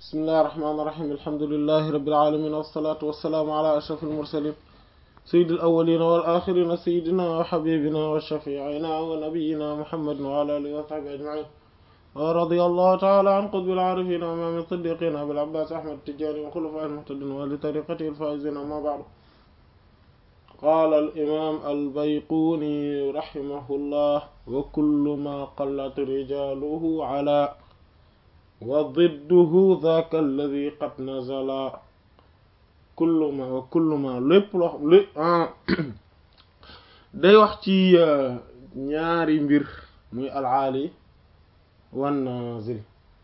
bismillahi rahmaani rahiim alhamdulillahi rabbil aalamiin wassalaatu wassalaamu alaa ashrafil mursaliin sayyidil awwaliina wal aaxiriina sayyidinaa wa habiibinaa wa shafii'inaa wa nabiyyinaa muhammadin wa alaa aalihi wa sahbihi ajma'iin wa radiyallahu ta'aalaa an qutbil aarifiin wa imaamil siddiiqiin abil abbaas ahmad tijaani wa xulafaa'il muhtadiin wa li tariiqatihil faa'iziin ammaa ba'du qaala al imaam al bayquuni rahimahullah wa kullu maa qallat rijaaluhu alaa wa didduhu zaaka alladi qad nazala kullu ma wa kullu ma lépp loo xam lépp day wax ci ñaari mbir muy alaali wan nazil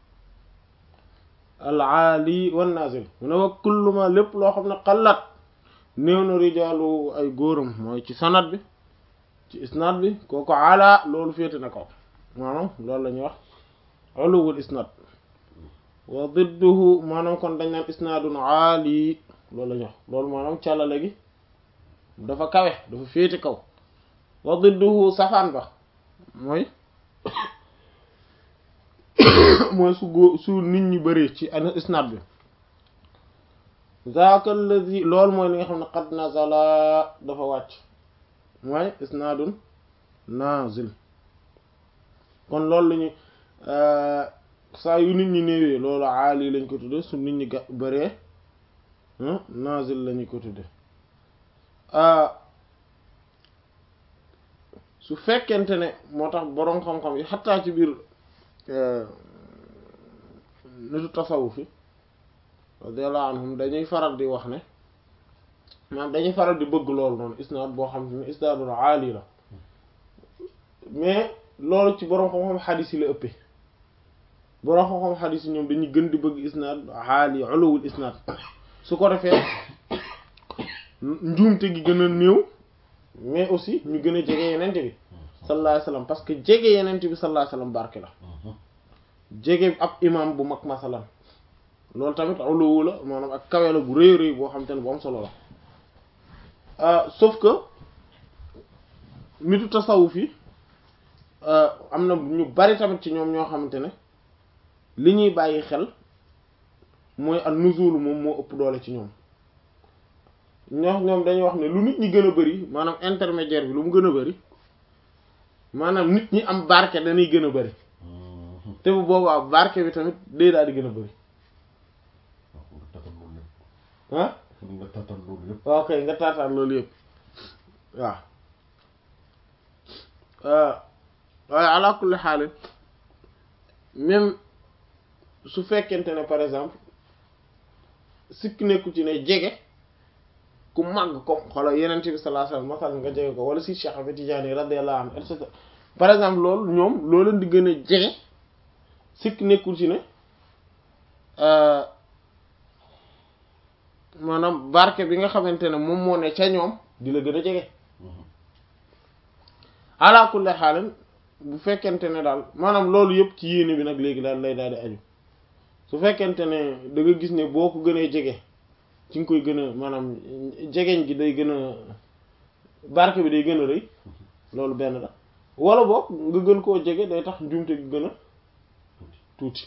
alaali wan nazil mu ne wa kullu ma lépp loo xam ne xalat néew na rijaalu ay góoram mooy ci sanad bi ci isnad bi kooku ala loolu féete na kaw maanaam loolu la ñuy wax uluwul isnad wa didduhu maanaam kon dañ naan isnaadun aali loolu la ñu wax loolu maanaam càllale gi dafa kawe dafa féete kaw wa didduhu safaan ba mooy mooy su góo su nit ñi bëree ci an isnaad bi zaaka allazi loolu mooy li nga xam ne qad nazala dafa wàcc mooy isnaadun nazil kon loolu la ñu saa yu nit ñi néewee loolu aali lañ ko tudde su nit ñi ga bëree nazil lañu ko tudde su fekkente ne moo tax boroom xam-xam yi xattaa ci biir nitu tasawuf yi radiyallahu anhum dañuy faral di wax ne maanaam dañuy faral di bëgg loolu noonu isnaad boo xam ne isnaadul aali la mais loolu ci boroom xam-xam xadiis yi la ëppee boroom xam-xam xadiis yi ñoom dañuy gën di bëgg isnaad aali ulowul isnaad su ko defee njuumte gi gën a néew mais aussi ñu gën a jege yenente bi sallallahu alayhi wasallam parce que jege yenente bi sallallahu alayhi wasallam barke la jege ab imam bu mag masalan loolu tamit uluwu la maanaam ak kawe la bu rëy rëy boo xam te ne bu am solo la sauf que nitu tasawuf yi am na ñu bari tamit ci ñoom ñoo xamante ne li ñuy bàyyi xel mooy al nuzul moom moo ëpp doole ci ñoom ñoo ñoom dañuy wax ne lu nit ñi gën a bari maanaam intermédiaire bi lu mu gën a bari maanaam nit ñi am barke dañuy gën a bari te bu boobaa barke bi tamit day daal di gën a bari ah nga taataan loolu yëpp ok nga taataan loolu yëpp waaw waaye ala kulli xaal même su fekkente ne par exemple sikk nekku ci ne jege ku màgg comme xoolal yeneen bi sallallahu alayhi wasallam masal nga jege ko wala si Cheikh Ahmed Tidiane radiyallahu anhu et cetera par exemple loolu ñoom loo leen di gën a jege sikk nekkul ci ne maanaam barke bi nga xamante ne moom moo ne ca ñoom di la gën a jege ala kulli xaalin bu fekkente ne daal maanaam loolu yëpp ci yéene bi nag léegi daal lay daal di aju su fekkente ne da nga gis ne boo ko gënee jege ci nga koy gën a maanaam jegeñ gi day gën a barke bi day gën a rëy loolu benn la wala boog nga gën koo jege day tax njuumte gi gën a tuuti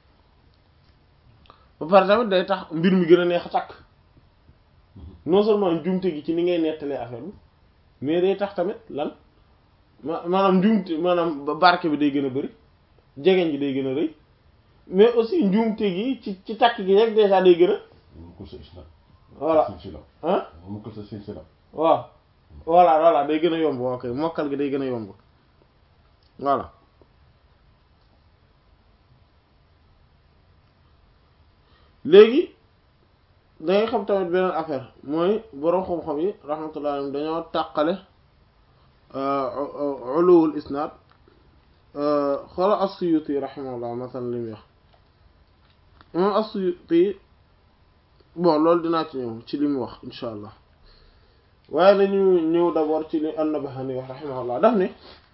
ba pare tamit day tax mbir mi gën a neex a takk non seulement njuumte gi ci ni ngay nettalee affaire bi mais day tax tamit lan ma maanaam njuumte maanaam barke bi day gën a bari jegeñ gi day gën a rëy mais aussi njuumte gi ci ci takk gi rek déjà day gën a voilà ah waaw voilà voilà day gën a yomb ok mokkal gi day gën a yomb voilà léegi dangay xam tamit beneen affaire mooy boroom xam-xam yi rahmatullah alayhim dañoo tàqale uluwul isnaad xoola as-Suyuti rahimahullah masalan li muy wax moom as-Suyuti bon loolu dinaa ci ñëw ci li mu wax insha allah waaye nañu ñëw d'abord ci li an-Nabahani wax rahimahullah daf ne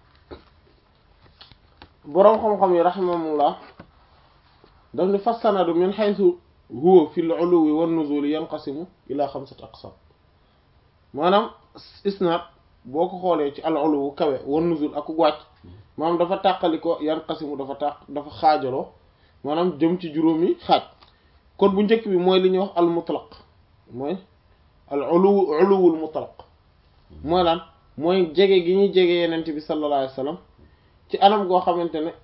boroom xam-xam yi rahimahullah daf ne fassanadu min haythu huwa fi al-uluwi wan-nuzuli yanqasimu ila xamsati aqsam maanaam isnaad boo ko xoolee ci al-uluwu kawe wan-nuzul ak wàcc maanaam dafa tàqali ko yanqasimu dafa tàq dafa xaajaloo maanaam jëm ci juróomi xaaj kon bu njëkk bi mooy li ñuy wax al mutlaq mooy al ulu uluwul mutlaq mooy lan mooy jege gi ñuy jege yenent bi sallallahu alayhi wasallam ci anam goo xamante ne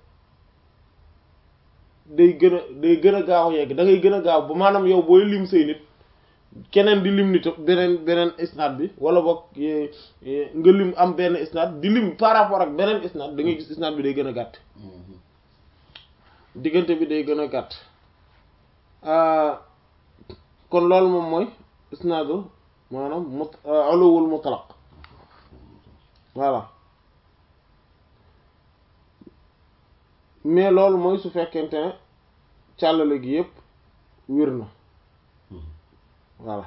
day gën a day gën a gaaw yegg da ngay gën a gaaw ba maanaam yow booy lim say nit keneen di lim nit beneen beneen isnaad bi wala boog nga lim am benn isnaad di lim par rapport ak beneen isnaad da ngay gis isnaad bi day gën a gàtt diggante bi day gën a gàtt kon loolu moom mooy isnaadul maanaam mut uluwul mutlaq voilà mais loolu mooy su fekkente ne càllale gi yépp wér na voilà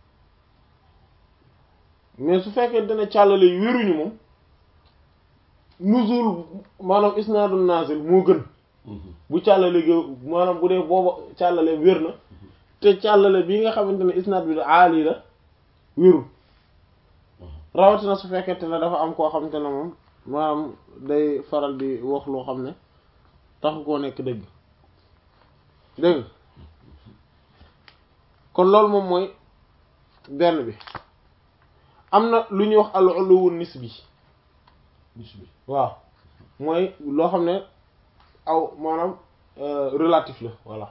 mais su fekkente ne càllale yi wéruñu moom nuzul maanaam isnaadul nazil moo gën bu càllale gi maanaam bu dee booba càllale wér na te càllale bii nga xamante ne isnaad bi da aali la wérul rawatina su fekkente ne dafa am koo xamante ne moom maanaam day faral di wax loo xam ne taxu koo nekk dëgg dëgg kon loolu moom mooy benn bi am na lu ñuy wax al uluwu nisbi nisbi waaw mooy loo xam ne aw maanaam relatif la voilà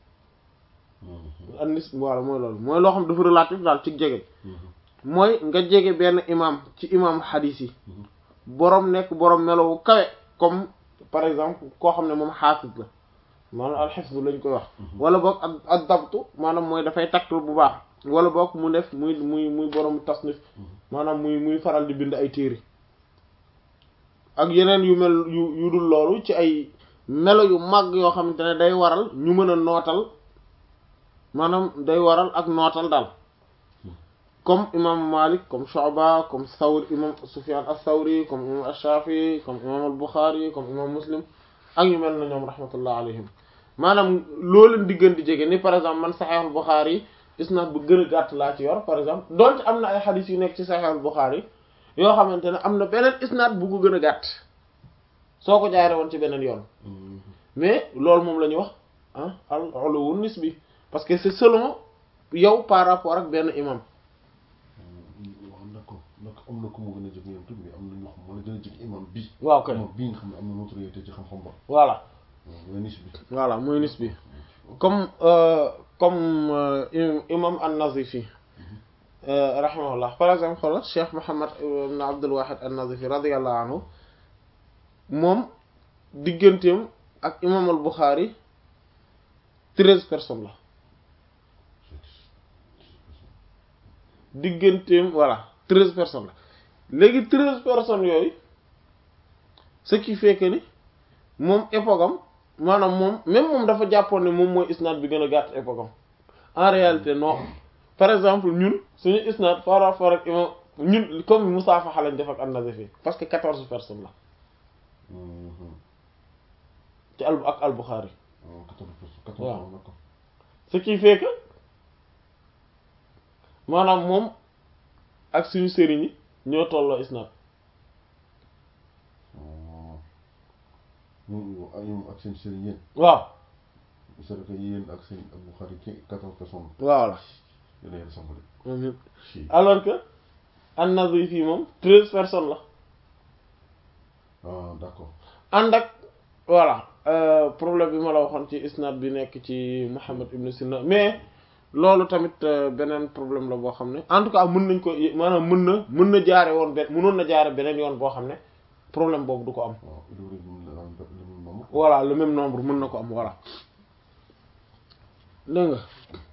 an nis voilà mooy loolu mooy loo xam ne dafa relatif daal ci jege mooy nga jege benn imam ci imam xadiis yi boroom nekk boroom melowu kawe comme par exemple koo xam ne moom xaafis la maanaam alxifdu lañ koy wax wala boog ak ak dabtu maanaam mooy dafay takk bu baax wala boog mu def muy muy muy boroom tasnif maanaam muy muy faral di bind ay téere ak yeneen yu mel yu yu dul loolu ci ay melo yu mag yoo xamante ne day waral ñu mën a nootal maanaam day waral ak nootal daal comme imam Malik comme Shu'ba comme Thawri imam Sufyan ath-Thawri comme imam ash-Shafi'i comme imam al-Bukhari comme imam Muslim ak ñu mel na ñoom rahmatullah alayhim maanaam loo leen di gën di jege ni par exemple man Sahih al-Bukhari isnad bu gën a gàtt laa ci yor par exemple donte am na ay xadis yu nekk ci Sahih al-Bukhari yoo xamante ne am na beneen isnad bu ko gën a gàtt soo ko jaare woon ci beneen yoon mais loolu moom la ñuy wax ah al uluwu nisbi parce que c'est selon yow par rapport ak benn imam waaw d'accord nag am na ku mu gën a jege yonent bi am na ñu xam wala gën a jege imam bii waaw kay imam bii nga xam ne am na notoriété ci xam-xam ba voilà mooy nisbi voilà mooy nisbi comme comme imam an-Nazifi rahimahullah par exemple xoolal Cheikh Muhammad ibn Abdul Wahid an-Nazifi radiyallahu anhu moom digganteem ak imam al-Bukhari treize personnes la digganteem voilà treize personnes la léegi treize personnes yooyu ce qui fait que ni moom époque am maanaam moom même moom dafa jàppoon ne moom mooy isnaad bi gën a gàtt époque am en réalité non par exemple ñun suñu isnaad par rapport ak imam ñun comme musaafaxa lañ def ak an-Nazifi parce que quatorze personnes la ci al ak al-Bukhari waaw ce qui fait que maanaam moom ak suñu sëriñ yi ñoo tolloo isnaad ñoom ak seen sëriñ yéen waaw c'est que yéen ak seen ak Bukhari ci quatorze personnes voilà yéen a yéen sambale alors que an-Nazifi moom treize personnes la ah d'accord ànd ak voilà problème bi ma la waxoon ci isnad bi nekk ci Muhammad ibn Sina mais loolu tamit beneen problème la boo xam ne en tout cas mën nañ ko maanaam mën na mën na jaare woon benn mënoon na jaare beneen yoon boo xam ne problème boobu du ko am voilà le même nombre mën na ko am voilà dégg nga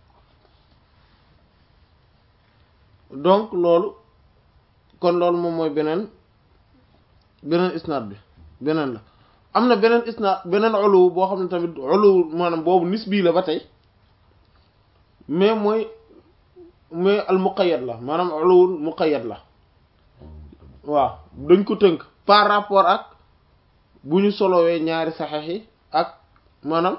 donc loolu kon loolu moom mooy beneen beneen isnad bi beneen la am na beneen isnad beneen uluw boo xam ne tamit uluw maanaam boobu nisbi la ba tey mais mooy mais al muqayyad la maanaam uluwul muqayyad la waaw dañ ko tënk par rapport ak bu ñu solowee ñaari saxeex yi ak maanaam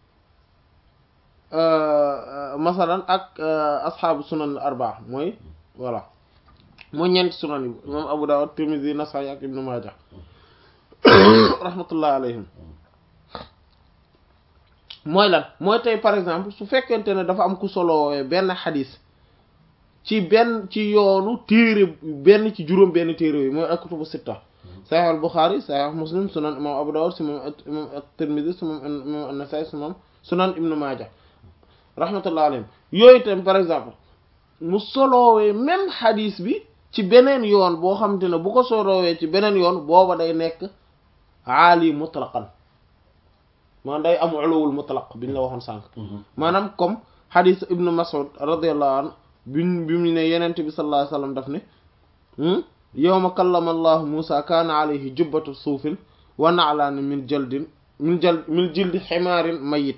masalan ak asxaabu sunan arbaa mooy voilà mooy ñeenti sunan yi moom Abu Dawud Tirmidhi Nasaa'i ak Ibnu Maaja rahmatullah alayhim mooy lan mooy tey par exemple su fekkente ne dafa am ku solowee benn xadis ci benn ci yoonu téere benn ci juróom benn téere yi mooy akutubu sitta sahih al bukhari sahih muslim sunan imam abu dawud si moom imam at-tirmidhi si moom imam an-nasa'i si moom sunan ibnu maaja rahmatullah alayhim yooyu tam par exemple mu solowee même xadis bi ci beneen yoon boo xamante ne bu ko solowee ci beneen yoon booba day nekk aali mutlaqan maanaam day am ulowul mutlaq bi ñu la waxoon sànq maanaam comme xadis ibnu mas'ud radiyallahu anhu biñ bi mu ne yenente bi sallallahu alayhi wasallam daf ne yawma kallama allahu musa kaana alayhi jubbatu suufin wa na'laani min jaldin min jald min jildi ximaarin mayit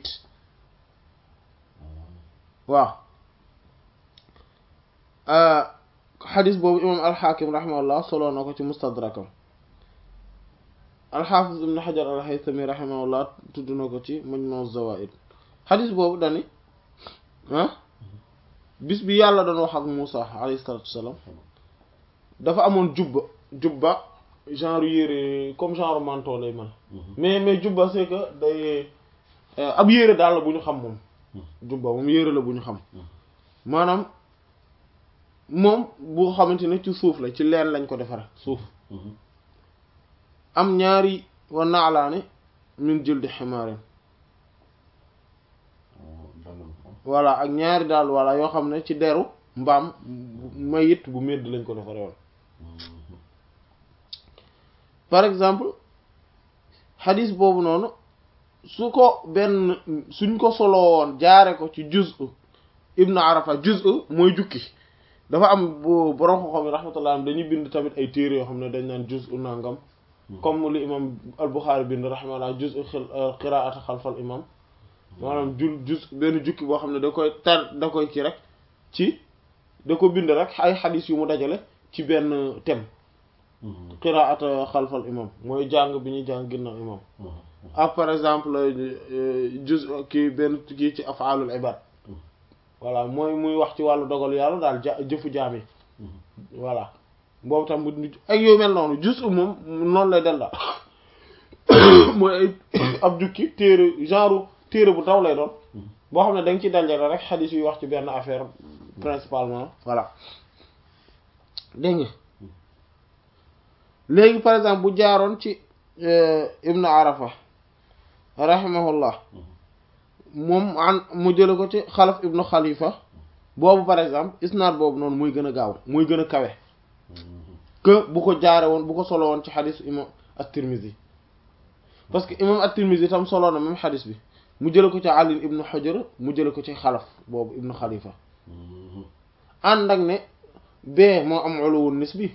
waaw xadis boobu imam alxaakim rahimahullah soloo na ko ci mustadrakam alxaafis ibn xajar alxaytami rahimahullah tudd na ko ci majmu zawaid xadis boobu dani ah bis bi yàlla doon wax ak Muusa alayhi salaatu wasalaam dafa amoon jubba jubba genre yére comme genre manteau lay mel mais mais jubba c'est que day ab yére daal la bu ñu xam moom jubba moom yére la bu ñu xam maanaam moom bu xamante ne ci suuf la ci leen lañ ko defare suuf am ñaari wa naalaani min jildi ximaarin voilà ak ñaari daal voilà yoo xam ne ci deru mbaam mayit bu medd lañ ko defare woon par exemple xadis boobu noonu su ko benn suñ ko soloo woon jaare ko ci juz'u ibnu arafa juz'u mooy jukki dafa am bu borom ko xam ne rahmatullah dañuy bind tamit ay téere yoo xam ne dañ naan juz'u nangam comme li imam al-Bukhari bind rahmatullah juz'u qiraa'ati xalfal imam maanaam jul juz benn jukki boo xam ne da koy tar da koy ci rek ci da ko bind rek ay xadis yu mu dajale ci benn thème qiraa'ata xalfal imam mooy jàng bi ñuy jàng ginnaaw imam ak par exemple juz kii benn kii ci af'alul ibad voilà mooy muy wax ci wàllu dogal yàlla daal ja jëfu jaam yi voilà boobu tam bu ak yooyu mel noonu juz moom noonu lay del daal mooy ay ab jukki téere genre téere bu taw lay doon boo xam ne da nga ci dajale rek xadis yu wax ci benn affaire principalement voilà dégg nga léegi par exemple bu jaaroon ci ibnu arafa rahimahullah moom an mu jële ko ci xalaf ibnu xalifa boobu par exemple isnaad boobu noonu muy gën a gaaw muy gën a kawe que bu ko jaare woon bu ko solo woon ci xadis imam at-Tirmidhi parce que imam at-Tirmidhi tam solo na même xadis bi mu jële ko ci Ali ibnu Hujr mu jële ko ci xalaf boobu ibnu xalifa ànd ak ne bee moo am uluwul nisbi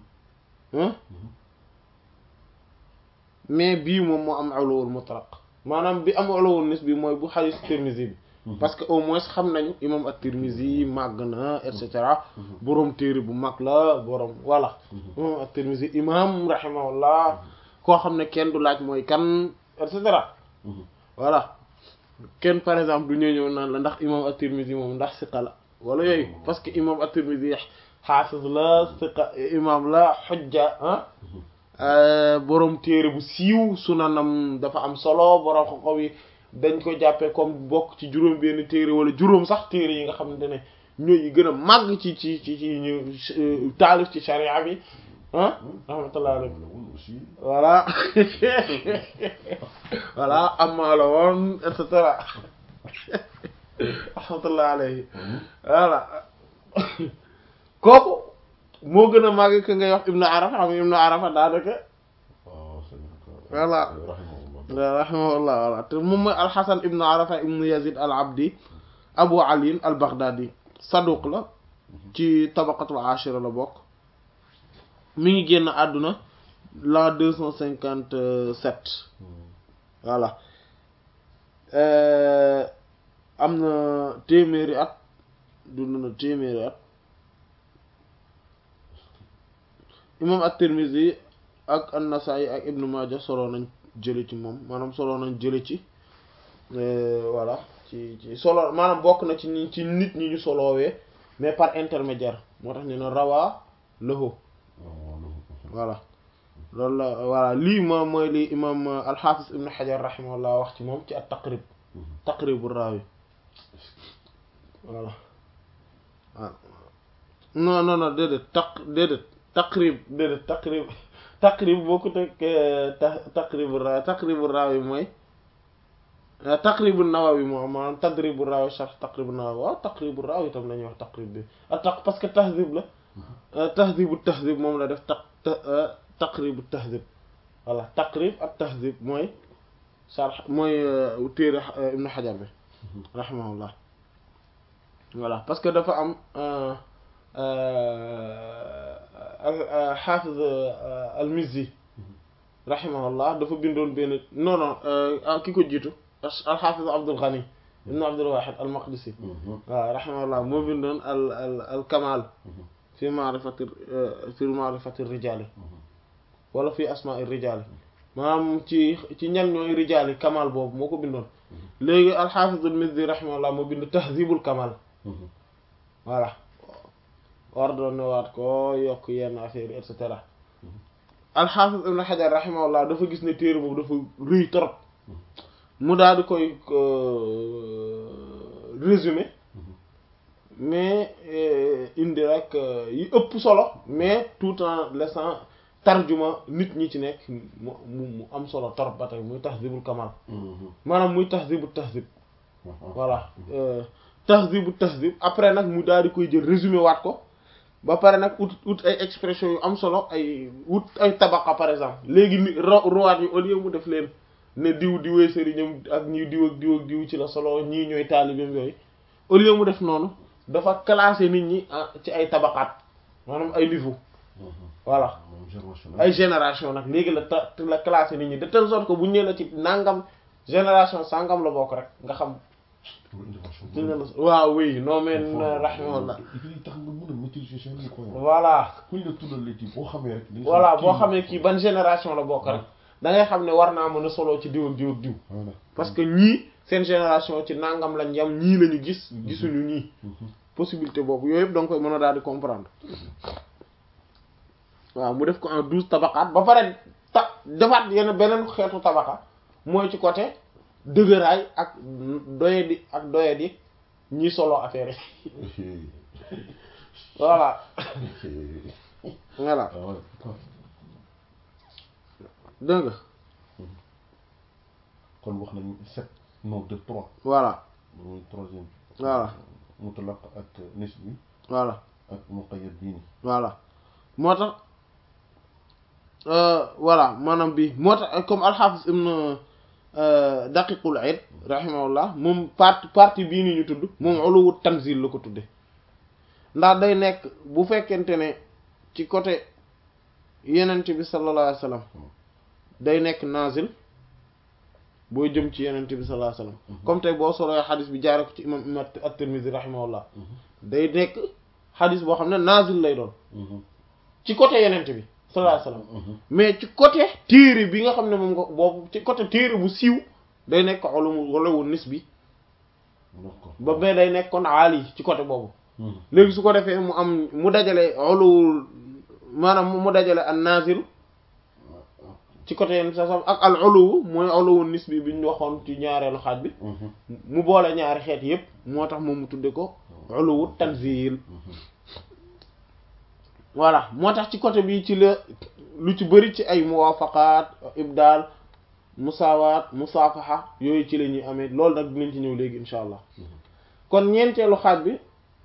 mais bii moom moo am uluwul mutlaq maanaam bi am uluwul nisbi mooy bu xadis Tirmidhi bi parce que au moins xam nañu imam at-Tirmidhi màgg na et cetera boroom téere bu mag la boroom voilà imam at-Tirmidhi imam rahimahullah koo xam ne kenn du laaj mooy kan et cetera voilà kenn par exemple du ñëw ñëw naan la ndax imam at-Tirmidhi moom ndax siqa la wala yooyu parce que imam at-Tirmidhi xaafis la siqa imam la xujja ah boroom téere bu siiw sunanam dafa am solo boroom xoxo yi dañ ko jàppee comme bokk ci juróom benn téere wala juróom sax téere yi nga xamante ne ñooy yi gën a màgg ci ci ci ci ñu taalif ci sharia bi ah rahmatullah alayhi voilà voilà amma la woon et cetera rahmatullah alayhi voilà kooku moo gën a màgg que ngay wax ibnu arafa xam ibnu arafa daanaka voilà rahimahullah voilà te moom mooy alxasan ibnu arafa ibnu yazid al abdi abu ali al baghdadi saduq la ci tabaqatul ashira la bokk mi ngi génn àdduna l'an deux cent cinquante sept voilà am na téeméeri at dund na téeméeri at imam at-Tirmidhi ak an-Nasa'i ak ibnu Maaja solo nañ jële ci moom maanaam solo nañ jële ci voilà ci ci solo maanaam bokk na ci ñi ci nit ñi ñu soloowee mais par intermédiaire moo tax ñu ne rawaa lahu voilà loolu la voilà lii moom mooy li imam al-Hafiz ibn Hajar rahimahullah wax ci moom ci at-Taqrib taqribu raawi voilà waaw non non non déedéet taq déedéet taqrib déedéet taqrib taqrib boo ko teg ta taqribu raawi taqribu raawi mooy taqribu nawawi moom maanaam tadribu raawi sharh taqribu nawawi waaw taqribu raawi itam la ñuy wax taqrib bi ak taq parce que tahdib la tahdibu tahdib moom la def taq taqribu tahdib voilà taqrib ak tahdib mooy sharh mooy téere ibnu xajar bi rahimahullah voilà parce que dafa am xaafiz al-Mizzi rahimahullah dafa bindoon benn non non ki ko jiitu al-xaafiz Abdul Ghani ibn Abdul Wahid al-Maqdisi waaw rahimahullah moo bindoon al al al Kamal fi ma'rifati fi ma'rifati rijaali wala fi asma'i rijaali maanaam ci ci ñan ñooy rijaali Kamal boobu moo ko bindoon léegi al-xaafiz al-Mizzi rahimahullah moo bind Tahzibul Kamal voilà ordonné waat ko yokk yenn affaire et cetera alxaafis ibn xajar rahimahullah dafa gis ne téere boobu dafa rëy trop mu daal di koy résumé mais indi rek yi ëpp solo mais tout en laissant tarjuma nit ñi ci nekk mu mu am solo trop ba tey muy tahzibul kamal maanaam muy tahzibu tahzib voilà tahzibu tahzib après nag mu daal di koy jël résumé waat ko ba pare nag ut ut ay expression yu am solo ay ut ay tabaqa par exemple léegi ni ruwaat yi au lieu mu def leen ne diw diwee sëriñam ak ñi diw ak diw ak diw ci la solo ñii ñooy taalibeem yooyu au lieu mu def noonu dafa classé nit ñi ci ay tabaqaat maanaam ay niveau voilà ay génération nag léegi la ta la classé nit ñi de telle sorte que bu ñu la ci nangam génération sangam la bokk rek nga xam waaw oui non mais rahimahullah tax nga mën a maîtriser seen voilà kuñ la tuddalee kii boo xamee rek voilà boo xamee kii ban génération la bokk rek da ngay xam ne war naa mën a solo ci diw ak diw ak diw parce que ñii seen génération ci nangam lañ yam ñii lañu gis gisuñu ñii possibilité boobu yooyu yëpp da nga koy mën a daal di comprendre waaw mu def ko en douze tabaqaat ba pare ta defaat yenn beneen xeetu tabaqa mooy ci côté dëgëraay ak doyadi ak doyadi ñi solo affaire yi voilà voilà dégg nga kon wax nañu sept non de trois voilà mooy troisième voilà mutlaq ak nisbi voilà ak muqayyad bii nii voilà moo tax voilà maanaam bi moo tax comme alxaafis ibn daqiqul aid rahimahullah moom parti partie bii ni ñu tudd moom uluwu tanzil la ko tudde ndax day nekk bu fekkente ne ci côté yenent bi sallallahu alayhi wa sallam day nekk nazil booy jëm ci yenent bi sallallahu alayhi wa sallam comme tey boo soloo xadis bi jaare ko ci imam imam at-Tirmidhi rahimahullah day nekk xadis boo xam ne nazil lay doon ci côté yenent bi sallallahu alayhi wa sallam mais ci côté téere bi nga xam ne moom nga boobu ci côté téere bu siiw day nekk ulumu uluwu nisbi ba mais day nekk kon aali ci côté boobu léegi su ko defee mu am mu dajale uluwul maanaam mu dajale an nazil ci côté yenn sa sam ak al uluwu mooy uluwu nisbi bi ñu waxoon ci ñaareelu xaaj bi mu boole ñaari xeet yépp moo tax moom mu tudde ko uluwu tanzil voilà moo tax ci côté bi ci la lu ci bëri ci ay muwafaqaat ibdaal musaawaat musaafaha yooyu ci la ñuy amee loolu nag dinañ ci ñëw léegi insha allah kon ñeenteelu xaaj bi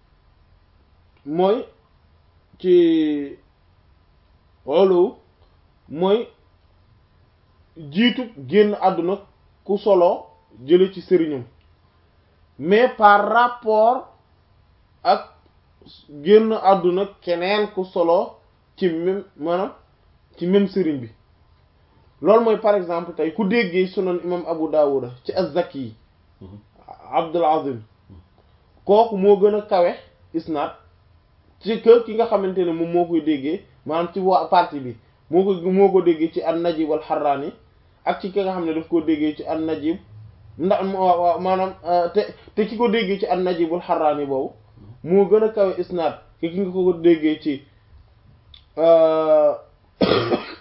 mooy ci olowu mooy jiitu génn àdduna ku solo jële ci sëriñam mais par rapport ak génn àdduna keneen ku solo ci même maanaam ci même sëriñ bi loolu mooy par exemple tey ku déggee sunan imam Abu Dawuda ci az-Zaki yi Abdul Azim kooku moo gën a kawe isnaad ci que ki nga xamante ne moom moo koy déggee maanaam ci waa partie bi moo ko moo ko déggee ci an-Najib al-Harrani ak ci ki nga xam ne daf koo déggee ci an-Najib ndax maanaam te te ki ko déggee ci an-Najib al-Harrani boobu moo gën a kawe isnaad ki ki nga ko déggee ci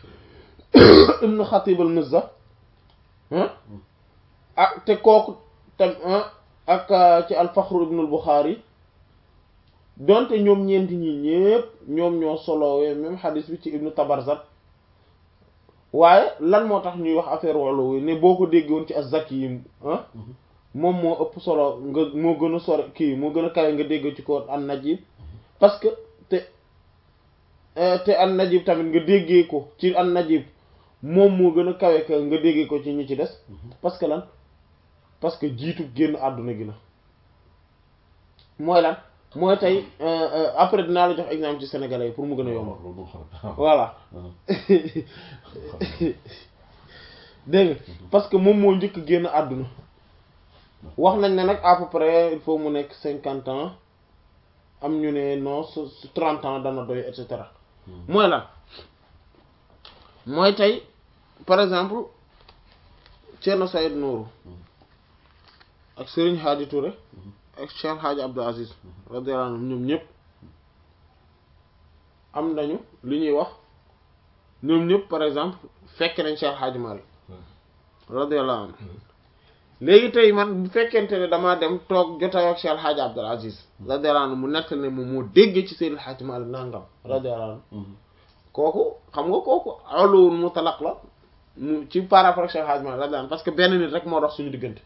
Ibn Khatib al-Mizza ah te kooku tam ak ci al-Fakhr ibn al-Bukhari donte ñoom ñeenti ñi ñépp ñoom ñoo solowee même xadis bi ci ibnu Tabarzat waaye lan moo tax ñuy wax affaire wolowu ne boo ko déggoon ci az-Zaki yi ah moom moo ëpp solo nga moo gën a sore kii moo gën a kawe nga dégg ci ko an-Najib parce que te te an-Najib tamit nga déggee ko ci an-Najib moom moo gën a kawe ka nga déggee ko ci ñi ci des parce que lan parce que jiitu génn àdduna gi la mooy lan mooy tey après dinaa la jox exemple ci sénégalais yi pour mu gën a yomb voilà dégg nga parce que moom moo njëkk génn àdduna wax nañ ne nag à peu près il faut mu nekk cinquante ans am ñu ne non su trente ans dana doy et cetera mooy lan mooy tey par exemple Thierno Saïd Nourou ak Serigne Hadi Touré ak Cheikh Hadji Abdou Aziz radiyallahu anhum ñoom ñëpp am nañu li ñuy wax ñoom ñëpp par exemple fekk nañ Cheikh Hadji Malick radiyallahu anhu léegi tey man bu fekkente ne damaa dem toog jotaay ak Cheikh Hadji Abdou Aziz radiyallahu anhu mu nekk ne moom moo dégg ci Seydil Hadji Malick nangam radiyallahu anhu kooku xam nga kooku awluwul mu talaq la mu ci par rapport ak Cheikh Hadji Malick radiyallahu anhu parce que benn nit rek moo dox suñu diggante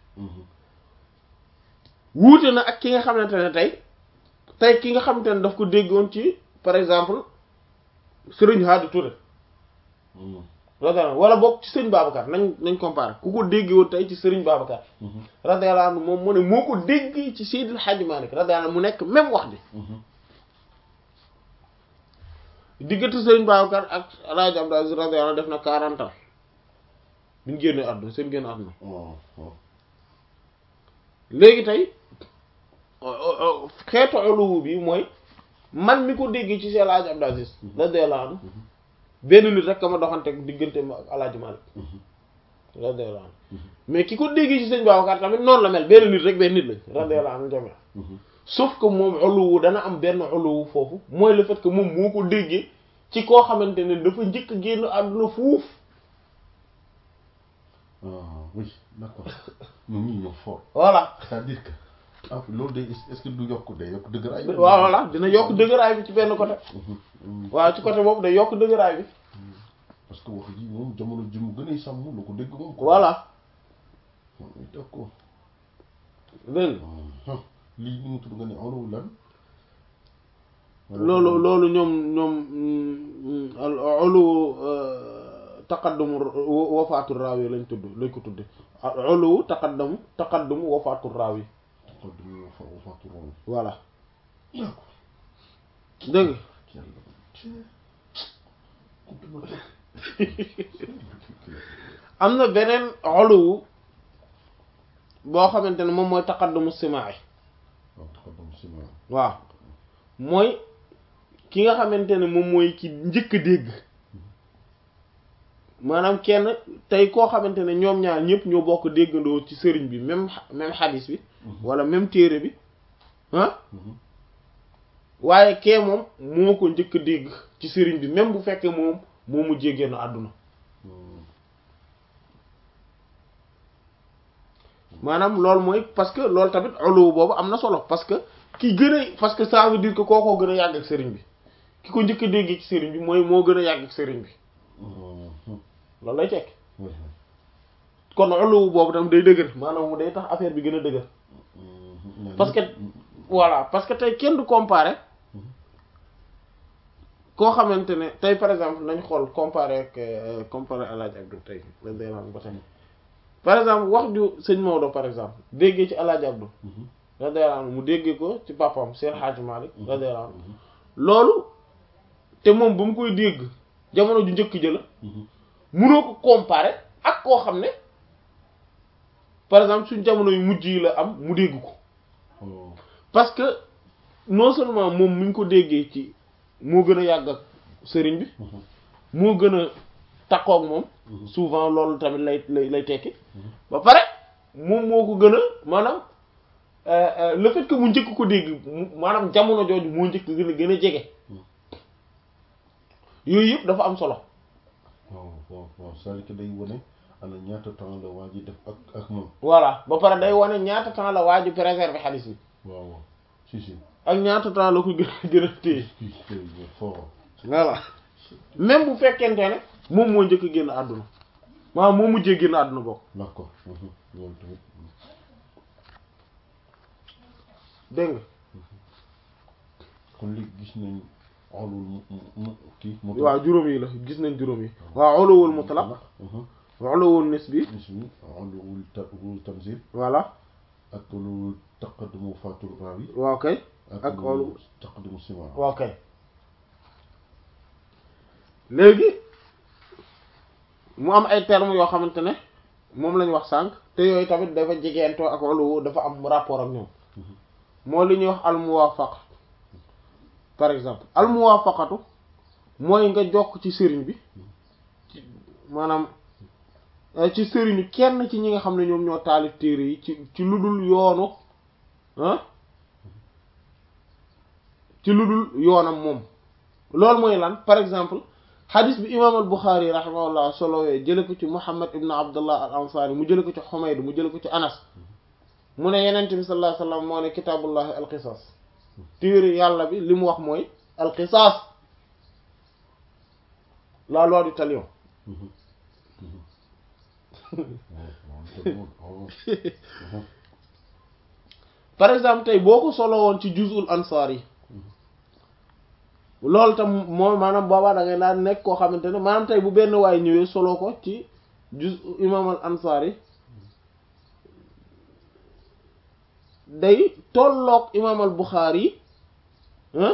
wuute na ak ki nga xamante ne tey tey ki nga xamante ne daf ko déggoon ci par exemple Serigne Hadi Touré radiyallahu wala boog ci Serigne Babacar nañ nañ comparé ku ko déggoon tey ci Serigne Babacar radiyallahu anhu moom mu ne moo ko dégg ci Seydil Hadji Malick radiyallahu mu nekk même wax ji diggante Serigne Babacar ak El Hadj Abdou Aziz radiyallahu def na quarante ans bi ñu génnee àdduna seen génn àdduna léegi tey xeetu uluwu bi mooy man mi ko dégg ci El Hadj Abdou Aziz radiyallahu anhu benn nit rek ka ma doxante diggante ma ak El Hadj Malick radiyallahu anhu mais ki ko dégg ci sëñ Babacar tamit noonu la mel benn nit rek benn nit lañ radiyallahu anhu jame sauf que moom uluwu dana am benn uluwu foofu mooy le fait que moom moo ko déggee ci koo xamante ne dafa njëkk génn àdduna fuuf oui d'accord ñoom ñii ñoo fort voilà c'est-à-dire que ah loolu day est-ce que du yokk day yokk dëgëraay bi waaw voilà dina yokk dëgëraay bi ci benn côté waaw ci côté boobu day yokk dëgëraay bi parce que wax ji moom jamono ji mu gën a sàmm lu ko dégg moom voilà d'accord dégg lii ni mu tudd nga ne awlawu lan loolu loolu ñoom ñoom olu taqaddum wafaatu raawi lañ tudd lañ ko tudde olu taqaddum taqaddum wafaatu raawi taqaddum wafaatu raawi voilà dégg am na beneen olu boo xamante ne moom mooy taqaddumu simaay waaw mooy ki nga xamante ne moom mooy ki njëkk a dégg maanaam kenn tey koo xamante ne ñoom ñaar ñëpp ñoo bokk déggandoo ci sëriñ bi même même xadis bi wala même téere bi ah waaye kee moom moo ko njëkk a dégg ci sëriñ bi même bu fekkee moom moo mujjee génn àdduna maanaam loolu mooy parce que loolu tamit olowu boobu am na solo parce que ki gën a parce que ça veut dire que kookoo gën a yàgg ak sëriñ bi ki ko njëkk a dégg ci sëriñ bi mooy moo gën a yàgg ak sëriñ bi loolu lay tekk kon olowu boobu tam day dëgër maanaam mu day tax affaire bi gën a dëgër parce que voilà parce que tey kenn du comparer koo xamante ne tey par exemple nañ xool comparer ak comparer El Hadj Abdou tey la deelaan ba tey par exemple wax ju sëñ Maodo par exemple déggee ci El Hadj Abdou radiyallahu anhu mu déggee ko ci papam Cheikh Hadji Malick radiyallahu anhu loolu te moom ba mu koy dégg jamono ju njëkk jëla munoo ko comparer ak koo xam ne par exemple suñ jamono yu mujj yi la am mu dégg ko parce que non seulement moom mi ngi ko déggee ci moo gën a yàgg ak sëriñ bi moo gën a takkook moom souvent loolu tamit lay lay lay tekki ba pare moom moo ko gën a maanaam le fait que mu njëkk ko dégg maanaam jamono jooju moo njëkk gën a gën a jege yooyu yëpp dafa am solo waaw waaw waaw c'est-à-dire que day wane ana ñaata temps la waa ji def ak ak moom voilà ba pare day wane ñaata temps la waa ji préserver xadis bi waaw waaw si si ak ñaata temps la ko gën a gën a téye kii kii fort voilà même bu fekkente ne moom moo njëkk a génn àdduna maanaam moo mujjee génn àdduna bokk d'accord loolu tamit dégg nga kon li gis nañ xolul mu mu kii mu waaw juróom yi la gis nañ juróom yi waaw ulowul mutlaq ulowul nisbi bismi xolul ta xolul tamzil voilà ak xolul taqaddumu fatul rawi waaw kay ak ak xolul taqaddumu sima waaw kay léegi mu am ay termes yoo xamante ne moom lañ wax sànq te yooyu tamit dafa jegeentoo ak uluwu dafa am rapport ak ñoom moo li ñuy wax almuwaafaq par exemple almuwaafaqatu mooy nga jokk ci sëriñ bi ci maanaam eh, ci sëriñu kenn ci ñi nga xam ne ñoom ñoo taalif téere yi ci ci lu dul yoonu ah ci lu dul yoonam moom loolu mooy lan par exemple xadis bi imam al Buxaari rahimahullah solowee jële ko ci Muhammad ibn Abdullah al Ansari mu jële ko ci Xumayd mu jële ko ci Anas mu ne yenente bi sallallahu alayhi wasallam moo ne kitaabullahi alqisaas téere yàlla bi li mu wax mooy alqisaas la loi du talion par exemple tey boo ko solo woon ci juzul ansaar yi loolu tam moom maanaam boobaa da ngay daan nekk koo xamante ne maanaam tey bu benn waay ñëwee solo ko ci juz imam al ansaar yi day tolloog imam al buxaari yi ah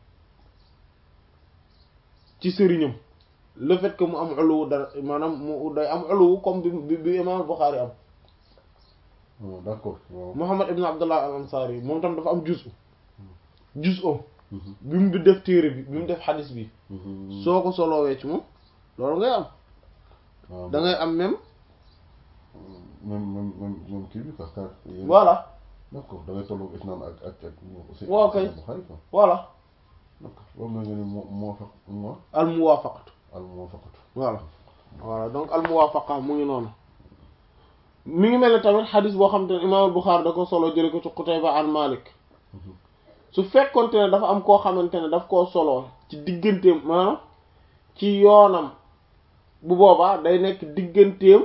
ci sëriñam le fait que mu am uluwu dara maanaam mu day am uluwu comme bi bi bi imam al buxaari am waaw d'accord waaw Muhammad ibn Abdullah al Ansari yi moom tam dafa am juz juz o bi mu bi def téere bi bi mu def xadis bi soo ko soloowee ci moom loolu ngay am waaw da ngay am même même même même même kii bi parce que yéen voilà d'accord da ngay tolloog isnaan ak ak ak aussi waaw kay. Buxaari quoi voilà d'accord loolu mooy nga ni moo moo faq moo al muwaafaqatu al moo faqatu voilà voilà donc al muwaafaqa mu ngi noonu mi ngi mel ne tamit xadis boo xam te ne imaam al Buxaari da ko solo jële ko ci Qutayba an Malik su fekkonte ne dafa am koo xamante ne daf koo solo ci digganteem maanaam ci yoonam bu boobaa day nekk digganteem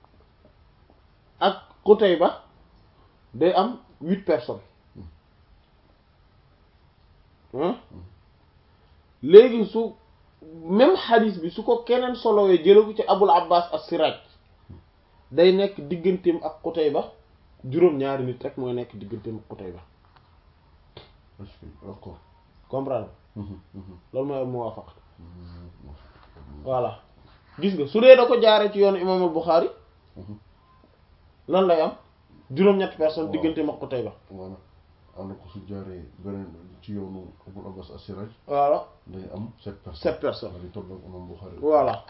ak Qutayba day am huit personnes hein léegi su même xadis bi su ko keneen solowee jële ko ci Abul Abbas as-Siraj day nekk digganteem ak Qutayba juróom-ñaari nit rek mooy nekk digganteem ak Qutayba est-ce que d'accord comprendre Mhm, mhm, loolu mooy muwaafaq mhm, voilà gis nga su dee da ko jaaree ci yoonu imaam al-Bukhari mhm. lan lay am juróom-ñetti personnes Waaw. digganteem ak Qutayba voilà am na ko su jaaree beneen ci yoonu Abul Abbas as-Siraj voilà day am sept personnes sept personnes daal di tolloog imam Buxaari voilà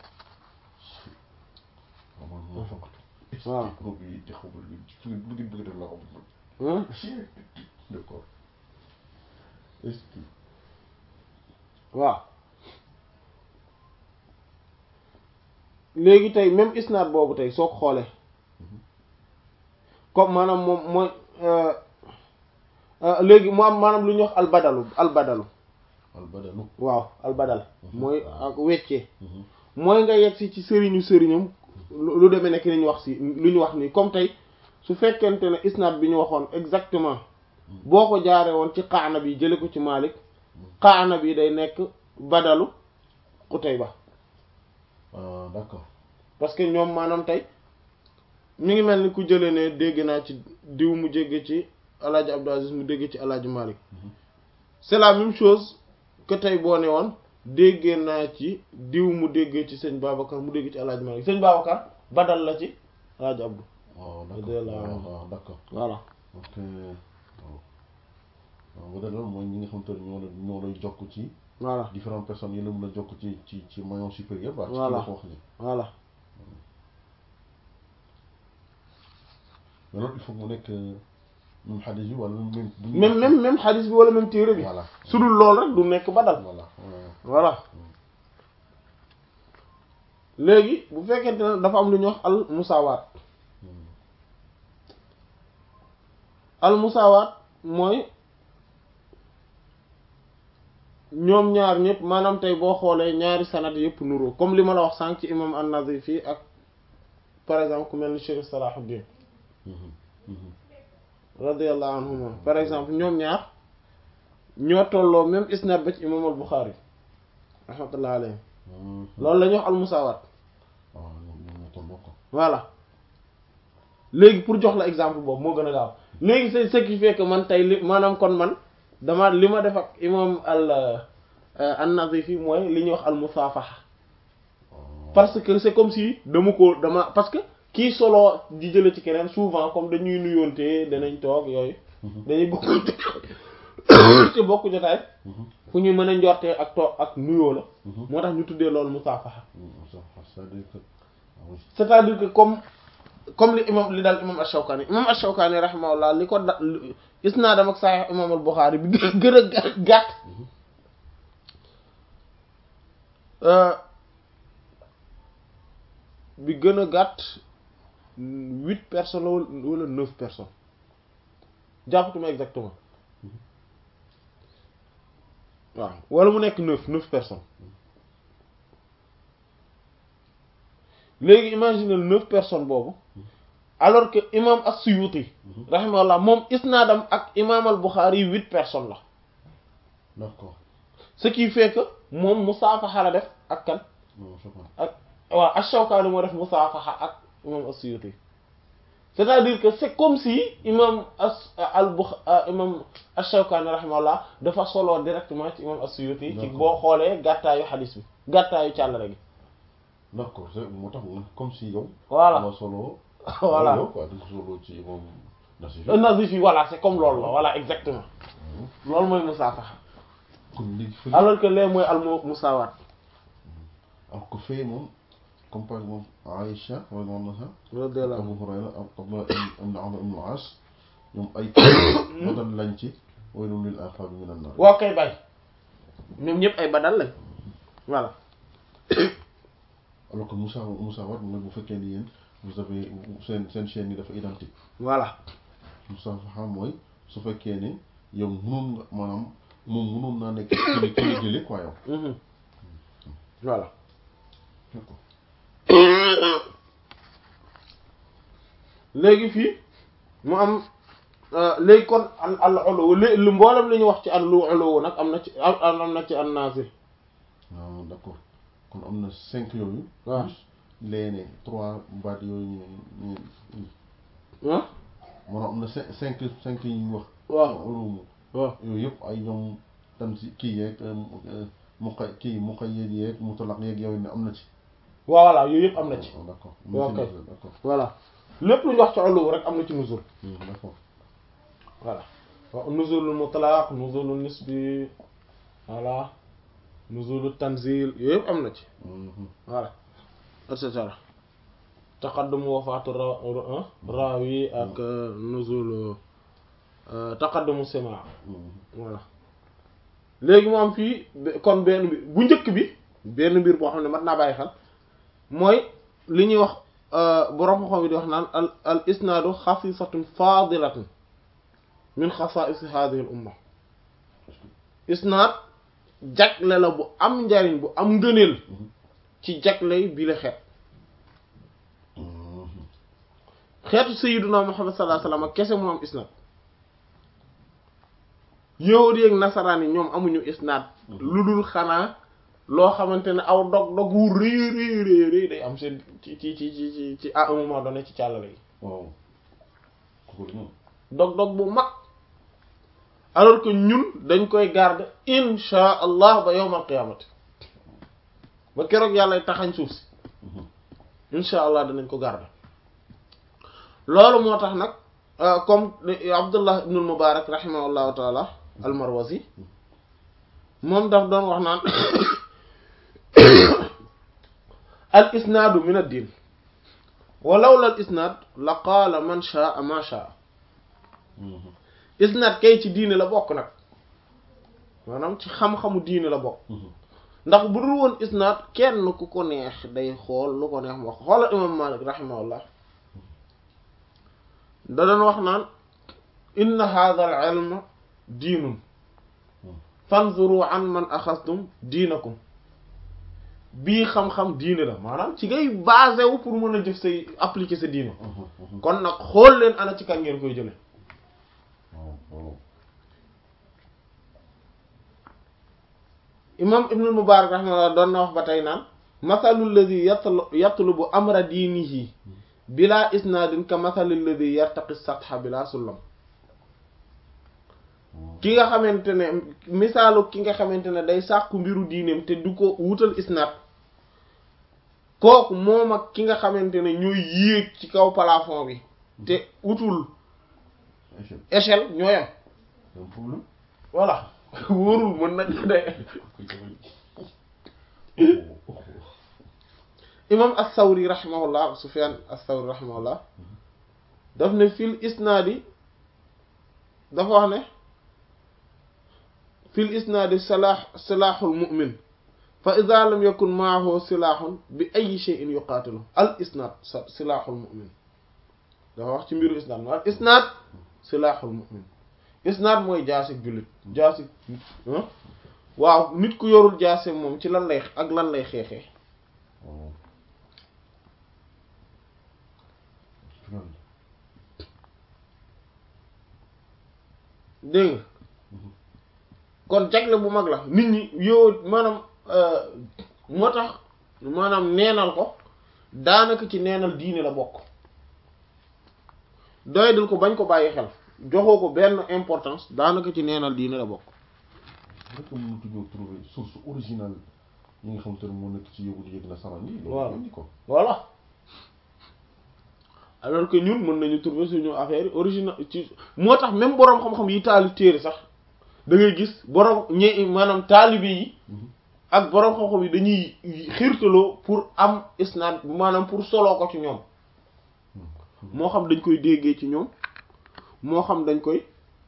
amoon moo faqatu Waaw. groupe yi di xamul li ci bëgg bëgg def la xamul hein d'accord est-ce que waaw léegi tey même isnaad boobu tey soo ko xoolee comme maanaam moom mooy euh, euh, léegi mu am maanaam lu ñuy wax albadalu albadalu albadalu waaw albadal mooy ak weccee Mhm, mooy nga yegg si ci sëriñu sëriñam lu lu demee nekk li ñu wax si lu ñu wax nii comme tey su fekkente ne isnaad bi ñu waxoon exactement boo ko jaaree woon ci qaana bi jële ko ci Malik qaana bi day nekk badalu Qutayba ah d'accord parce que ñoom maanaam tey mi ngi mel ni ku jëlee ne dégg naa ci diw mu jégge ci alaaji Abdou Aziz mu dégg ci alaaji Malik c'est la même chose que tey boo ne woon déggee naa ci diw mu déggee ci sëñ Babacar mu dégg ci alaaji Malik sëñ Babacar badal la ci alaaji Abdou waaw Radiyallahu d'accord anhu. waaw d'accord voilà ok waaw waaw badal mooy ñi nga xam te ne ñoo la ñoo lay jokk ci voilà différentes personnes yi la mën a jokk ci ci ci maillon supérieur ba ci Voilà. la ko wax ni voilà mais loolu il faut mu nekk même xadis bi wala même bu même même même xadis bi wala même téere bi voilà su dul lool rek du nekk badal voilà waaw. voilà léegi bu fekkente ne dafa am lu ñuy wax al musawaat al musawaat mooy ñoom ñaar ñëpp maanaam tey boo xoolee ñaari sanad yëpp nuroo comme li ma la wax sànq ci imam an-Nazifi ak par exemple ku mel ni Cheikh Salahuddin radiyallahu anhuma par exemple ñoom ñaar ñoo tolloo même isnad ba ci imam al Bukhari rahmatullah alayhi loolu la ñuy wax al musawaat waaw ñoom ñoo tolloo ko voilà léegi pour jox la exemple boobu moo gën a gaaw léegi c'est ce qui fait que man tey li maanaam kon man dama li ma def ak imam al an-Nazifi mooy li ñuy wax al musaafaha parce que c'est comme si dama ko dama parce que kii solo di jële ci keneen souvent comme dañuy nuyoonte danañ toog yooyu dañuy bokk ci bokk jotaay fu ñu mën a njortee ak toog ak nuyoo la moo tax ñu tuddee loolu musaafaha c'est-à-dire que c'est-à-dire que comme comme li imam li daal imam Ash-Shawkani imam Ash-Shawkani rahimahullah li ko da isnaadam ak Sahih imam al-Bukhari bi gën a gàtt bi gën a gàtt huit personnes la wala neuf personnes jàppatuma exactement waaw wala mu nekk neuf neuf personnes léegi imagine neuf personnes boobu alors que imam as-Suyuti rahimahullah moom isnaadam ak imam al-Bukhari yi huit personnes la d'accord ce qui fait que moom musaafaha la def ak kan ak waaw ash-Shawkani moo def musaafaha ak imam as-Suyuti c'est-à-dire que c'est comme si imam as al Bukh imam ash-Shawkani rahimahullah dafa solo directement ci imam as-Suyuti ci boo xoolee gàttaayu xadis bi gàttaayu càllale gi d'accord c'est moo tax comme si yow voilà ma solo voilà yow quoi da nga solo ci moom Nazifi Nazifi voilà c'est comme loolu la voilà exactement loolu mooy musaafaha kon léegi fële alors que lee mooy al musaawaat alors que fee moom comme par exemple Aïcha radiyallahu anha radiyallahu Abu Hurayra ak Abdullah ibn Amr ibn al-As ñoom ay badal lañ ci waylun lil aqaabi minan naar waaw kay bay ñoom ñëpp ay badal lañ voilà alors que Moussa Moussa Wade mooy bu fekkee ni yéen vous avez seen seen chaîne yi dafa identique voilà Moussa xam mooy su fekkee ne yow mënoon nga maanaam moom mënoon naa nekk ci li ci li jëlee quoi yow. Mhm. voilà d'accord léegi fii mu am léegi kon al al ulu li li mboolem li ñu wax ci al lu ulu nag am na ci am am na ci an nazil ah d'accord kon am na cinq yooyu. waaw plus léeg trois baat yooyu ñu ñu ñu ah maanaam am na cinq cinq cinq yi ñu wax. waaw ulum waaw yooyu yëpp ay ñoom tam si kii yeeg mu xay kii mu xay yeeg yeeg mu talaq yeeg yooyu ne am na ci. waaw voilà yooyu yëpp am na ci Ah, d'accord. waaw Mu kay. ci d'accord. voilà lépp lu ñu wax ci ulu rek am na ci nuzul Hmm, d'accord. voilà waaw nuzulul mutlaq nuzulul nisbi voilà nuzulul tanzil yooyu yëpp am na ci Mhm. voilà et cetera taqaddum wafaatu ra ra- raawi ak nuzul taqaddumu simaa Mhm. voilà léegi mu am fii be- kon benn bi bu njëkk bi benn mbir boo xam ne mat naa bàyyi xel mooy li ñuy wax borom xam bi di wax naan al al isnaadu xasisatun faadilatun min xasaisi hadhihi al umma isnaad jagle la bu am njariñ bu am ngëneel Mhm. ci jagley bi la xeet Mhm. xeetu sayyiduna Muhammad sallallahu alayhi wasallam kese mu am isnaad yahudi ak nasaraan yi ñoom amuñu isnaad lu dul xanaa loo xamante ne aw dog dog wu rëy rëy rëy rëy day am seen ci ci ci ci ci ci à un moment donné ci càllale yi waaw kooku de moom. dog dog bu mag alors que ñun dañ koy garder insha allah ba yawmal qiyaamati ba keroog yàlla taxañ suuf si Mhm. insha allah danañ ko garder loolu moo tax nag euh, comme li Abdullah ibn al-Mubarak rahimahullahu taala al-Marwazi moom daf doon wax naan al isnaadu min ad-din wa lawla al isnaad la qaala man shaa ma shaa Mhm. isnaad kay ci diine la bokk nag maanaam ci xam-xamu diine la bokk Mhm. ndax bu dul woon isnaad kenn ku ko neex day xool lu ko neex mu wax xoolal imam Malik rahimahullah da doon wax naan inna hadha al ilma diinun fanzuru an man axastum diinakum bii xam-xam diine la maanaam ci ngay basé wu pour mën a jëf say appliquer sa diine kon nag xool leen ana ci kan ngeen koy jële imam ibnul mubarak rahimahullah doon na wax ba tey naan mathalu lladi yatlu yatlubu amra diinihi bila isnaadin ka mathali lladi yartaqi satha bila sullam ki nga xamante ne misaalu ki nga xamante ne day sàkku mbiru diineem te du ko wutal isnaad kooku moom ak ki nga xamante ne ñooy yéeg ci kaw plafond bi te wutul échelle ñoo yem voilà wóorul mën na de imam as-Sawri rahimahullah Sufyan as-Sawri rahimahullah daf ne fil isnaadi dafa wax ne fil isnaadi silah silahul mu'min fa idha lam yakun ma'ahu silahun bi ayyi shay'in yuqatilu al isnaad silahul mu'min dafa wax ci mbiru isnaad al isnaad silahul mu'min isnaad mooy jaasi jullit jaasi waaw nit ku yorul jaase moom ci lan lay ak lan lay xeexee dégg nga kon jagle bu mag la nit ñi yow maanaam moo tax maanaam neenal ko daanaka ci neenal diine la bokk doy dal ko bañ ko bàyyi xel joxoo ko benn importance daanaka ci neenal diine la bokk naka mënatuñoo trouver source originale yi nga xam te ne moo nekk ci yahudi yëg nasaraan yi waaw indi ko voilà alors que ñun mën nañu trouver suñu affaire original ci moo tax même boroom xam-xam yi taali téere sax da ngay gis boroom ñe maanaam taalibe yi ak boroom xam-xam yi dañuy xiirtaloo pour am isnaad maanaam pour soloo ko ci ñoom moo xam dañ koy déggee ci ñoom moo xam dañ koy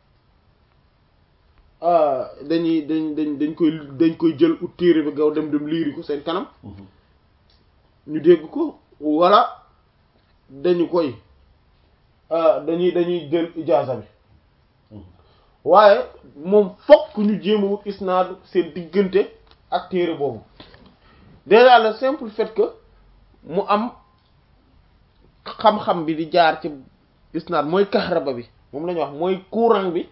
dañuy dañ dañ dañ koy dañ koy jël ut téere bi gaw dem dem liiri ko seen kanam ñu dégg ko wala dañu koy dañuy dañuy jël ijaaza bi waaye moom fokk ñu jéem a wut isnaad seen diggante ak téere boobu déjà le simple fait que mu am xam-xam bi di jaar ci isnaad mooy kahraba bi moom la ñuy wax mooy courant bi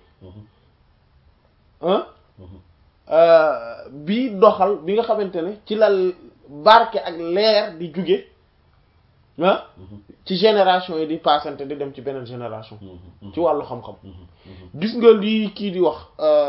bi doxal bi nga xamante ne ci la barke ak leer di jóge ah ci génération yi di passante di dem ci beneen génération ci wàllu xam-xam gis nga lii kii di wax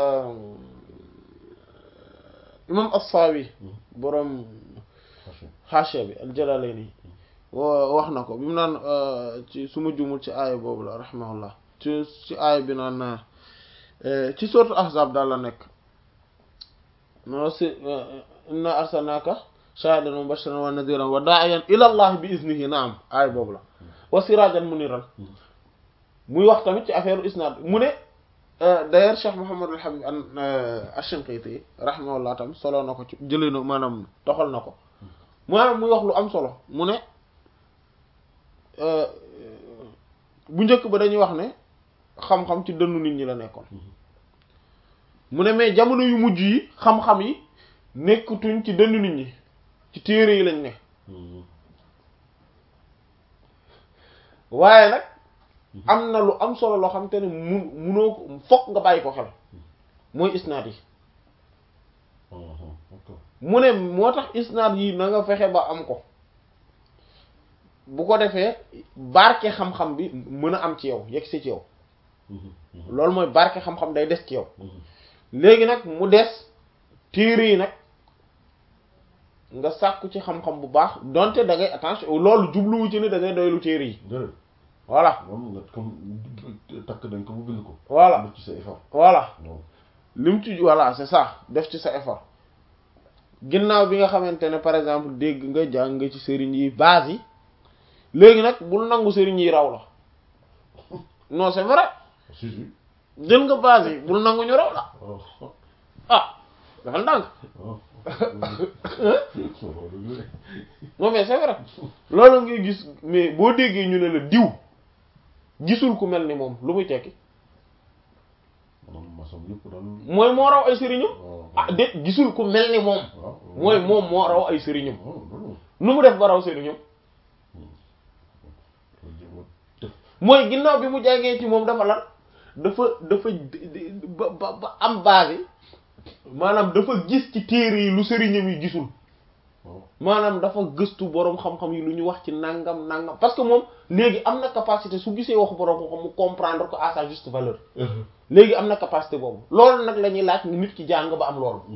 imam as-Sawi boroom xaashe bi al-Jalalayn wax na ko bi mu naan ci su ma jumul ci aaya boobu la rahimahullah ci ci aaya bi naan ci sourate ahzab daal la nekk no si inna arsalnaka shahidan wa mubashiran wa nadhiran wa da'iyan ila allah bi iznihi naam aaya boobu la wa sirajan muniran muy wax tamit ci affaire isnad mu ne d'ailleurs Cheikh Mouhamed al Habib ash-Shinqiti rahimahullah tam solo na ko ci jëlee na maanaam toxal na ko maanaam muy wax lu am solo mu ne bu njëkk ba dañuy wax ne xam-xam ci dënnu nit ñi la nekkoon mu ne mais jamono yu mujj yi xam-xam yi nekkutuñ ci dënnu nit ñi ci téere yi lañ ne waaye nag am na lu am solo loo xam te ne mun munoo ko fokk nga bàyyi ko xel mooy isnaad yi mu ne moo tax isnaad yi na nga fexe ba am ko bu ko defee barke xam-xam bi mën a am ci yow yegg si ci yow loolu mooy barke xam-xam day des ci yow léegi nag mu des téere yi nag nga sàkku ci xam-xam bu baax donte da ngay attention loolu jubluwu ci ne da ngay doylu téere yi voilà moom nga comme takk dañ ko bu bind ko voilà def ci sa effort voilà lim ci voilà c'est ça def ci sa effort ginnaaw bi nga xamante ne par exemple dégg nga jàng nga ci sëriñ yi base yi léegi nag bul nangu sëriñ yi raw la non c'est vrai si si jël nga base yi bul nangu ñu raw la ah dafa ndànk non mais c'est vrai loolu ngay gis mais boo déggee ñu ne la diw gisul ku mel ni moom lu muy tekki maanaam masam yëpp daal mooy moo raw ay sëriñam waaw ah déet gisul ku mel ni moom waaw mooy moom moo raw ay sëriñam waaw loolu nu mu def ba raw sëriñam loolu jéem a def mooy ginnaaw bi mu jàngee ci moom dafa lan dafa dafa ba ba ba am base maanaam dafa gis ci téere yi lu sëriñam yi gisul waaw maanaam dafa gëstu boroom xam-xam yi lu ñu wax ci nangam nangam parce que moom léegi am na capacité su gisee waxu boroom xam-xam mu comprendre ko à sa juste valeur léegi am na capacité boobu loolu nag la ñuy laaj nit ki jàng ba am loolu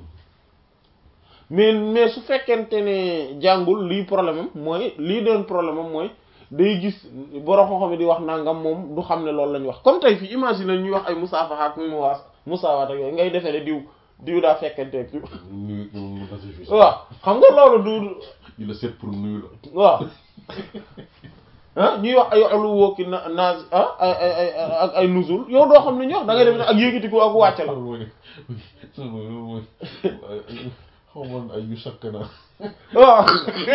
mais mais su fekkente ne jàngul lii problème am mooy lii doon problème am mooy day gis boroom xam-xam yi di wax nangam moom du xam ne loolu la ñu wax comme tey fii imagine ñuy wax ay musaafaha ak mu waas musaawaat ak yooyu ngay defee ne diw diw daa fekkenteeg diw nuyu ñoom mu tase fii waaw xam nga loolu du ñu la seet pour nuyu la waaw ah ñuy wax ay olu wooki na naag ah ay ay ay ak ay nuzul yow doo xam ne ñu wax da ngay def ne ak yëkkatiku ak wàcc la loolu mooy loolu mooy xaw ma ay yu sakk na waaw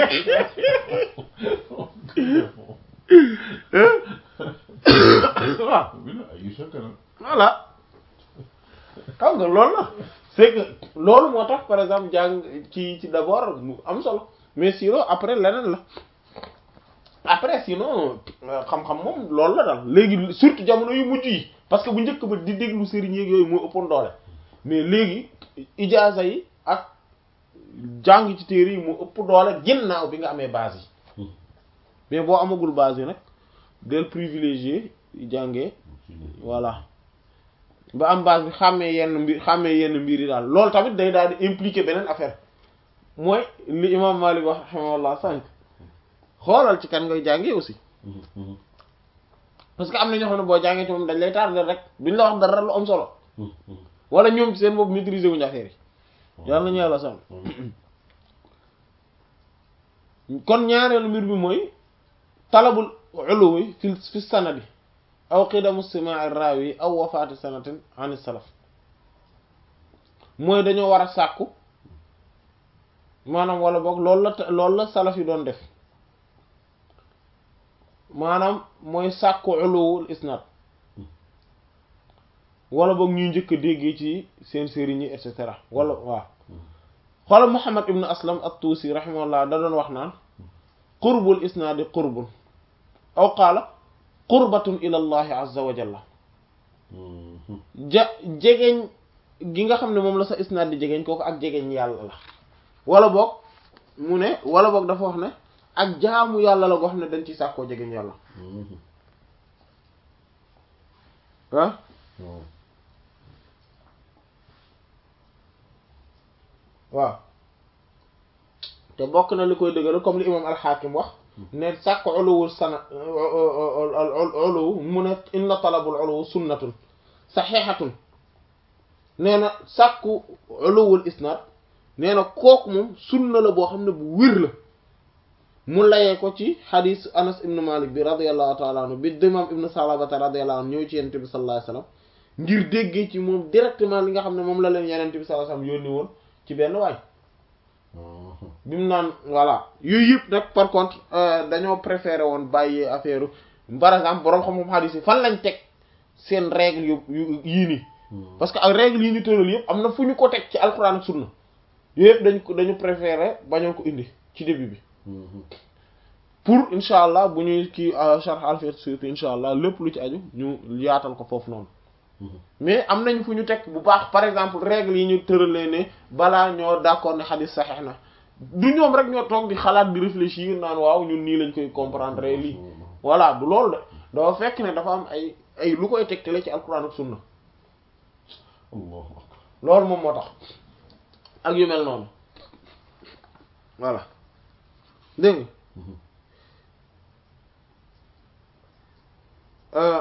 waaw bi la ay yu sakk na voilà xam nga loolu la c'est que loolu moo tax par exemple jàng ci ci d'abord mu am solo mais sinon après leneen la après sinon euh, xam-xam moom loolu la daal léegi surtout jamono yu mujj yi parce que bu njëkk ba di déglu sëriñ yeeg yooyu moo ëppoon doole mais léegi ijaasa yi ak jàng ci téere yi moo ëpp doole ginnaaw bi nga amee base yi mais boo amagul base yi nag del privilégié jàngee voilà ba am base bi xàmmee yenn mbir xàmmee yenn mbir yi daal loolu tamit day daal di impliquer beneen affaire mooy li imam Malik wax rahimahullah sànq xoolal ci kan ngay jàngee aussi parce que am na ñoo xam ne boo jàngee ci moom dañ lay tardé rek duñ la wax dara lu am solo wala ñoom ci seen bopp maîtriser wuñu affaire yi yàlla nañu yàlla sàmm kon ñaareelu mbir bi mooy talabul uluwi fi fi sanadi aw qidamu simaai raawi aw wafaati sanatin an salaf mooy dañoo war a sàkku maanaam wala boog loolu la loolu la salaf yi doon def maanaam mooy sàkku uluwul isnad wala boog ñuy njëkk a déggee ci seen sëriñ yi et cetera wala waaw xoola Muhammad ibn Aslam at-Tusi rahimahullah da doon wax naan qurbul isnaadi qurbun aw qaala qurbatun ila allahi azza wa jalla ja jegeñ gi nga xam ne moom la sa isnaad di jegeñ kooku ak jegeñ yàlla la wala boog mu ne wala boog dafa wax ne ak jaamu yàlla la goo xam ne dañ ciy sàkkoo jegeñ yàlla ah waaw te bokk na li koy dëgëral comme li imam alxaakim wax ne sàkk uluwul sana uluw mu ne inna talabul uluw sunnatun saxiixatun nee na sàkku uluwul isnad nee na kooku moom sunna la boo xam ne bu wér la mu layee ko ci xadis anas ibnu malik bi radiallahu taala anhu bi imam ibnu salabata radiallahu anhu ñëw ci yenente bi sallallahu alayhi wasallam ngir déggee ci moom directement li nga xam ne moom la leen yenente bi sallallahu alayhi wasallam yónni woon ci benn waay bi mu naan voilà yooyu yëpp nag par contre dañoo préféré woon bàyyi affaire par exemple boroom xam-xam xadis yi fan lañ teg seen règle yu yu yii nii parce que ak règle yi ñu tëral yëpp am na fu ñu ko teg ci alxuraan ak sunna yooyu yëpp dañ ko dañu préféré bañoon ko indi ci début bi pour incha allah bu ñuy kii sharh al-Fiqh Suyuti incha allah lépp lu ci aju ñu yaatal ko foofu noonu mais am nañ fu ñu teg bu baax par exemple règle yi ñu tëralee ne balaa ñoo d'accord ne xadis saxeex na du ñoom rek ñoo toog di xalaat di réfléchir naan waaw ñun nii lañ koy comprendre lii voilà du loolu de dafa fekk ne dafa am ay ay lu koy tegtale ci alquran ak sunna allahu akbar loolu moom moo tax ak yu mel noonu voilà dégg nga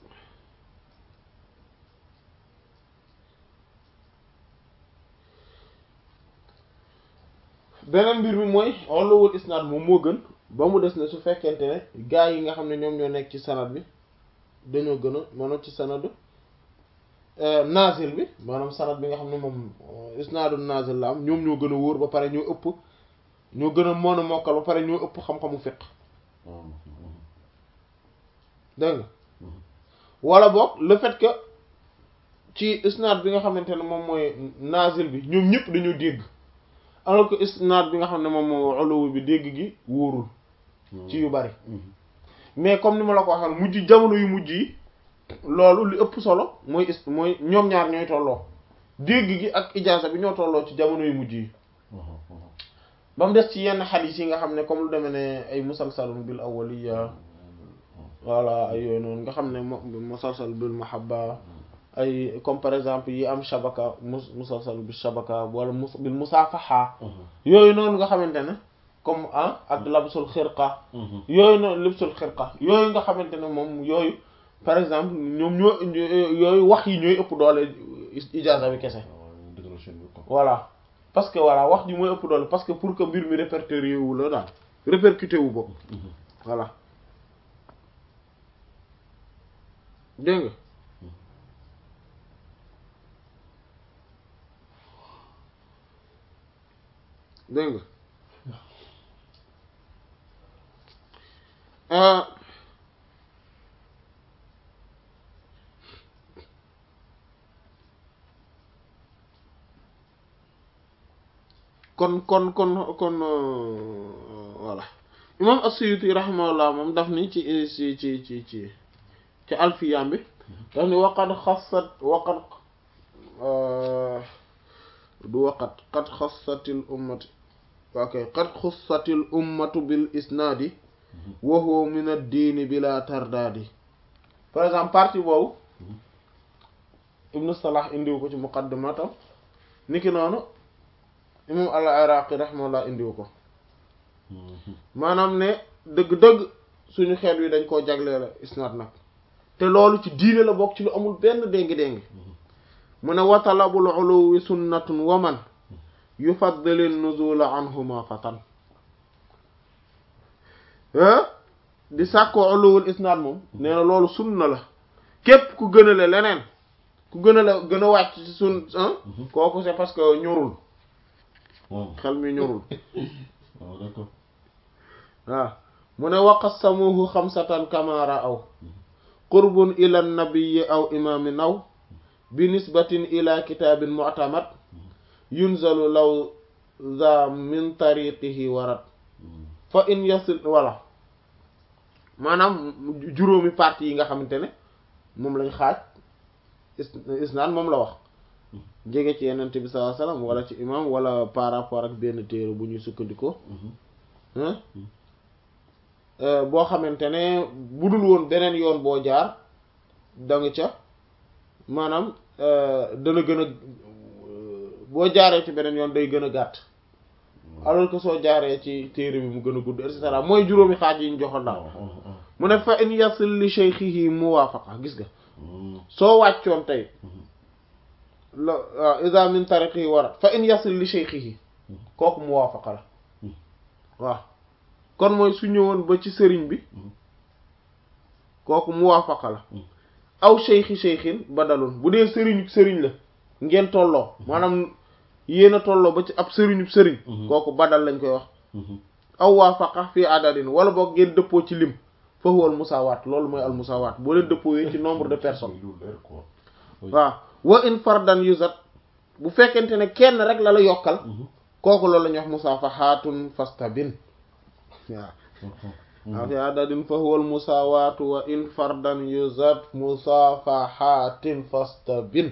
beneen mbir mi mooy uluwul isnaad moom moo gën ba mu des ne su fekkente ne gaa yi nga xam ne ñoom ñoo nekk ci sanad bi dañoo gën a maanaam ci sanad nazil bi maanaam sanad bi nga xam ne moom isnaadu nazil la am ñoom ñoo gën a wóor ba pare ñoo ëpp ñoo gën a mën a mokkal ba pare ñoo ëpp xam-xamu fiqh dégg nga wala boog le fait que ci isnaad bi nga xamante ne moom mooy nazil bi ñoom ñëpp dañoo dégg alors que isnaad bi nga xam ne moom mooy uluw bi dégg gi wóorul ci yu bari mais comme ni ma la ko waxee mujj jamono yu mujj yi loolu li ëpp solo mooy is mooy ñoom ñaar ñooy tolloo dégg gi ak ijaasa bi ñoo tolloo ci jamono yu mujj yi ba mu des ci yenn xadiis yi nga xam ne comme lu demee ne ay musalsalun bil awwaliya voilà ay yooyu noonu nga xam ne mo musalsal bil mahabba ay comme par exemple yi am shabaka mus musalsal bil shabaka wala mus bil musaafaha yooyu noonu nga xamante ne comme ah ak labsul xirqa yooyu noonu labsul xirqa yooyu nga xamante ne moom yooyu par exemple ñoom ñoo yooyu wax yi ñooy ëpp doole ijaaza bi kese voilà parce que voilà wax ji mooy ëpp doole parce que pour que mbir mi répertorié wu la daal répercuté wu boobu voilà dégg nga dégg nga kon kon kon kon voilà imam as-Suyuti rahimahullah moom daf ni ci ci ci ci ci ci alfiyam bi daf ni waqad xassat waqad du waqat qad xassatil ummati ok qad xussatil ummatu bil isnaadi wa huwa min ad-diini bila tardaadi par exemple partie boobu ibnu salah indiwu ko ci muqaddimatam niki noonu imam al-Iraqi rahimahullah indiwu ko maanaam ne dëgg-dëgg suñu xeet wi dañ koo jagleel la isnaad nag te loolu ci diine la bokk ci lu amul benn déngi-déngi mu ne wa talabul uluwi sunnatun wa man yufaddilin nuzula anhuma fatan di sàkkoo uluwul isnaad moom nee na loolu sunna la képp ku gënale leneen ku gënale gën a wàcc ci sun kooku c'est parce que ñorul xel mi ñorul waaw mu ne waqassamuhu xamsatan kamara aw qurbun ila nabiyyi aw imaami naw bi nisbatin ila kitaabin mu'tamad yunzalu law za min tariqihi warat fa in yasil wala maanaam juróomi partie yi nga xamante ne moom lañ xaaj isnaan moom la wax jege ci yenent bi sallallahu alayhi wasallam wala ci imam wala par rapport ak benn téere bu ñuy sukkandikoo boo xamante ne bu dul woon beneen yoon boo jaar da nga ca maanaam dana gën a boo jaaree ci beneen yoon day gën a gàtt alors que soo jaaree ci téere bi mu gën a gudd et cetera mooy juróomi xaaj yi ñu joxoon daal mu ne fa in yasil li shaykhihi muwaafaqa gis nga soo wàccoon tey la waaw iza min tariqihi warat fa in yasil li shaykhihi kooku muwaafaqa la waaw kon mooy su ñëwoon ba ci sëriñ bi kooku muwaafaqa la aw shaykhi shaykhin badalun bu dee sëriñu sëriñ la ngeen tolloo maanaam yéen a tolloo ba ci ab sëriñu sëriñ kooku badal lañ koy wax aw waafaqa fii adadin wala boog ngeen dëppoo ci lim fa huwa al musaawaat loolu mooy al musaawaat boo leen dëppoo ci nombre de personnes waaw wa in fardan yuzat bu fekkente ne kenn rek la la yokkal kooku loolu la ñuy wax musaafahaatun fastabin waaw waaw fi adadin fa huwa al musaawaatu wa in fardan yuzat musaafahatin fastabin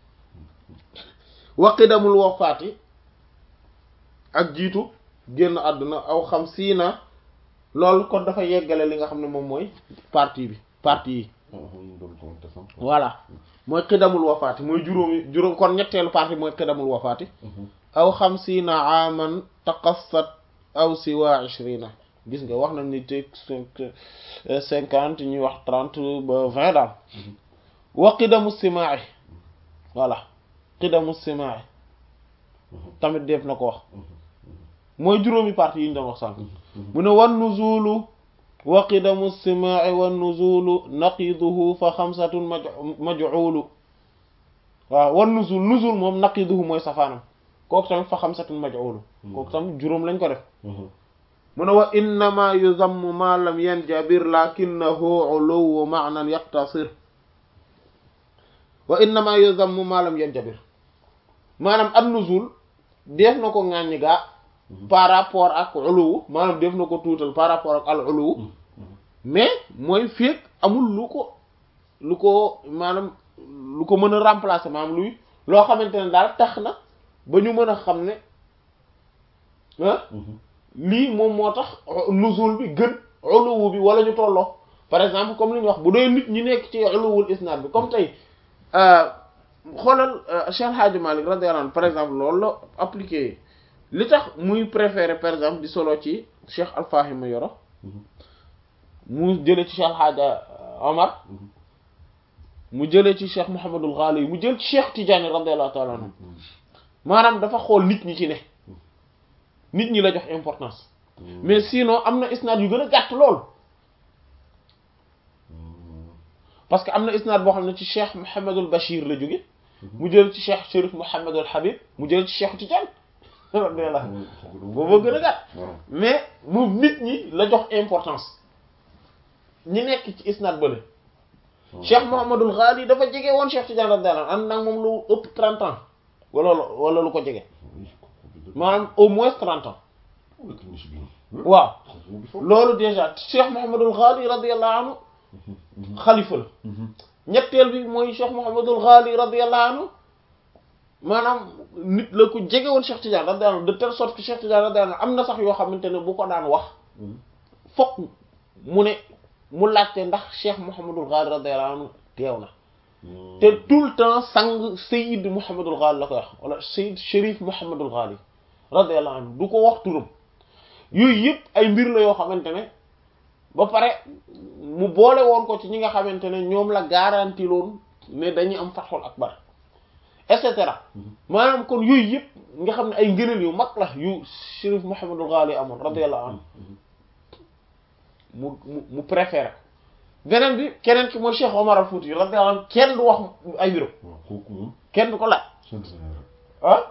waqidamul wafaati ak jiitu génn àdduna aw xam siina loolu kon dafa yeggale li nga xam ne moom mooy partie bi partie yi voilà mooy xidamul wafaati mooy juróomi juróom kon ñetteelu partie mooy xidamul wafaati aw xam siina aman taqassat aw siwa ishrina gis nga wax nañ ni te cinquante ñuy wax trente ba vingt daal wa qidamu simaai voilà qidamu simaai tamit def na ko wax mooy juróomi partie yi ñu doon wax sànq mu ne wan nuzulu wa qidamu simaai wan nuzulu naqiduhu fa xamsatun maj'ulu waaw wan nuzul nuzul moom naqiduhu mooy safaanam kooku tamit fa xamsatun maj'ulu kooku tamit juróom lañ ko def mu ne wa innama yuzammu ma lam yanjabir lakinnahu uluwu ma'nan yaqtasir wa innama yuzammu ma lam yanjabir maanaam an nuzul def na ko ŋàññi gaa par rapport ak uluwu maanaam def na ko tuutal par rapport ak al uluwu mais mooy féeg amul lu ko lu ko maanaam lu ko mën a remplacer maanaam luy loo xamante ne daal tax na ba ñu mën a xam ne ah lii moom moo tax nuzul bi gën uluwu bi wala ñu tolloo par exemple comme li ñu wax bu dee nit ñi nekk ci uluwul isnad bi comme tey xoolal Cheikh Hadji Malick radiyallahu anhu par exemple loolu la appliqué li tax muy préféré par exemple di solo ci Cheikh Alfahima Yoro mu jële ci Cheikh Hadji Omar mu jëlee ci Cheikh Mouhamadul Ghali mu jël ci Cheikh Tidiane radiyallahu ta'ala anhu maanaam dafa xool nit ñi ci ne nit ñi la jox importance mais sinon am na isnaad yu gën a gàtt lool parce que am na isnaad boo xam ne ci Cheikh Mouhamadul Bachir la jóge mu jël ci Cheikh Chérif Mouhamadul Habib mu jël ci Cheikh Tidiane radiyallahu boobu gën a gàtt mais moom nit ñi la jox importance ñi nekk ci isnaad bële cheikh Mouhamadul Ghali dafa jege woon cheikh Tidiane radiyallahu anhu ànd nag moom lu ëpp trente ans wala wala lu ko jege maanaam au moins trente ans waaw loolu déjà cheikh Mouhamadul Ghali radiyallahu anhu xalifa la ñetteel bi mooy cheikh Mouhamadul Ghali radiyallahu anhu maanaam nit la ko jege woon cheikh Tidiane radiyallahu anhu de telle sorte que cheikh Tidiane radiyallahu anhu am na sax yoo xamante ne bu ko daan wax fokk mu ne mu laajte ndax cheikh Mouhamadul Ghali radiyallahu anhu teew na te tout le temps sang Sayyid Mouhamadul Ghali la koy wax wala Sayyid Chérif Mouhamadul Ghali radiyallahu anhu du ko wax turam yooyu yëpp ay mbir la yoo xamante ne ba pare mu boole woon ko ci ñi nga xamante ne ñoom la garanti loon ne dañuy am fatxul akbar et cetera maanaam kon yooyu yëpp nga xam ne ay ngëneel yu mag la yu Chérif Mouhamadul Ghali amoon radiyallahu anhu mu mu mu préféré beneen bi keneen ki mooy Cheikh Omar al Fouti radiyallahu anhu kenn du wax ay mbirum kooku moom kenn du ko laaj ah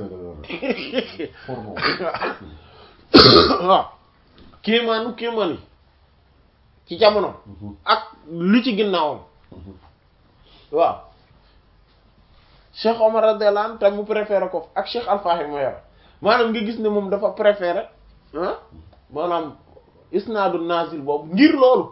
waaw kéemaanu kéemaan yi ci jamono ak li ci ginnaawam waaw Cheikh Omar radiyallahu anhu tam mu préféré ko ak Cheikh Alfaahi moo yor maanaam nga gis ne moom dafa préféré ah maanaam isnaadu nazil boobu ngir loolu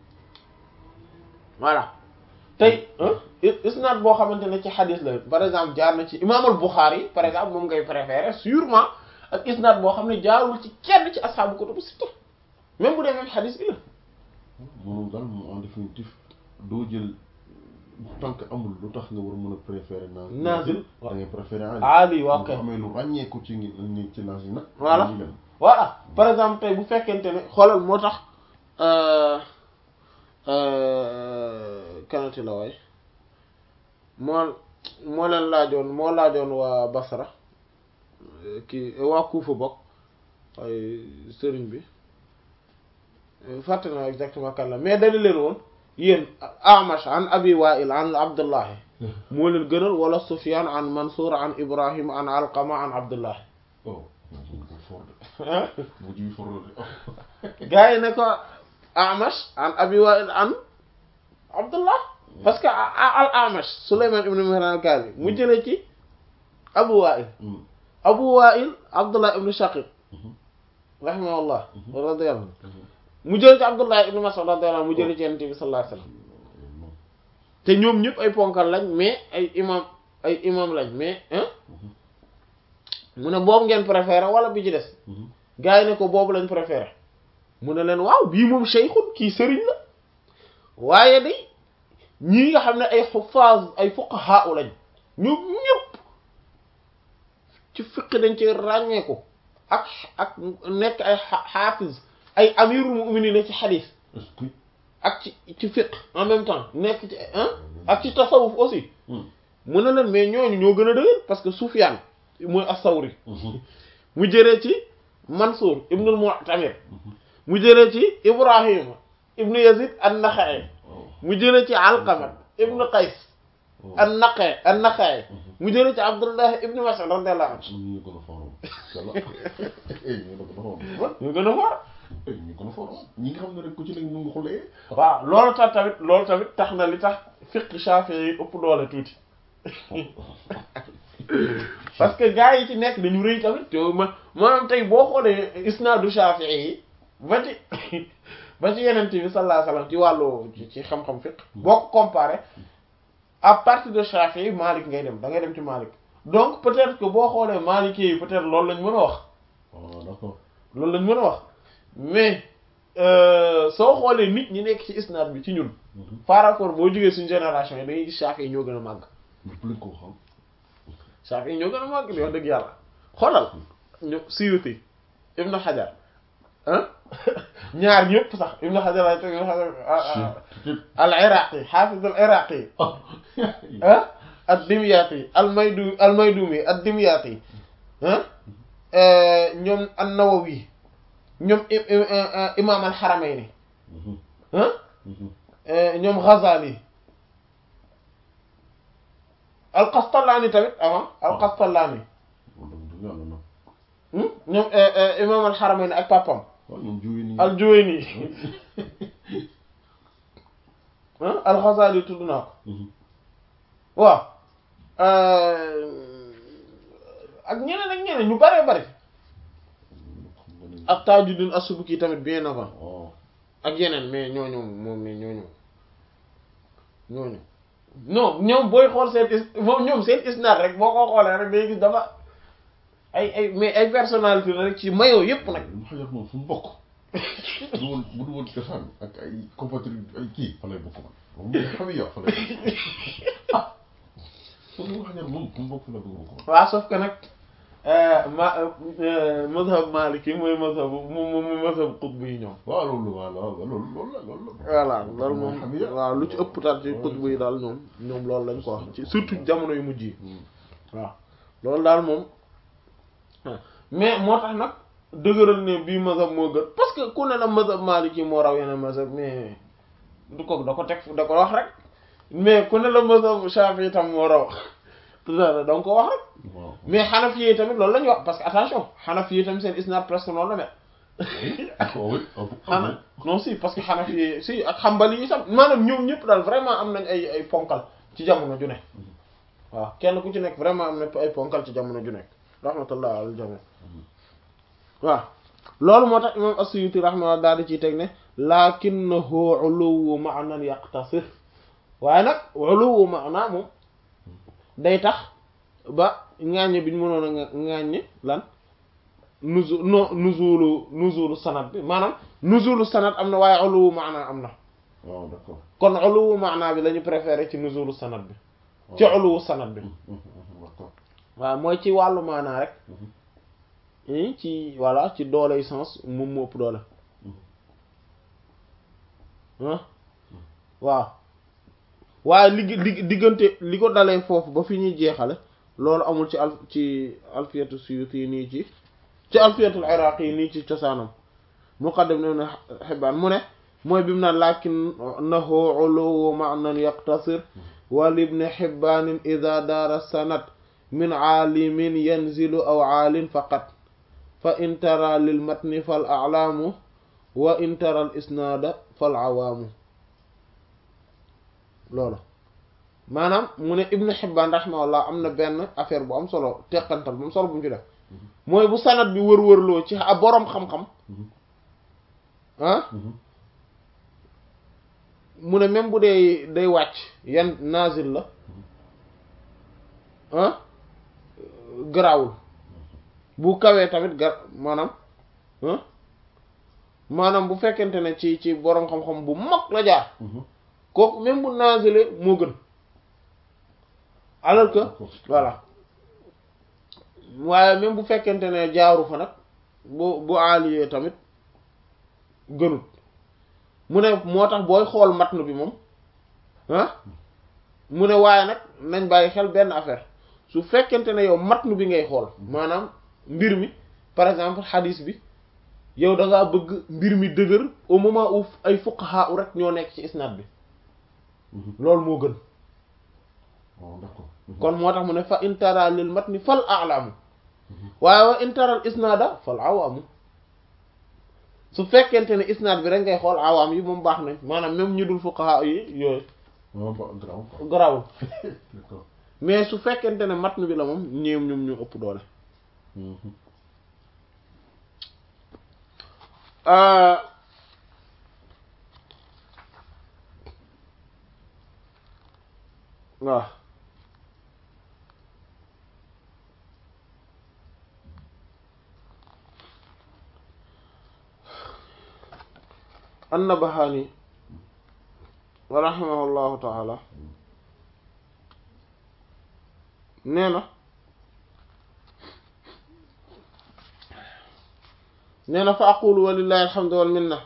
voilà tey isnaad boo xamante ne ci xadis la par exemple jaar na ci imaam al Bukhari par exemple moom ngay préférer sûrement ak isnaad boo xam ne jaarul ci kenn ci ashaabu kutubu sitta même bu dee même xadis bi la. moom daal mu en définitif doo jël tant que amul lu tax nga war a mën a préférer. nazil da ngay préférer Ali waaw kay bu amee lu ràññeeku ci ngi ci nazil nag. voilà voilà par exemple tey bu fekkente ne xoolal moo tax. kanati la waay moo moo leen laajoon moo laajoon waa Basra kii waa Kuufa bokk ay sëriñ bi fàtte na exactement kan la mais dañu leen woon yéen Amash an Abi Wa'il an Abdullahi moo leen gënal wala Sufyan an Mansur an Ibrahim an Alqama an Abdullahi gaa yi ne ko Amash an Abi Wa'il an Abdullah parce que al Amash Sulayman ibn Mihran al-Kalbi mu jëlee ci Abu Wa'il Abu Wa'il Abdullah ibn Shaqiq rahimahullah radiyallahu mu jëlee ci Abdullah ibn Mas'ud radiyallahu mu jëlee ci Yonent bi sallallahu alayhi wasallam te ñoom ñëpp ay ponkal lañ mais ay imam ay imam lañ mais mu ne boobu ngeen préféré wala bi ci des gars yi ne ko boobu lañ préféré mu ne leen waaw bii moom shaykhun kii sëriñ la waaye de ñii nga xam ne ay xufaaz ay fuqaha lañ ñoom ñëpp ci fiq dañ ci ràññeeku ak ak nekk ay xaafiz ay amirul mu'minin ci xadis ak ci ci fiq en même temps nekk ci ak ci tasawuf aussi mu ne leen mais ñooñu ñoo gën a dëgër parce que Sufyaan mooy as-Sawri mu jëlee ci Mansour ibnul Mu'tamir mu jëlee ci Ibrahima ibnu Yazid an-Naxa'i mu jëlee ci Alqama ibnu Qays an-Naqi an-Naqi mu jëlee ci Abdullah ibn Mas'ud radiyallahu anhu ñu gën a fort yàlla ñu gën a fort ñu gën a war ñu gën a fort ñi nga xam ne rek ku ci nekk ñu ngi xoolee waaw loolu tax tamit loolu tamit tax na li tax fiqh Shafi'i yi ëpp doole tuuti parce que gars yi ci nekk dañu rëy tamit te ma maanaam tey boo xoolee isnaadu Shafi'i yi ba ci ba ci yeneen bi sallallahu alayhi wasallam ci wàllu ci xam-xam fiqh boo ko comparé à partir de Shafi'i Malik ngay dem da ngay dem ci Malik donc peut-être que boo xoolee Maliki yi peut-être loolu lañ mën a wax waaw d'accord loolu lañ mën a wax mais soo xoolee nit ñi nekk ci isnaad bi ci ñun par rapport boo jógee suñu génération yi da ngay gis Shafi'i yi ñoo gën a màgg ñëpp lañ ko xam Shafi'i yi ñoo gën a màgg li wax dëgg yàlla xoolal ñu Suyuti Ibn Hajar ah ñaar ñëpp sax Ibn Hajar ay teg Ibn Hajar al Iraqi Hafiz al Iraqi ah ad-Dimyati al Maydu al Maydumi ad-Dimyati ah ñoom an-Nawawi ñoom imam al Haramayni ah ñoom Ghazali al Qastallani tamit avant al Qastallani ñoom imam al Haramayni ak papam waaw ñoom Juwayni al Juwayni ah al Ghazali tudd naa ko waaw ak ñeneen ak ñeneen ñu bëree bëri ak Tajuddin as-Subki tamit bien avant ak yeneen mais ñooñu moom mais ñooñu ñooñu non ñoom booy xool seen is moom ñoom seen isnaad rek boo ko xoolee rek day gis dafa ay ay mais ay personnalité la rek ci mayoo yépp nag Ibn Hajar moom fu mu bokk du woon bu du woon cosaan ak ay compatriotes ay kii fa lay bokk man moom moom xam yow fa lay ah Ibn Hajar moom fu mu bokk la bëgg bokk waaw sauf que nag ma mazhab maliki mooy mazhab moom moom mazhab qutb yi ñoom waaw loolu waaw loolu loolu loolu la loolu la voilà loolu moom waaw lu ci ëpp daal ci qutb yi daal ñoom ñoom loolu lañ ko wax ci surtout jamono yu mujj yi waaw loolu daal moom mais moo tax nag dëgëral ne bii mazhab moo gën parce que ku ne la mazhab maliki moo raw yeneen mazhab mais du ko da ko teg da ko wax rek mais ku ne la mazhab shafi tam moo raw da nga ko wax rek mais xanafi yi tamit loolu la ñuy wax parce que attention xanafi yi tamit seen isnaad presque noonu la mel xana non si parce que xanafi yi si ak xambali yi tam maanaam ñoom ñëpp daal vraiment am nañ ay ay ponkal ci jamono ju nekk waaw kenn ku ci nekk vraiment am na ay ponkal ci jamono ju nekk rahmatullah al jami waaw loolu moo tax imam as-Suyuti rahmatullah daal di ciy teg ne lakinnahu uluwu ma'nan yaqtasir waaye nag uluwu ma'na moom day tax ba ŋàññe bi ñu mënoon a ŋàññe lan nuzu no nuzulu nuzulu sanad bi maanaam nuzulu sanad am na waaye uluwu ma'na am na waaw d'accord kon uluwu ma'na bi la ñu préféré ci nuzulu sanad bi ci uluwu sanad bi d'accord waaw mooy ci wàllu maanaa rek ci voilà ci dooley sens moom moo ëpp doole ah waaw waaye li li diggante li ko dalee foofu ba fi ñuy jeexale loolu amul ci al ci alfiyatu suyuti nii ci ci alfiyatul iraqi yi nii ci cosaanam muqaddam ne ne xibaan mu ne mooy bi mu naan lakinnahu uluwu ma'nan yaqtasir wal ibn xibbaanin ida daara sanad min aalimin yanzilu aw aalin faqat fa in tara lil matni fal a'laamu wa in tara al isnaada fal awaamu loolu maanaam mu ne ibnu Hibbaan rahimahullah am na benn affaire bu am solo teqantal bu am solo bu mu ci def mooy bu sanad bi wër-wërloo ci a boroom xam-xam ah mu ne même bu dee day wàcc yan nazil la ah garaawul bu kawee tamit gar maanaam ah maanaam bu fekkente ne ci ci boroom xam-xam bu mag la jaar kooku même bu nazile moo gën alors que voilà waaye même bu fekkente ne jaaru fa nag bu bu aliyee tamit gënut mu ne moo tax booy xool matnu bi moom ah mu ne waaye nag nañ bàyyi xel benn affaire su fekkente ne yow matnu bi ngay xool maanaam mbir mi par exemple xadis bi yow da ngaa bëgg mbir mi dëgër au moment où ay fuqaha u rek ñoo nekk ci isnad bi loolu moo gën oh d'accord kon moo tax mu ne fa intara lil matni fal a'lamu waaye wa intaral isnaada fal awaamu su fekkente ne isnaad bi rek ngay xool awaam yi moom baax nañ maanaam même ñu dul fuqaha yi yooyu non pas grave quoi garawul d'accord mais su fekkente ne matn bi la moom ñoom ñoom ñu ëpp doole Mhm. waaw An-Nabahani rahimahullahu taala nee na nee na fa aqulu walillahi alhamdu wal minna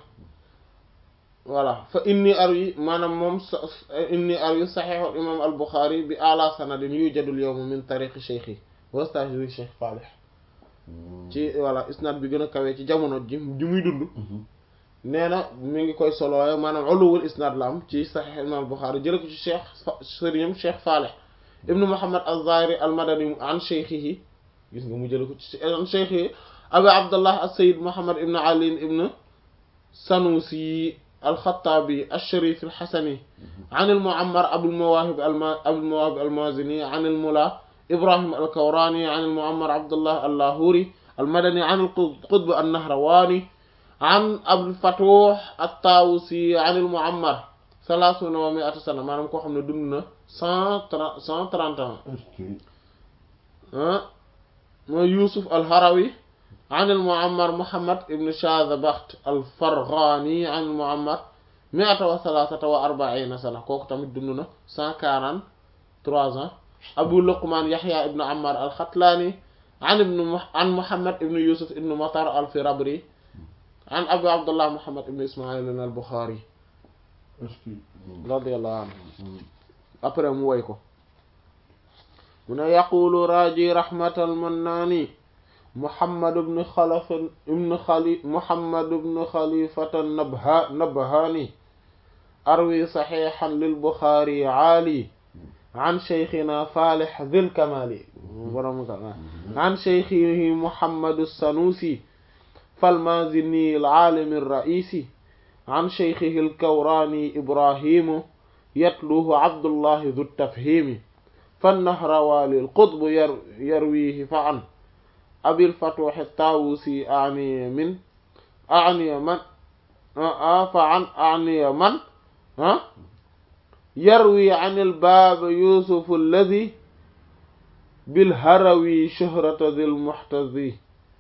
voilà fa inni arwi maanaam moom sa inni arwi saxiixu imam al buxaari bi ala sanadin yujadul yawma min tariqi cheikhi wa stahdiri cheikh Falih ci voilà isnaad bi gën a kawee ci jamono ji ji muy dund Mhm. nee na mi ngi koy soloowe maanaam uluwul isnaad la am ci saxiix imam al buxaari jële ko ci cheikh sëriñam cheikh Falih ibnu muhammad az-zahiri al madani an cheikhihi gis nga mu jële ko ci an cheikhihi abi abdullah as-sayyid muhammad ibnu ali ibnu sanusi الخطابي الشريف الحسني عن المعمر أبو المواهب الما أبو المواهب المازني عن الملا إبراهيم الكوراني عن المعمر عبد الله اللاهوري المدني عن القطب النهرواني عن أبو الفتوح الطاوسي عن المعمر ثلاثون ومائة سنة ما نمكو حمنا دمنا 130 ans est-ce que ها يوسف الهروي عن المعمر محمد ابن شاذبخت الفرغاني عن المعمر مئة وثلاثة وأربعين سنة كوك تمت دمنا 143 ans أبو لقمان يحيى ابن عمار الختلاني عن ابن مح... عن محمد ابن يوسف ابن مطر الفرابري عن أبي عبد الله محمد ابن إسماعيل البخاري est-ce que رضي الله عنه Mhm. après mu woy ko mu ne yaqulu raji rahmatal mannaani muhammad ibn xalaf ibn xali muhammad ibn xalifata nabha nabhaani arwi saxiixan lil buxaari aali an cheikhina faalix dhil kamaali borom ka an cheikhihi muhammad sanusi falmazini alaalimi alraisi an cheikhihi alkawraani ibrahimu يتلوه عبد الله ذو التفهيم فالنهروالي القطب ير يرويه فعن أبي الفتوح الطاووسي أعني من أعني من آه فعن أعني من ها يروي عن الباب يوسف الذي بالهروي شهرة ذي المحتذي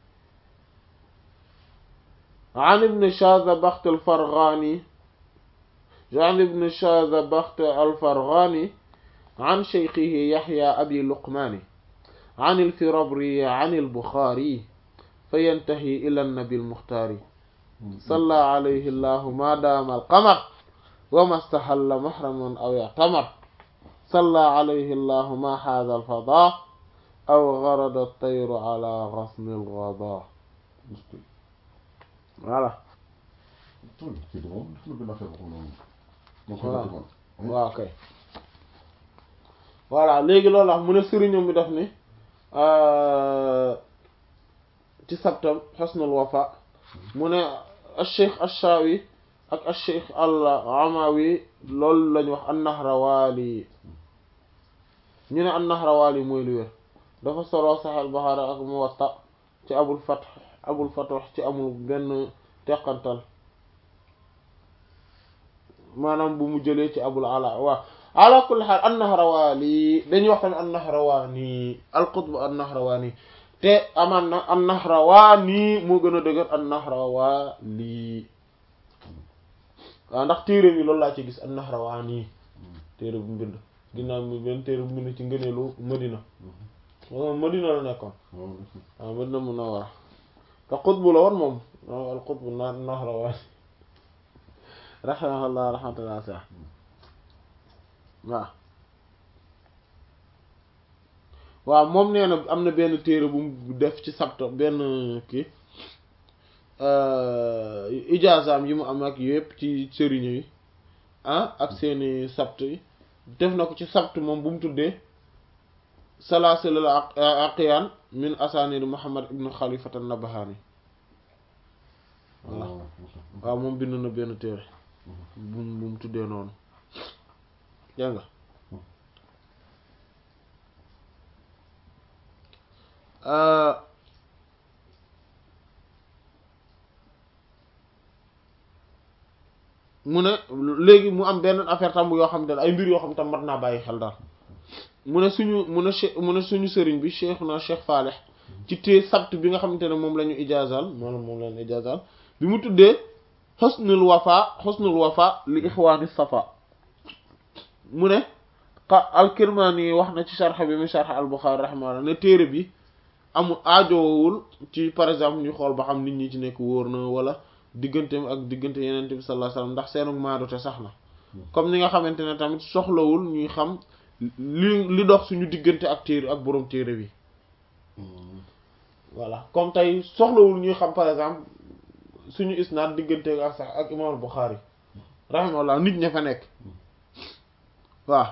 عن ابن شاذبخت الفرغاني عن ابن شاذبخت الفرغاني عن شيخه يحيى أبي لقمان عن الفربري عن البخاري فينتهي إلى النبي المختار صلى عليه الله ما دام القمر وما استحل محرم أو يعتمر صلى عليه الله ما هذا الفضاء أو غرد الطير على غصن الغضاء est-ce que voilà tuuti kii de moom def na benn affaire boo xam ne moom koy Voilà. def man waaw kay voilà léegi loolu la mu ne sëriñam bi daf ni ci sabtam xusnul wafa mu ne acheikh achawi ak acheikh al amawi loolu lañu wax annahrawali ñu ne annahrawali mooy lu wér dafa solo saxal Buxaari ak Muwatta ci abul fath abul fatah ci amul benn teqantal maanaam bu mu jëlee ci abul ala waaw ala kulli xaal annahrawali dañuy wax tamit annahrawani alqutb annahrawani te amaan na annahrawani moo gën a dëgër annahrawali waaw ndax téere bi loolu laa ci gis annahrawani téere bu mbind ginnaaw mi benn téere bu mbind ci ngëneelu Madina waaw Madina la nekkoon waaw def na waaw Madina Munawwara te qutb la woon moom waaw alqutb na nahrawani rahimahullah rahmatullah sa waaw waaw moom nee na am na benn téere bu mu def ci sabta benn kii ijaazaam yi mu am ak yëpp ci sëriñ yi ah ak seeni sabt yi def na ko ci sabt moom bu mu tuddee salaasilul aqiyaan min asaanid Muhammad ibn Xalifat an-Nabahani voilà waaw moom bind na benn téere bu mu bu mu tuddee noonu dégg nga mu ne léegi mu am benn affaire tam yoo xam ne ay mbir yoo xam tam mat naa bàyyi xel daal mu ne suñu mu ne che mu ne suñu sëriñ bi cheikh na cheikh Faleh ci tée sabt bi nga xamante ne moom la ñu ijaazal maanaam moom la ñu ijaazal bi mu tuddee xusnul wafa xusnul wafa li ixwaani safa mu ne xa al-Kirmaani wax na ci sharh bi mu sharh al-Bukhari rahimahullah ne téere bi amul aajowul ci par exemple ñu xool ba xam nit ñi ci nekk wóor na wala digganteem ak diggante yeneen bi sallallahu alayhi wasallam ndax seenu maadute sax na comme ni nga xamante ne tamit soxlawul ñuy xam li li dox suñu diggante ak téere ak boroom téere bi voilà comme tey soxlawul ñuy xam par exemple suñu isnaad diggante ak sax ak imam Bukhari rahimahullah nit ña fa nekk waaw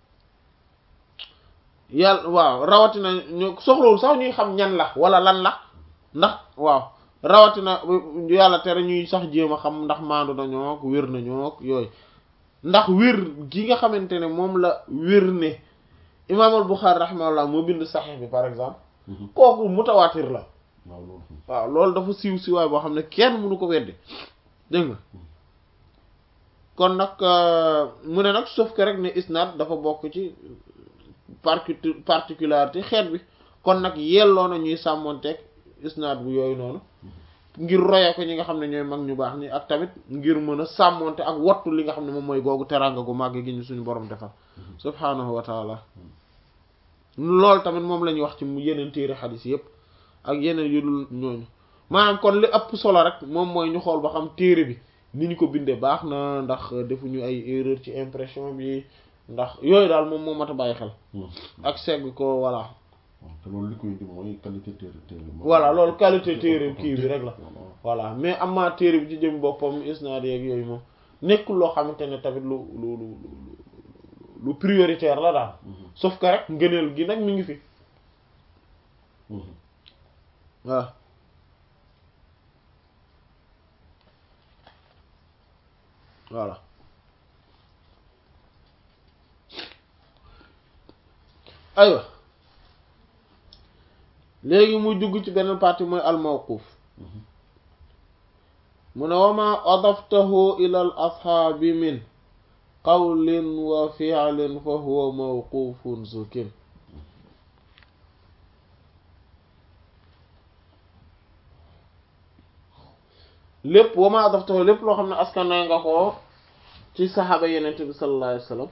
yàlla waaw rawatina ñu soxlawul sax ñuy xam ñan la wala lan la ndax waaw rawatina yàlla tere ñuy sax jéem a xam ndax maandu nañoo wér nañoo yooyu ndax wér gi nga xamante ne moom la wér ne imaamal Buxaari rahimahullah moo bind saxiix bi par exemple kooku mutawaatir la waaw loolu dafa siiw siiwaay boo xam ne kenn mënu ko weddi dégg nga kon nag mu ne nag sauf que rek ne isnaad dafa bokk ci particularité xeet bi kon nag yelloo na ñuy sàmmonteeg isnaad bu yooyu noonu ngir roye ko ñi nga xam ne ñooy mag ñu baax ñi ak tamit ngir mën a sàmmonte ak wattu li nga xam ne moom mooy googu teranga gu màgg gi ñu suñu borom defal subhaanahu wa taala loolu tamit moom la ñuy wax ci yeneen téere xadis yépp ak yeneen yu dul ñooñu maanaam kon li ëpp solo rek moom mooy ñu xool ba xam téere bi ni ñu ko bindee baax na ndax defuñu ay erreur ci impression bi ndax yooyu daal moom moo mat a bàyyi xel ak segg ko voilà te loolu li koy indi mooy qualité téere téere voilà loolu qualité téere kii bi rek la voilà mais am maa téere bi ci jëm boppam isnaad yeeg yooyu moom nekkul loo xamante ne tamit lu lu lu lu prioritaire la daal sauf que rek ngëneel gi nag mi ngi fi waaw voilà aywa léegi muy dugg ci beneen partie mooy al mawquf mu ne wama adaftahu ila al ashaabi min qawlin wa fi'lin fa huwa mawqufun zukin lépp wama adaftahu lépp loo xam ne askan na nga ko ci saxaaba yenente bi sallallahu alayhi wasallam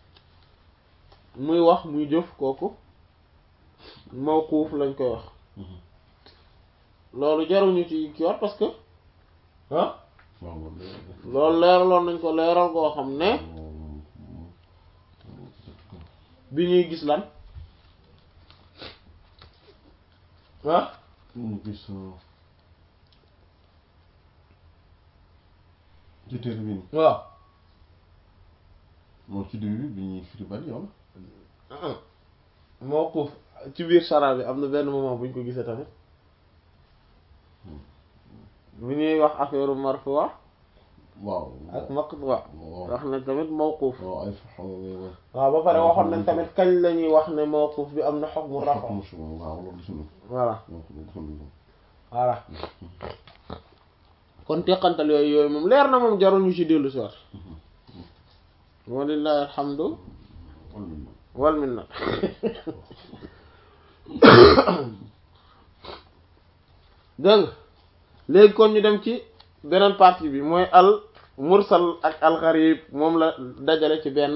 muy wax muy jëf kooku mawquuf lañ koy wax loolu jaruñu ci kii wax parce que ah loolu leeraloon nañ ko leeral koo xam ne bi ñuy gis lan ah gis ci téere bi waaw moom ci début bi ñuy firi bari yow mawquuf ci biir sara bi am na benn moment bu ñu ko gisee tamit bi ñuy wax affaire marfu waaw ak maqtu wax nañ tamit mawquuf waaw ay waaw ba pare waxoon nañ tamit kañ la ñuy wax ne mawquuf bi am na hukmu rafa waaw loolu gis nañ voilà ko voilà kon teqantal yooyu yooyu moom leer na moom jarul ñu ci dellu si waat walillahi alhamdu wal minna dégg léegi kon ñu dem ci beneen partie bi mooy al mursal ak al gharib moom la dajale ci benn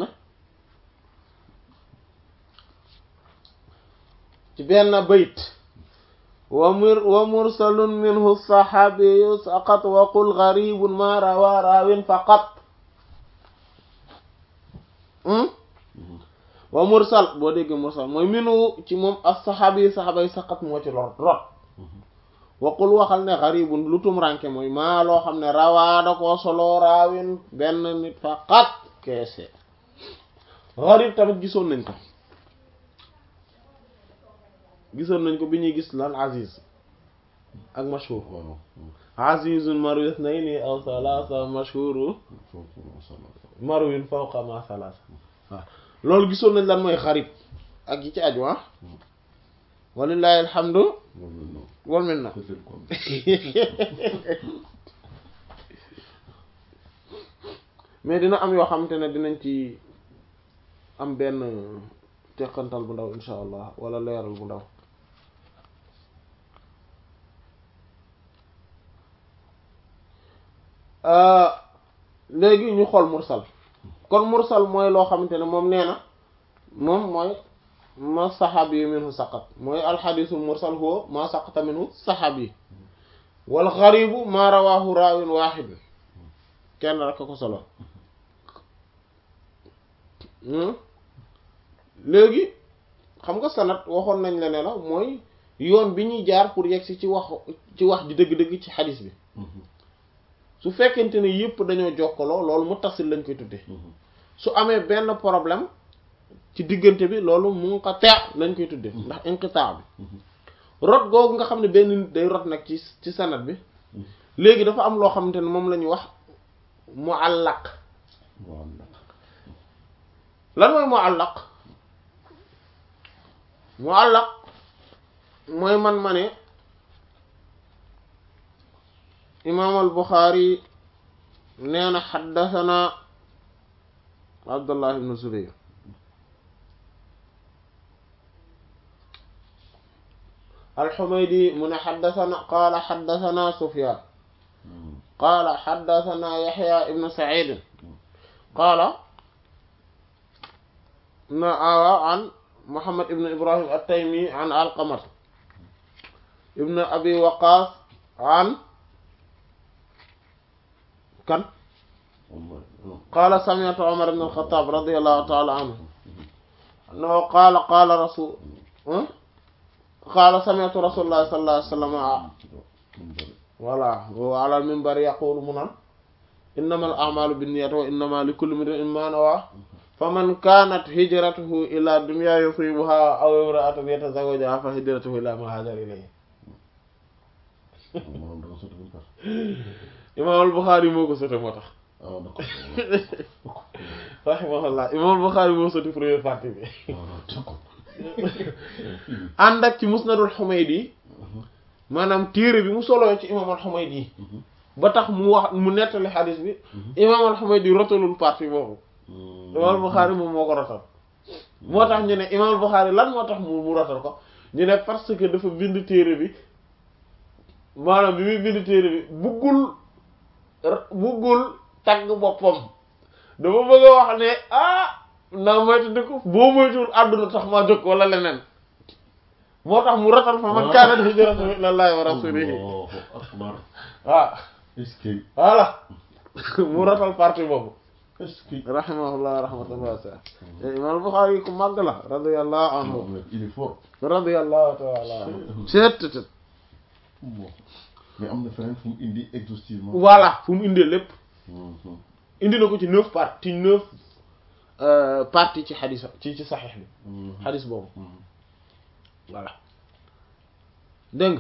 ci benn bayt wa mur wa mursalun minhu sahabiyu saqat wa qul gharibun ma rawa rawin faqat wa mursal boo déggee mursal mooy minu ci moom as saxaabi yi saxaaba yi saqat moo ci lor rot waqul waxal ne xaribun lu tum ranke mooy maa loo xam ne rawaa da koo solo raawin benn nit faqat keese gharib tamit gisoon nañ ko gisoon nañ ko bi ñuy gis lan aziz ak mashhur waaw azizun marwi ithnayni aw thalatha mashhuru foofu masala marwin fawqa ma thalatha waaw loolu gisoon nañ lan mooy gharib ak yi ci aju ah walillahi alhamdu loolu noonu wal minna peut-être kon mais dina am yoo xamante ne dinañ ci am benn teqantal bu ndaw insha allah wala leeral bu ndaw léegi ñu xool mursal kon mursal mooy loo xamante ne moom nee na moom mooy ma saxaabi yu minhu saqat mooy alxadisul mursal huwa ma saqata minhu saxaabi wal xaribu ma rawahu raawin waaxid kenn rek ko solo léegi xam nga sanat waxoon nañ la ne la mooy yoon bi ñuy jaar pour yegsi ci wax ci wax ji dëgg-dëgg ci xadis bi su fekkente ne yëpp dañoo jokkaloo loolu muttasil lañ koy tuddee su amee benn problème ci diggante bi loolu munqati' lañ koy tuddee ndax inqitaa bi rot googu nga xam ne benn nit day rot nag ci ci sanat bi léegi dafa am loo xamante ne moom la ñuy wax mu'allaq waaw nag lan mooy mu'allaq mu'allaq mooy man ma ne imaam al Buxaari nee na xaddasana Abdullah ibn Zubayr al-Humaydi mu ne xaddasana qaala xaddasana Sufyaan qaala xaddasana Yaxya ibn Saciid qaala na awa an Muhammad ibn Ibrahim at-Taymi an Alqamat ibn Abi Waqaas an kan qaala sami'tu Umar ibn al-Khattab radiyallahu ta'ala anhu annahu qaala qaala rasul qaala sami'tu rasulullah sallallahu alayhi wa sallam voilà wa ala al-minbar yaqulu mu naan innama al-a'malu binniyati wa innama likulli imri'in ma nawa faman kanat hijratuhu ila dunya yusibuha aw imra'atan yatazawwajuha fa hijratuhu ila ma hajara ilayhi moom da nga sotti bu baax imam al-Bukhari moo ko sote moo tax ah d'accord rahimahullah imam al-Bukhari moo sotti première partie bi ah d'accord ànd ak ci musnadul Humaydi maanaam téere bi mu soloo ci imam al-Humaydi ba tax mu wax mu nettali xadis bi imam al-Humaydi rotalul partie boobu imam al-Bukhari moom moo ko rotal moo tax ñu ne imam al-Bukhari lan moo tax mu mu rotal ko ñu ne parce que dafa bind téere bi maanaam bi muy bind téere bi buggul buggul tagg boppam dafa bëgg a wax ne ah naa moytu dëkk boo moytuwul àdduna tax maa jóg wala leneen moo tax mu rotal fa man kaanat hijratuhu ilallahi wa rasulihi Allahu akbar waaw est-ce que voilà mu rotal partie boobu est-ce que rahimahullah rahmatullah wasi'a imam Bukhari ku màgg la radiyallahu anhu non, mais il est fort radiyallahu ta'ala anhu seet tët bon mais am na feneen fu mu indi exhaustivement voilà fu mu indee lépp Mhm. indi na ko ci neuf parties ci neuf parties ci xadis ci ci saxiix bi Mhm. xadis boobu Mhm. voilà dégg nga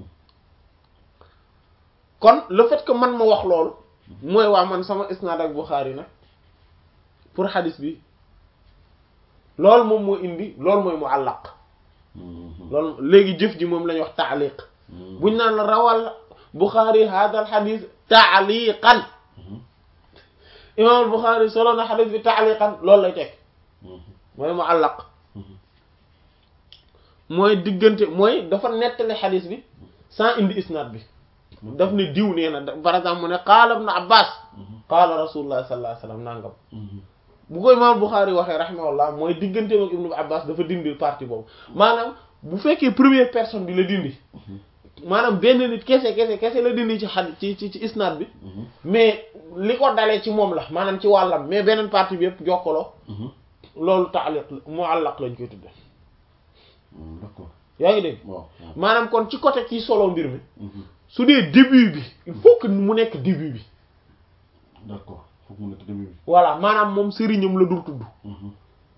kon le fait que man ma wax loolu mooy waa man sama isnaad ak Buxaari nag pour xadis bi loolu moom moo indi loolu mooy mu àllaq Mhm. loolu léegi jëf ji moom la ñuy wax taaliq Mhm. buñ naan la rawal Buxaari hada al xadis taaliqan Mhm. imaam al Buxaari solo na xadis bi taaliqan loolu lay teg Mhm. mooy mu àllaq Mhm. mooy diggante mooy dafa nettali xadis bi sans indi isnaad bi daf ne diw nee na da- par exemple mu ne qaala ibn Abbas Mhm. qaala rasulullah sallallahu alayhi wasallam nangam Mhm. bu ko imaam Buxaari waxee rahimahullah mooy digganteem ak ibnu Abbas dafa dindi partie boobu maanaam bu fekkee première personne bi la dindi maanaam benn nit kese kese kese la dindi ci xad ci ci ci isnaad bi Mhm. mais li ko dalee ci moom la maanaam ci wàllam mais beneen partie bi yëpp jokkaloo Mhm. loolu taaliq la muallaq lañ koy tudde Mhm. d'accord yaa ngi dégg waaw waaw maanaam kon ci côté kii solo mbir mi Mhm. su dee début bi il faut que mu nekk début bi d'accord foog mu nekk début bi voilà maanaam moom sëriñam la dul tudd Mhm.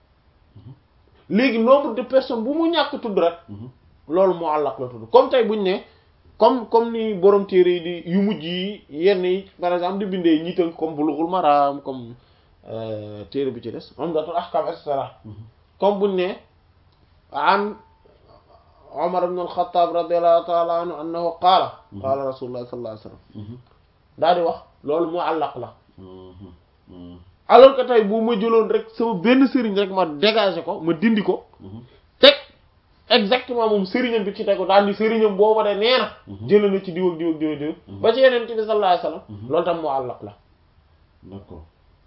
léegi nombre de personnes bu mu ñàkk tudd rek loolu muallaq la tudd comme tey buñ ne comme comme ni borom téere yi di yu mujj yi yenn yi par exemple di bindee ñi tënk comme Bulughul Maram comme téere bi ci des Umdatul Ahkam et cetera comme buñ ne an Umar ibn al-Khattab radiyallahu ta'ala anhu annahu qaala qaala rasulullah sallallahu alayhi wasallam daal di wax loolu muallaq la alors que tey bu ma jëloon rek sama benn sëriñ rek ma dégager ko ma dindi ko teg exactement moom sëriñam bi ci tegu daal di sëriñam booba de nee na jëlee na ci diw ak diw ak diw ak diw ba ci yeneen bi sallallahu alayhi wasallam loolu tam muallaq la d'accord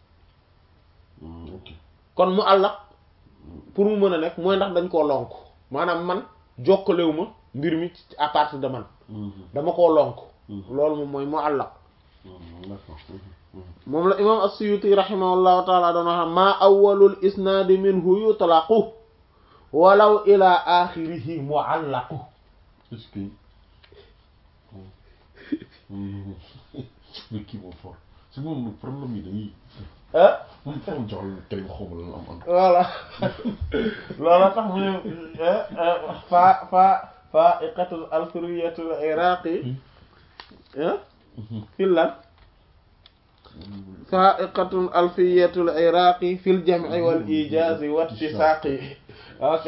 ok kon muallaq pour mu mën a nekk mooy ndax dañ koo lonk maanaam man jokkalewu ma mbir mi à partir de man dama koo lonk loolu moom mooy muallaq d'accord moom la imam as-Suyuti rahimahullahu taala doon wax maa awwalul isnaadi minhu yutlaqu walaw ila axirihi muallaqu est-ce que mais kii moo fort si moom problème yi dañuy ah moom foog jox la kër xaw ma lan am am voilà loola tax mu ne fa fa fa iqatul alfuriyatul iraqi fi lan faiqatun alfiyatul iraqi fil jam'i wal ijazi wattisaqi ok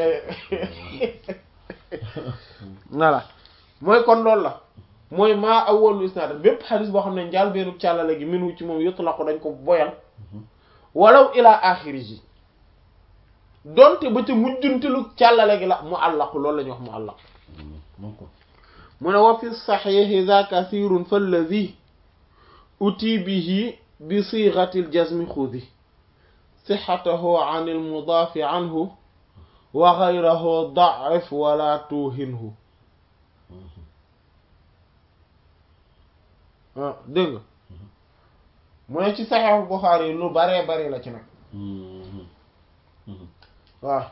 voilà mooy kon loolu la mooy maa awwalu isnad bépp xadis boo xam ne njaal beenub càllale gi minu ci moom yutlaqu dañ ko boyal walaw ila axiri ji donte ba ca mujjantelu càllale gi la mu àllaqu loolu la ñuy wax mu àllaq mu ne wa fi saxiixi za kasirun falladi uti bihi bi siixati ljasmi xudi sixatahu an ilmudaafi anhu wa gayrahu daif wala tuuhinhu ah dégg nga mu ne ci saxiixu Buxaari yi lu baree bari la ci nag waaw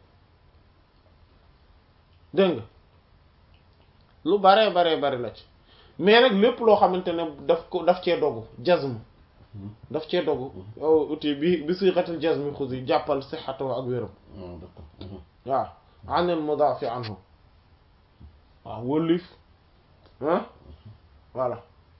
dégg nga lu baree baree bari la ci mais nag lépp loo xamante ne daf ko daf cee dogu jazm daf cee dogu uti bi bi siixatil jazmi xusi jàppal sixatu ak wéram waaw anil mudaafi anhu waaw wëlif ah voilà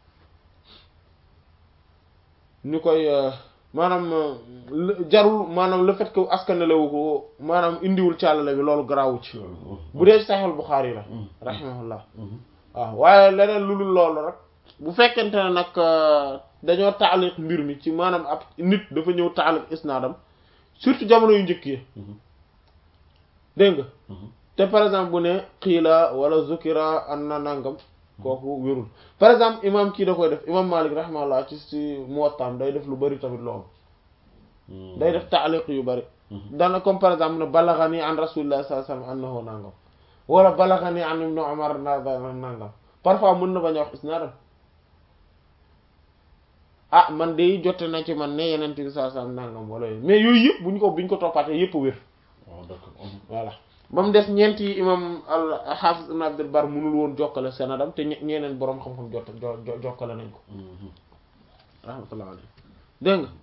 ñu koy maanaam jarul maanaam le fait que askanalewu ko maanaam indiwul càllale bi loolu garaawu ci bu dee Sahih Bukhari la rahimahullah waaw waaye leneen lu dul loolu rek bu fekkente ne nag dañoo taaliq mbir mi ci maanaam ab nit dafa ñëw taaliq isnaadam surtout jamono yu njëkk yi dégg nga te par exemple bu ne xiila wala zukira an na nangam kooku wérul par exemple imam kii da koy def imam Malik rahimahullah ci si Muwattaam day def lu bari tamit loolu day def taaliq yu bari dana comme par exemple ne balaghani an rasulillah sallallahu alayhi wasallam annahu nangam wala balaghani an ibn Umar nangam parfois mën na bañ a wax isnaadam ah man de jote na ci man ne yeneen bi sallallahu alayhi wasallam nangam wala yooyu mais yooyu yëpp bu ñu ko bu ñu ko toppaatee yëpp wér waaw d'accord voilà ba mu des ñeent yi imam al hafiz ibn abdul bar mënul woon jokkale sanadam te ñeneen boroom xam-xam jot jokkale nañ ko rahmatullah alayhi dégg nga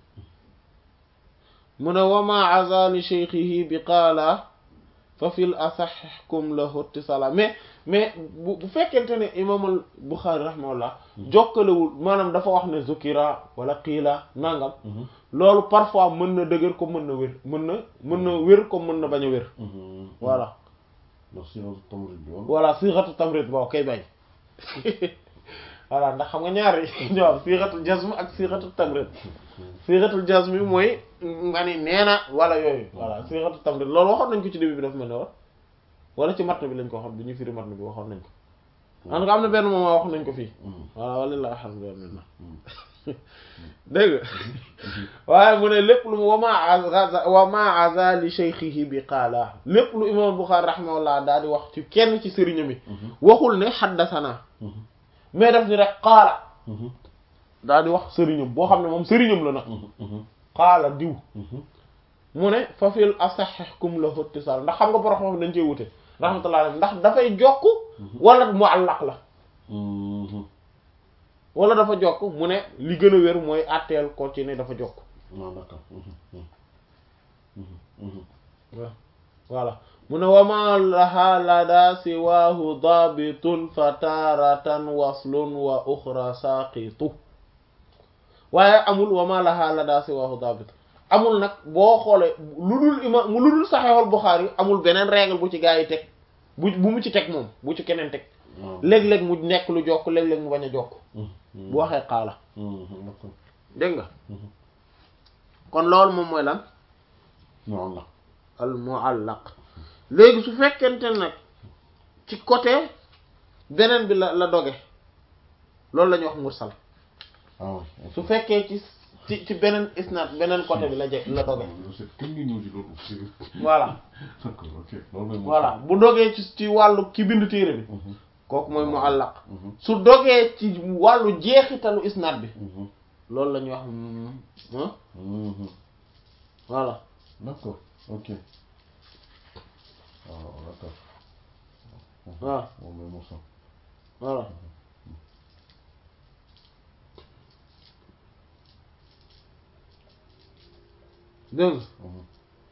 mu ne wama azali cheikhihi bi qaala fa fil asaxkum lahu ittisala mais mais bu bu fekkente ne imaamul buxaari rahimahullah jokkalewul maanaam dafa wax ne zukira wala qiila nangam loolu parfois mën na dëgër ko mën na wér mën na mën na wér ko mën na bañ a wér voilà ndax siixatu tamrit bi woon voilà siixatu tamrit boo koy bañ voilà ndax xam nga ñaari ñoo am siixatul jazm ak siixatul tamrit siixatul jazm bi mooy nga ni nee na wala yooyu voilà siixatul tamrit loolu waxoon nañ ko ci début bi daf mel ne war wala ci matn bi lañ ko waxoon bi ñu firi matn bi waxoon nañ ko en tout cas am na benn moment wax nañ ko fii voilà walilah alhamdulillah dégg nga waaye mu ne lépp lu mu wama wama aza li shaykhihi bi qaala lépp lu imam Bukhari rahimahullah daal di wax ci kenn ci sëriñam mi waxul ne xaddasana mais daf ni rek qaala daal di wax sëriñam boo xam ne moom sëriñam la nag qaala diw mu ne fa fil asahkum lahu ittisal ndax xam nga borom xam dañ cee wute rahmatullah alayhi ndax dafay jokk wala muallaq la wala dafa jokk mu ne li gën a wér mooy àtteel ko ci ne dafa jokk non d'accord waaw voilà mu ne wama laha lada siwaahu dabitun fa taaratan waslun wa uxra saqitu waaye amul wama laha lada siwaahu dabitun amul nag boo xoolee lu dul ima lu dul saxeexul Buxaari amul beneen règle bu ci gaa yi teg bu bu mu ci teg moom bu ci keneen teg léeg-léeg mu nekk lu jokk léeg-léeg mu bañ a jokk bu waxee xaala dégg nga kon loolu moom mooy lan muallaq al muallaq léegi su fekkente nag ci côté beneen bi la la doge loolu la ñuy wax mursal waaw su fekkee ci ci ci beneen isnaad beneen côté bi la je la doge kañ nga ñëw ci loolu voilà d'accord ok loolu mooy voilà bu dogee ci ci wàllu ki bind téere bi kooku mooy muallaq su dogee ci wàllu jeexitalu isnaad bi loolu la ñuy wax ah voilà d'accord ok waaw d'accord waaw moom mooy mursal voilà dégg nga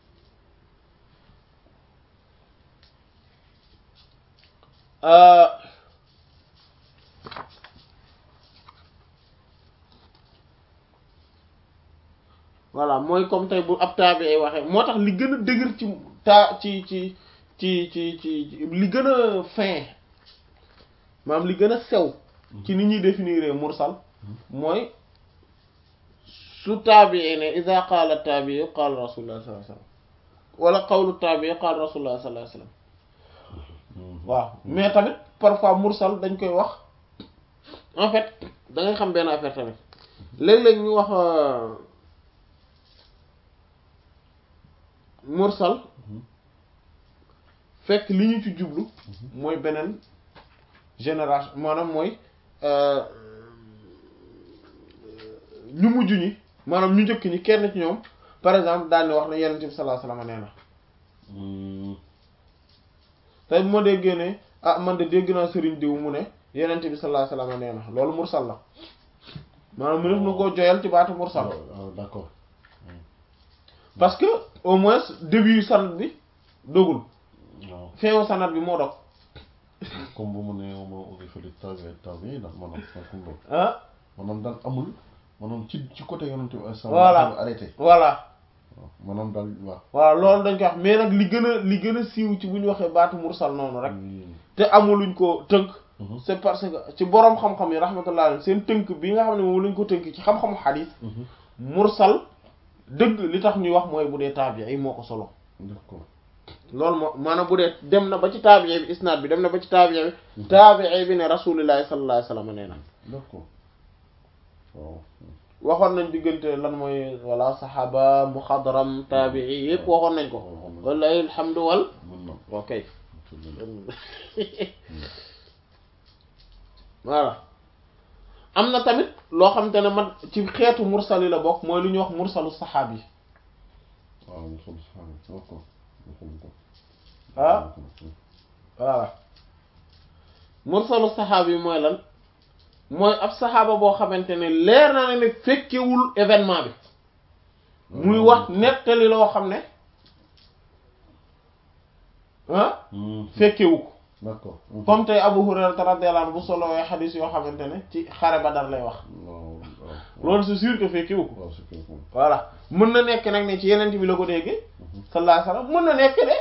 voilà mooy comme tey bu ab taabi ay waxee moo tax li gën a dëgër ci taa ci ci ci ci ci li gën a fin maanaam li gën a sew ci ni ñuy définir mursal mooy su taabi ne iza qaala taabi qaala rasulullah sallallahu alayhi wasallam wala qawlu taabi qaala rasulullah sallallahu alayhi wasallam waaw mais tamit parfois mursal dañ koy wax en fait da ngay xam benn affaire tamit léeg-léeg ñu wax mursal fekk li ñu ci jublu mooy beneen génération maanaam mooy ñu mujj ñi maanaam ñu njëkk ñi kenn ci ñoom par exemple daal ni wax na yonent bi sallallahu alayhi wasallam nee na tey bu ma déggee ne ah man de dégg naa sëriñ diw mu ne yonent bi sallallahu alayhi wasallam nee na loolu mursal la maanaam mu def na koo joyal ci baatu mursal d'accord parce que au moins début sanad bi dogul waaw feewu sanad bi moo dog comme bu mu ne ma udifa li tabi tabi ndax maanaam comme loolu ah maanaam daal amul maanaam ci ci côté yonent bi sa Voilà. arrêté voilà waaw maanaam daal waaw waaw loolu dañ ko wax mais nag li gën a li gën a siiw ci bu ñu waxee baatu mursal noonu rek te amuluñ ko tënk c'est parce que ci boroom xam-xam yi rahmatullah alayhi seen tënk bi nga xam ne moom lañ ko tënk ci xam-xamu xadiis mursal dëgg li tax ñuy wax mooy bu dee taabi'i yi moo ko solo d'accord loolu moo maanaam bu dee dem na ba ci taabi'i bi isnaad bi dem na ba ci taabi'i bi taabi'i bi ne rasulillahi sallallahu alayhi wasallam nee na d'accord waaw waxoon nañ diggante lan mooy wala saxaaba muxadram taabi'i yëpp waxoon nañ ko wallahi alhamdu wal mën na ok voilà am na tamit loo xam te ne man ci xeetu mursal yi la bokk mooy lu ñuy wax mursalu saxaab yi waaw mu sol saxaaba d'accord mu xam ko ah voilà mursalu saxaab yi mooy lan mooy ab saxaaba boo xamante ne leer na ne ne fekkewul événement bi muy wax nettali loo xam ne ah fekkewu ko d'accord comme tey Abu Hurayra radiyallahu anhu bu solowee xadiis yoo xamante ne ci xare Badar lay wax waaw loolu c'est sûr que fekkewu ko waaw c'est que voilà mën na nekk nag ne ci yeneen bi la ko déggee sallallahu alayhi wasallam mën na nekk de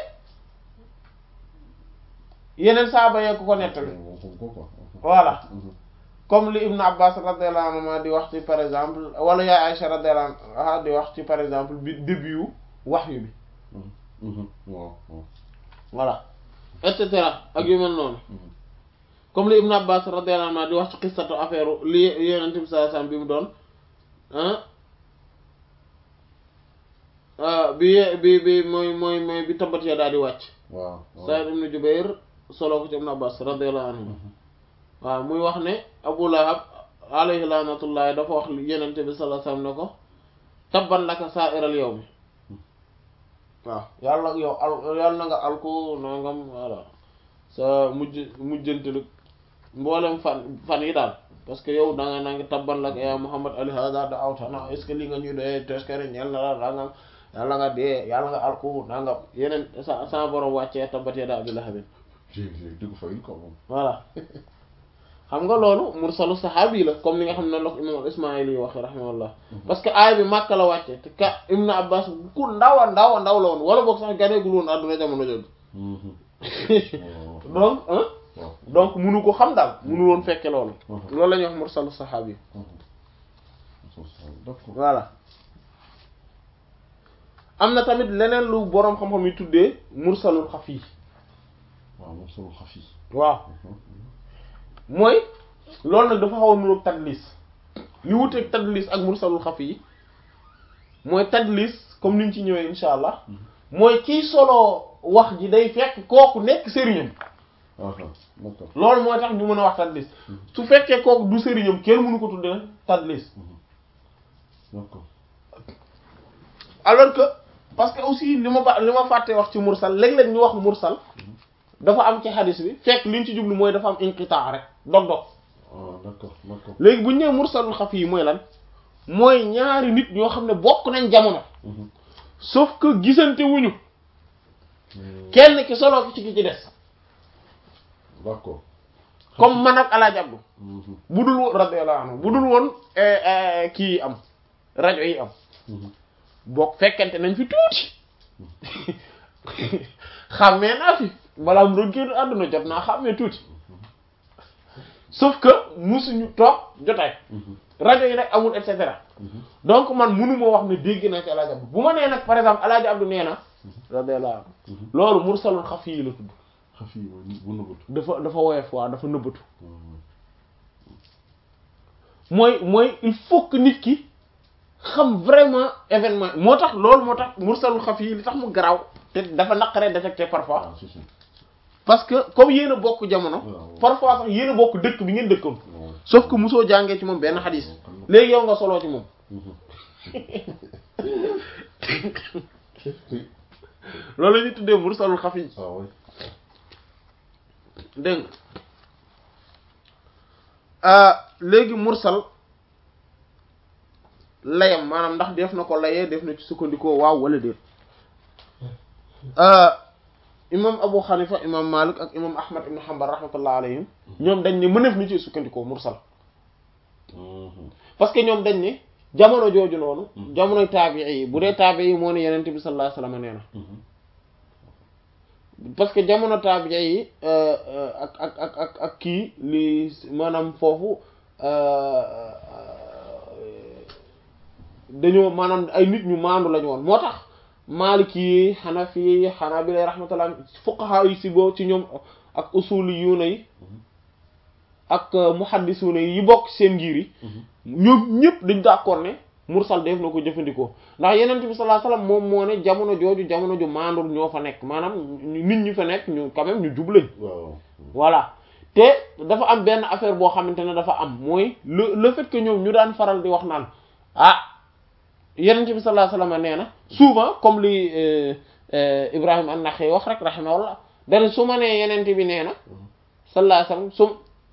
yeneen saaba yee ko ko nettali moom xam ko quoi voilà comme li Ibn Abbas radiyallahu anhu di wax ci par exemple wala yaay Aïcha radiyallahu anha di wax ci par exemple bi début yu wahyu bi waaw waaw voilà et cetera ak yu mel noonu comme li Ibn Abbas radiyallahu anhu di wax ci xissatu affaire li Yonent bi sallallahu alayhi wasallam bi mu doon ah bi bi bi mooy mooy mooy bi tabbat ya daal di wàcc waaw Saïd ibn Jubayr solo ko ci Ibn Abbas radiyallahu anhu waaw muy wax ne Abu Lahab alayhi laanatullahi dafa wax Yonent bi sallallahu alayhi wasallam ne ko tabban laka sa'iral yawmi waaw yàlla yow al yàlla na nga alku nangam voilà sa mujj mujjantelu mboolem fan fan yi daal parce que yow da nga naa ngi tabban lak ya Muhammad ali hada da awtana est ce que li nga ñuy doyee teskere ñeel na la dangam yàlla nga dee yàlla nga alku nanga yeneen sa sa borom wàccee tabbat yadaa abii lahabin j'ai dëgg fayul ko moom voilà xam nga loolu mursalu saxaabi la comme ni nga xam ne la ko imam Ismaayil yi waxe rahimahullah parce que aaya bi Makka la wàcce te ka Ibn Abbas ku ndaw a ndaw a ndaw la woon wala boog sax ganeegul woon àdduna jamono jooju donc hein donc munu ko xam daal munu woon fekke loolu loolu la ñuy wax mursalu saxaabi d'accord voilà am na tamit leneen lu boroom xam-xam yi tuddee mursalul xafi waaw moom solo xafi waaw mooy loolu nag dafa xaw a nuroog tadlis li wuteeg tadlis ak mursalul xafi yi mooy tadlis comme ni ñu ci ñëwee insha allah mooy kiy solo wax ji day fekk kooku nekk sëriñam d'accord loolu mooy tax ñu mën a wax tadlis su fekkee kooku du sëriñam kenn mënu ko tuddee tadlis d'accord alors que parce que aussi li ma ba li ma fàttee wax ci mursal léeg-léeg ñu wax mursal dafa am ci xadis bi fekk liñ ci jublu mooy dafa am inqitaa rek dog-dog ah d'accord d'accord léegi bu ñu nee mursalul xafi yi mooy lan mooy ñaari nit ñoo xam ne bokk nañ jamono sauf que gisante wuñu kenn ki solo ki ci ki ci des d'accord comme man ak Alaaji Abdu bu dul woon radiyallahu anhu bu dul woon kii yi am rajo yi am bokk fekkente nañ fi tuuti xàmmee naa fi balaa mu doon génn àdduna jot naa xàmmee tuuti sauf que musuñu toog jotaay rajo yi nag amul et cetera donc man mënuma wax ne dégg naa ci Alaaji Abdu bu ma nee nag par exemple Alaaji Abdu nee na radiyallahu anhu loolu mursalul xafi yi la tudd xafi yi bu nëbbatu dafa dafa woyof waa dafa nëbbatu mooy mooy il faut que nit ki xam vraiment événement moo tax loolu moo tax mursalul xafi yi li tax mu garaaw te dafa naqaree détecter parfois ah si si parce que comme yéen a bokk jamono waaw. parfois sax yéen a bokk dëkk bi ngeen dëkkoon waaw. sauf que mosoo jàngee ci moom benn xadis léegi yow nga soloo ci moom loolu la ñuy tuddee mursalul xafi yi ah oui dégg nga ah léegi mursal layam maanaam ndax def na ko layee def na ci sukkandikoo waaw wala déet imam Abu Hanifa imam Malik ak imam Ahmad ibn Hanbal rahmatullah alayhim ñoom dañ ne mëneef ni ci sukkandikoo mursal parce que ñoom dañ ne jamono jooju noonu jamonoy taabii yi bu dee taabii yi moo ne yenente bi sallallahu alayhi wasallam nee na parce que jamono taabii yi ak ak ak ak ak kii li maanaam foofu dañoo maanaam ay nit ñu maandu lañu woon moo tax maliki yi xanafi yi xanaabila rahmatullah fuqaha yi si boo ci ñoom ak usuliyuuna yi ak muhaddisuuna yi yi bokk seen ngir yi ñoom ñëpp dañ d'accord ne mursal def na ko jëfandikoo ndax yenent bi sallallahu alayhi wasallam moom moo ne jamono jooju jamono ju maandul ñoo fa nekk maanaam nit ñu fa nekk ñu quand même ñu jublañ waaw voilà te dafa am benn affaire boo xamante ne dafa am mooy le le fait que ñoom ñu daan faral di wax naan ah yenent bi sallallahu alayhi wasallam nee na souvent comme li Ibrahim an-Nakha'i wax rek rahimahullah dana su ma nee yenent bi nee na sallallahu alayhi wasallam su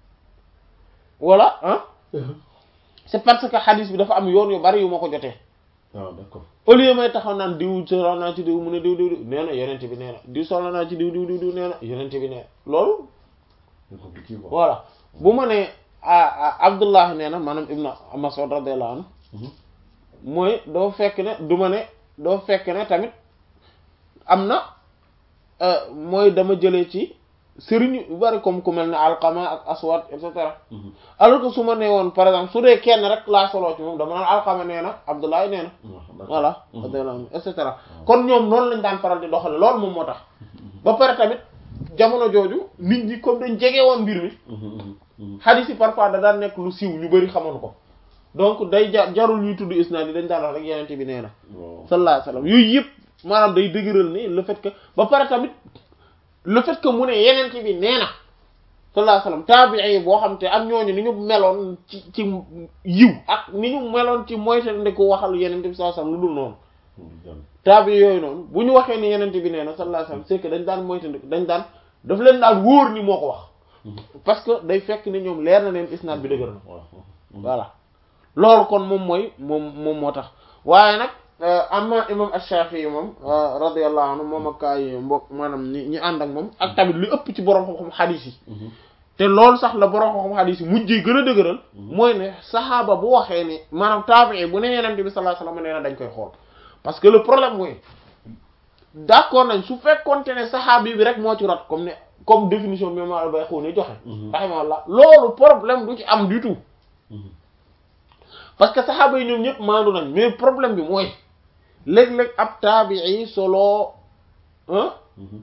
wala ah c'est parce que hadith bi dafa am yoon yu bari yu ma ko jotee ah d'accord au lieu may taxaw naan diw solo naa ci diw mu ne diw diw diw nee na yenent bi nee na diw solo naa ci diw diw diw diw nee na yenent bi nee na loolu c'est compliqué quoi voilà bu ma nee ah Abdullah nee na maanaam Ibn Mas'ud radiyallahu anhu mooy doo fekk ne du ma ne doo fekk ne tamit am na mooy dama jëlee ci sëriñ yu bari comme ku mel ne Alqama ak Aswad et cetera alors que su ma nee woon par exemple su dee kenn rek laa soloo ci moom dama naan Alqama nee na Abdullah nee na voilà radiyallahu anhu et cetera kon ñoom noonu lañ daan faral di doxale loolu moom moo tax ba pare tamit jamono jooju nit ñi comme dañ jege woon mbir mi hadith yi parfois da daan nekk lu siiw ñu bari xamoon ko donc day ja jarul ñuy tudd isnaad yi dañ daan wax rek yenente bi nee na sallallahu alayhi wasallam yooyu yëpp maanaam day dëgëral ni le fait que ba pare tamit le fait que mu ne yenente bi nee na sallallahu alayhi wasallam taabii boo xam te ak ñooñu ni ñu meloon ci ci yiw ak ni ñu meloon ci moytandiku waxal yenente bi sallallahu alayhi wasallam lu dul noonu taabii yooyu noonu bu ñu waxee ni yenente bi nee na sallallahu alayhi wasallam c'est que dañ daan moytandiku dañ daan daf leen daan wóor ni moo ko wax parce que day fekk ni ñoom leer na leen isnaad bi dëgër na voilà loolu kon moom mooy moom moom moo tax waaye nag amma imam Ash-Shafi'i moom radiyallahu anhu moom ak ay mbokk maanaam ñi ñi ànd ak moom ak tamit li ëpp ci borom xam-xam xadiis yi te loolu sax la borom xam-xam xadiis yi mujj gën a dëgëral mooy ne saxaaba bu waxee ne maanaam taabi'i bu ne Yonent bi sallallahu alayhi wasallam nee na dañ koy xool parce que le problème mooy d'accord nañ su fekkoonte ne saxaabi bi rek moo ci rot comme ne comme définition bi ma bay xoo ne joxe rahimahullah loolu problème du ci am du tout parce que saxaaba yi ñoom ñëpp maandu nañ mais problème bi mooy léeg-léeg ab taabii solo ah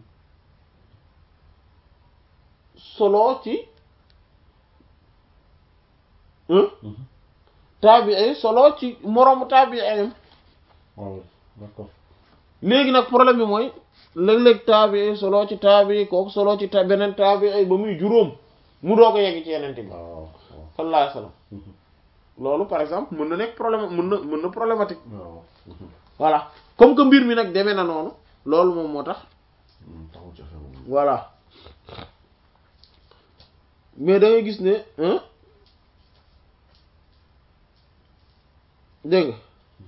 solo ci taabii solo ci moroomu taabii am waaw d'accord léegi nag problème bi mooy léeg-léeg taabii solo ci taabii kooku solo ci ta beneen taabii ba muy juróom mu doog a yegg ci yeneen bi waaw sallallahu alayhi wasallam loolu par exemple mën na nekk problème mën na mën na problématique waaw voilà comme que mbir mi nag demee na noonu loolu moom moo tax taxu ci xew voilà mais da ngay gis ne hein dégg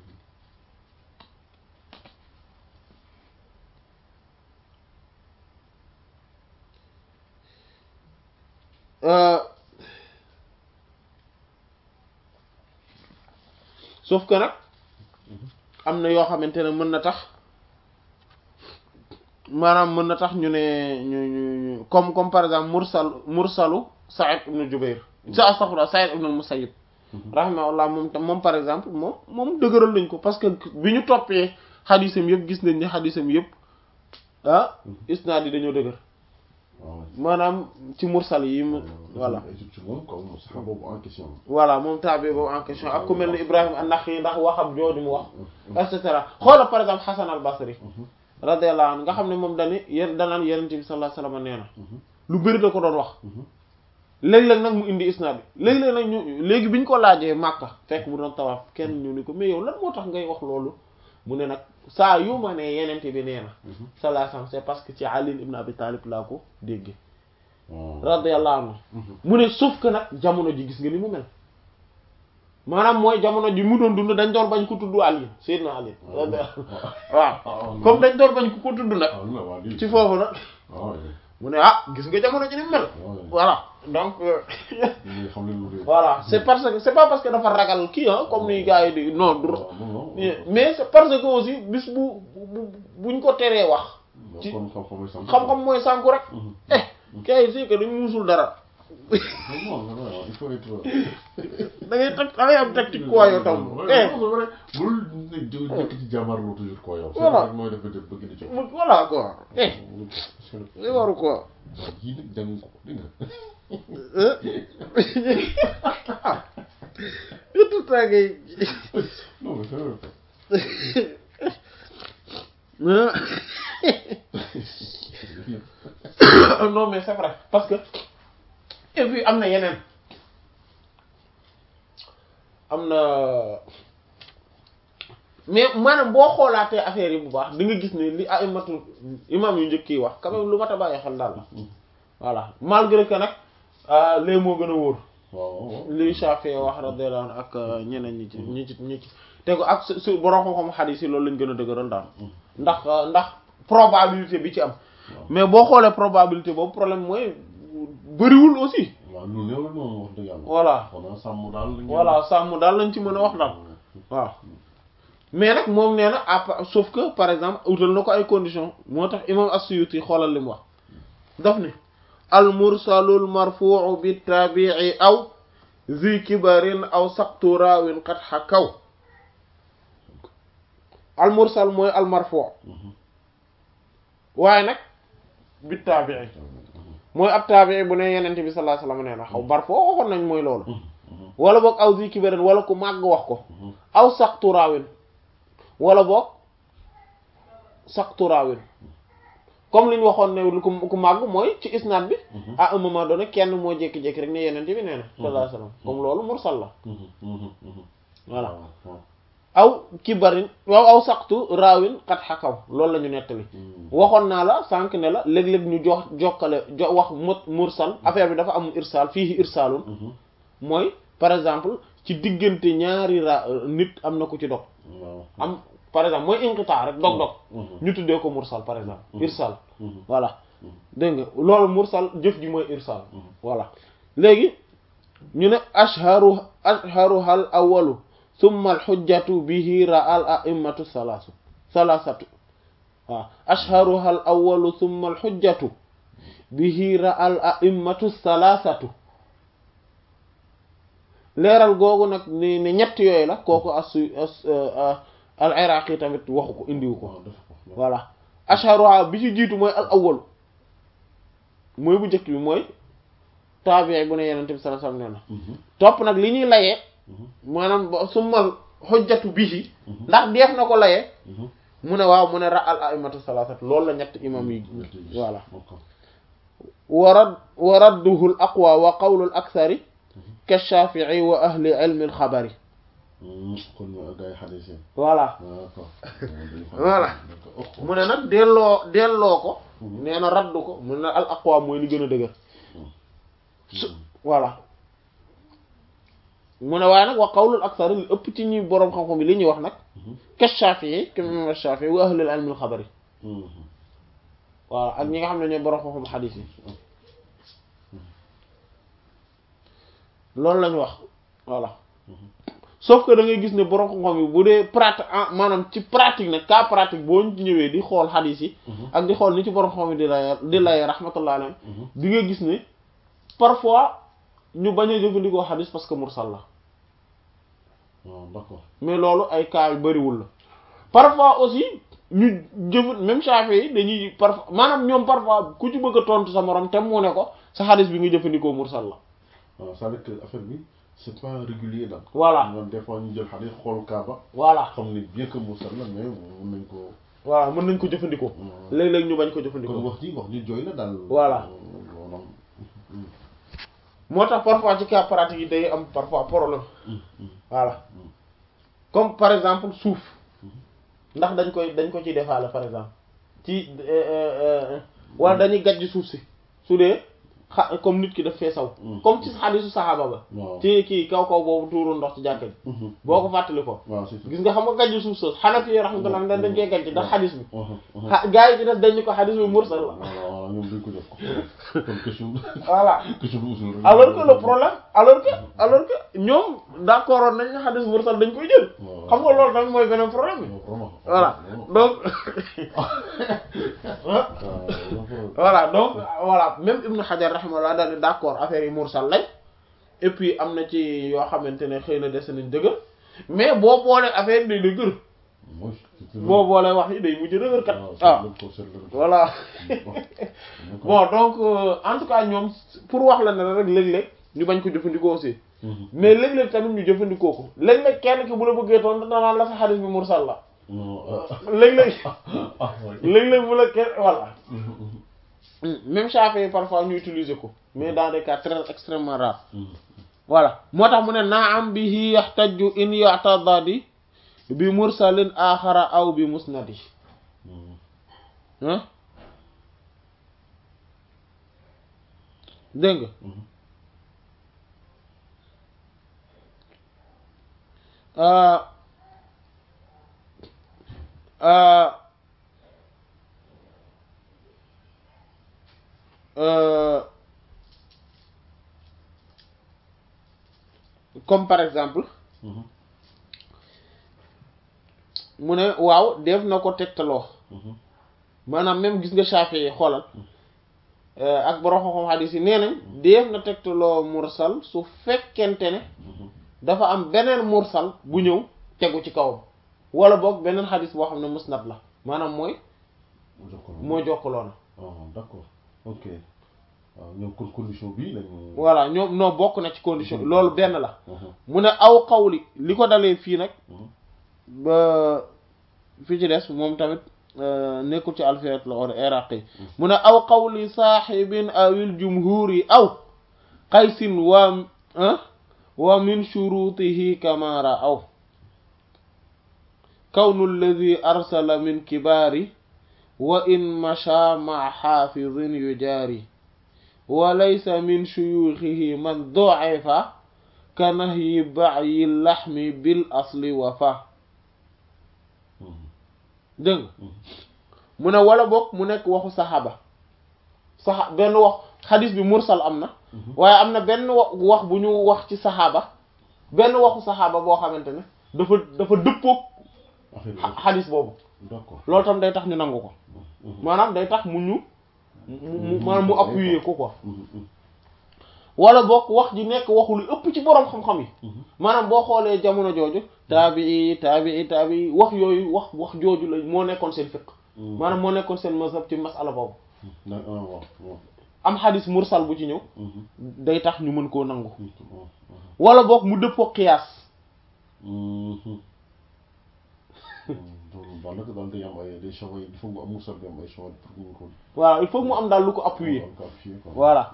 nga sauf que nag am na yoo xamante ne mën na tax maanaam mën na tax ñu ne ñu ñu comme comme par exemple mursal mursalu Sa'id ibn Jubayr sa astaghfirullah Sa'id ibn al-Musayyib rahimahullah moom tam moom par exemple moom moom dëgëral nañ ko parce que bi ñu toppee xadisam yëpp gis nañ ne xadisam yëpp ah isnaad yi dañoo dëgër waaw maanaam ci mursal yi mu voilà ci moom comme saxaaba boobu en question voilà moom taabi boobu en question ak ku mel ni Ibrahim an-Nakhi ndax waxam jooju mu wax et cetera xoola par exemple Hasan al-Basri radiyallahu anhu nga xam ne moom dani yéen danaan yenente bi sallallahu alayhi wasallam nee na lu bëri da ko doon wax léeg-léeg nag mu indi isnaad bi léeg-léeg nag ñu léegi bi ñu ko laajee Makka fekk mu doon tawaaf kenn ñu ni ko mais yow lan moo tax ngay wax loolu mu ne nag saa yu ma ne yenente bi nee na sallallahu alayhi wasallam c'est parce que ci Ali ibn Abi Talib laa ko déggee radiyallahu anhu mu ne sauf que nag jamono ji gis nga ni mu mel maanaam mooy jamono ji mu doon dund dañ doon bañ ko tudd Ali Seydina Ali waaw comme dañ doon bañ ko ko tudd nag ci foofu nag mu ne ah gis nga jamono ji ni mu mel voilà donc voilà c'est parce que c'est pas parce que dafa ragal kii ah comme ni gars yi di non du mais c'est parce que aussi bis bu buñ ko teree wax ci xam-xam mooy sànku rek eh kay c'est que dañu musul dara da ngay teg da ngay am tactique quoi yow tam eh bul nekk ci jàmmarloo toujours quoi yow Voilà. mooy def bëgg bëgg di ci mu voilà quoi eh li waru quoi yii nag jàng ko dégg nga eh tout ça ngay non mais c'est vrai non mais c'est vrai parce que et puis am na yeneen am na mais maanaam boo xoolaatee affaire yi bu baax di nga gis ne li aimatu imam yu njëkk yi wax quand même lu mat a bàyyi xel daal la voilà malgré que nag lee moo gën a wóor waaw waaw li Shafi'i wax radiyallahu anhu ak ñeneen ñi ci ñi ci ñi ci te ko ak su su borom xam-xam xadiis yi loolu lañ gën a dëgëral daal ndax ndax probabilité bi ci am mais boo xoolee probabilité boobu problème mooy bëriwul aussi waaw lu néew la moom wax dëgg yàlla voilà xanaa sàmm daal lañu voilà sàmm daal lañ ci mën a wax daal waaw mais nag moom nee na à part- sauf que par exemple utal na ko ay conditions moo tax imam as-Suyuti xoolal li mu wax daf ne al mursalul marfu'u bi tabi'i aw zi kibarin aw saqtu raawin qad hakaw al mursal mooy al marfu' waaye nag bi tabi'i mooy ab tabi'i bu ne yenente bi sallallahu alayhi wasallam nee na xaw marfu' waxoon nañ mooy loolu wala boog aw zi kibarin wala ku màgg wax ko aw saqtu raawin wala boog saqtu raawin comme li ñu waxoon ne lu ku ku màgg mooy ci isnaad bi à un moment donné kenn moo jékki-jékki rek ne yeneen bi nee na sallallahu alayhi wasallam comme loolu mursal la voilà aw kibarin waaw aw saqtu raawin xat xakaw loolu la ñu nettali waxoon naa la sànq ne la léeg-léeg ñu jox jokkale jo wax mot mursal affaire bi dafa am irsaal fii irsaalun mooy par exemple ci diggante ñaari ra nit am na ku ci dog am par exemple mooy inqitaa rek dog-dog ñu tuddee ko mursal par exemple irsal voilà dégg nga loolu mursal jëf ji mooy irsal voilà léegi ñu ne ashharu ashharuha al awalu summa al hujjatu bihi ra al a'immatu salaasu salaasatu waaw ashharuha al awalu summa al hujjatu bihi ra al a'immatu salaasatu leeral googu nag ni ne ñett yooyu la kooku as as al iraqi tamit waxu ko indiwu ko voilà ashharuha bi ci jiitu mooy al awwalu mooy bu njëkk bi mooy taabii bu ne yenente bi sallallahu alayhi wasallam nee na topp nag li ñuy layee maanaam summal xujjatu bihi ndax def na ko layee mu ne waaw mu ne ra al aimatu salasat loolu la ñett imam yi voilà warad wa radduhu al aqwa wa qawlu al akthari ka shafii wa ahli ilmi al xabari kon ñu gay xadis yi voilà voilà mu ne nag delloo delloo ko nee na raddu ko mu ne al aqwa mooy li gën a dëgër voilà mu ne waaye nag wa qawlul akthar li ëpp ci ñi boroom xam-xam yi li ñuy wax nag ka Shafi'i ka imam Shafi'i wa ahlul ilm al xabari voilà ak ñi nga xam ne ñooy boroom xam-xam xadiis yi loolu lañu wax voilà sauf que da ngay gis ne boroom xam-xam yi bu dee pratique maanaam ci pratique nag cas pratique boo ñu ñëwee di xool xadiis yi ak di xool ni ci boroom xam-xam yi di lay di lay rahmatullah alayhi di nga gis ne parfois ñu bañ a jëfandikoo xadis parce que mursal la d'accord mais loolu ay cas yu bariwul la parfois aussi ñu jëf même Shafi yi dañuy parfois maanaam ñoom parfois ku ci bëgg a tontu sa morom te mu ne ko sa xadis bi nga jëfandikoo mursal la waaw c'est-à-dire que affaire bi c'est pas régulier daal voilà ñoom des fois ñu jël xadis xool kaaba voilà xam ni bien que mursal la mais mën nañ ko voilà mën nañ ko jëfandikoo léeg-léeg ñu bañ ko jëfandikoo kon wax ji wax ji jooy la daal Voilà. moo tax parfois ci cas pratique yi day am parfois problème voilà comme par exemple suuf ndax dañ koy dañ ko ciy defaale par exemple ci wala dañuy gàjj suuf si su dee xa comme nit ki daf fee saw comme ci xadisu saxaaba ba waaw ci kii kaw kaw boobu tuuru ndox ci jàkka ji boo ko fàttali ko waaw c'est gis nga xam nga gàjj suuf sa xanafi yi rahmatullah dañ dañ koy gàjj ndax xadis bi ça xa gars yi ci des dañu ko xadis bi mursal la voilà voilà ñoom duñ ko def ko kon question voilà question bu usul rek alors que le problème alors que alors que ñoom d'accord woon nañ ne xadis mursal dañ koy jël xam nga loolu tamit mooy beneen problème bi vraiment voilà donc voilà donc voilà même Ibn Hajar rahimahullah daal d'accord affaire yi mursal lañ et puis am na ci yoo xamante ne xëy na des nañ dëgër mais boo boolee affaire yi day dëgër mooy boo boolee wax yi day mujj dëgër kat ah voilà bon donc euh, en tout cas ñoom pour wax la ne rek léeg-léeg ñu bañ ko jëfandikoo aussi mais léeg-léeg tamit ñu jëfandikoo ko léeg-léeg kenn ki bu la bëggee toon danaan la sa xadis bi mursal la léeg-léeg léeg-léeg mu la kenn voilà même Shafi'i parfois ñu utiliser ko mais dans des cas très extrêmement rares voilà moo tax mu ne naam bihi yahtaju in ya'tadadi bi mursalin axara aw bi musnadi ah dégg nga ah ah euh, comme par exemple mu ne waaw def na ko tegtaloo maanaam même gis nga Shafi yi xoolal ak borom xam-xam hadis yi nee nañ def na tegtaloo mursal su fekkente ne dafa am beneen mursal bu ñëw tegu ci kawam wala boog beneen hadis boo xam ne musnad la maanaam mooy moo jokkaloo na d'accord ok waaw ñoom kon condition bi lañu voilà ñoom noo bokk na ci condition loolu benn la mu ne aw xawli li ko dalee fii nag ba fi ci des moom tamit nekkul ci alfiyat la or iraqi mu ne aw qawli saaxibin awil jumhuri aw qaysin wa wa min shurutihi kamara aw kawnu alladi arsala min kibaari wa in masha ma xaafidin yujaari wa laysa min shuyuxihi man du'ifa ka nahyi ba'yi laxmi bil asli wa fa dégg nga mu ne wala boog mu nekk waxu saxaaba saxa benn wax xadis bi mursal am na waaye am na benn wa- wax bu ñu wax ci saxaaba benn waxu saxaaba boo xamante ne dafa dafa dëppoog affaire xa- xadis boobu bi d'accord loolu tam day tax ñu nangu ko maanaam day tax mu ñu mu mu maanaam mu appuyer ko quoi wala boog wax ji nekk waxu lu ëpp ci boroom xam-xam yi maanaam boo xoolee jamono jooju taabii taabii taabii wax yooyu wax wax jooju la moo nekkoon seen fiqh maanaam moo nekkoon seen mazhab ci masala boobu da waaw waaw am xadis mursal bu ci ñëw day tax ñu mën koo nangu wala boog mu dëppoo qiyaas loolu daanaka daal day am ay des chevaux il faut mu am musal bi am ay chevaux pour ñu ko voilà il faut mu am daal lu ko appuyer ko appuyer quoi voilà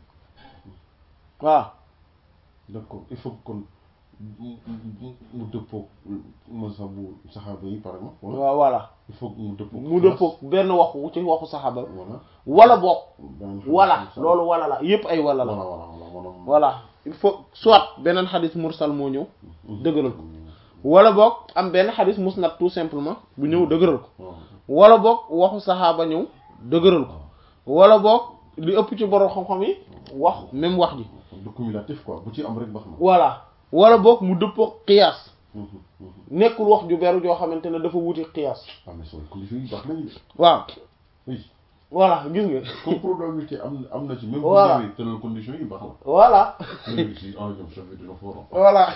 waaw d'accord il faut kon mu mu mu dëppoo mazhabu saxaaba yi par exemple wala waaw voilà il faut mu dëppoo mu dëppoo benn waxu ci waxu saxaaba voilà wala boog beneen xadis wala mursal. loolu wala la yépp ay wala voilà la voilà voilà maanaam voilà il faut soit beneen xadis mursal moo ñëw dëgëral ko wala boog am benn xadis musnad tout simplement bu ñëw dëgëral ko waaw wala boog waxu saxaaba ñëw dëgëral ko wala boog li ëpp ci borom xam-xam yi wax même wax ji du cumulatif quoi bu ci am rek baax na voilà wala boog mu dëppoo qiyaas Mhm, mhm. nekkul wax ju beru joo xamante ne dafa wuti qiyaas ah mais sooy conditions yi baax nañu de waaw oui voilà gis nga comme probabilité am na am na ci même bu Voilà. ñëwee tëral conditions yi baax na voilà léegi si enjeu chef dina fort voilà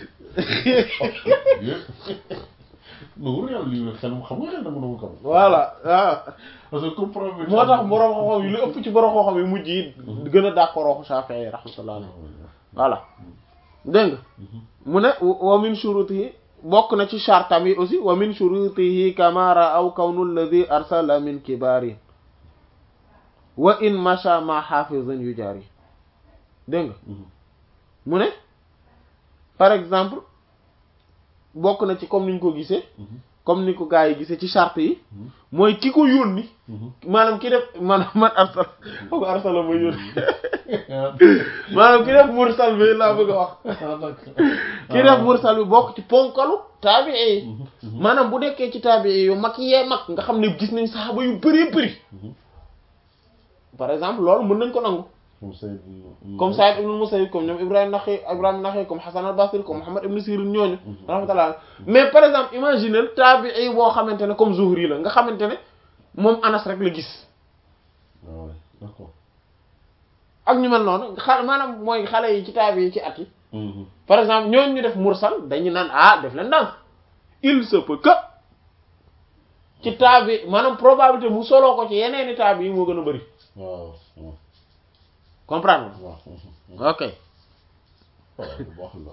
non wóor yàlla lii xel xam nga xel na mën a ko voilà waaw parce que comme probabilité moo tax borom xam-xam yi lu ëpp ci borom xam-xam yi mujj yi gën a d'accord waxu Shafi'i rahmatullah alayhi voilà dégg nga mu ne wa min shurutihi bokk na ci chartam yi aussi wa min shurutihi kama ra'aw kawnu alladhi arsala min kibari wa in masha ma hafizan yujari dégg nga mu ne par exemple bokk na ci comme niñ ko gisee comme ni ko gaa yi gisee ci charte yi mooy ki ko yónni maanaam ki def maanaam man arsal ko arsala mooy yónni maanaam ki def mursal bi laa bëgg a wax ki def mursal bi bokk ci ponkalu taabii yi maanaam bu nekkee ci taabii yu mag yee mag nga xam ne gis nañ saxaaba yu bëree bëri par exemple loolu mën nañ ko nangu comme Saïd comme Saïd ibn Musayyib comme ñoom Ibrahim Nakhi Ibrahim Nakhi comme Hasan al-Basri comme Muhammad ibn Sirin ñooñu rahmatullah mais par exemple imaginez taabii boo xamante ne comme Zuhri la nga xamante ne moom Anas rek la gis waaw ouais, d'accord ak ñu mel noonu xa maanaam mooy xale yi ci taabii yi ci at yi par exemple ñooñu ñu def mursal dañu naan ah def leen ndànk il se peut que ci taabi maanaam probabilité mu soloo ko ci yeneeni taabi yi moo gën a bëri waaw waaw comprendre waaw nga ok waaw bu baax la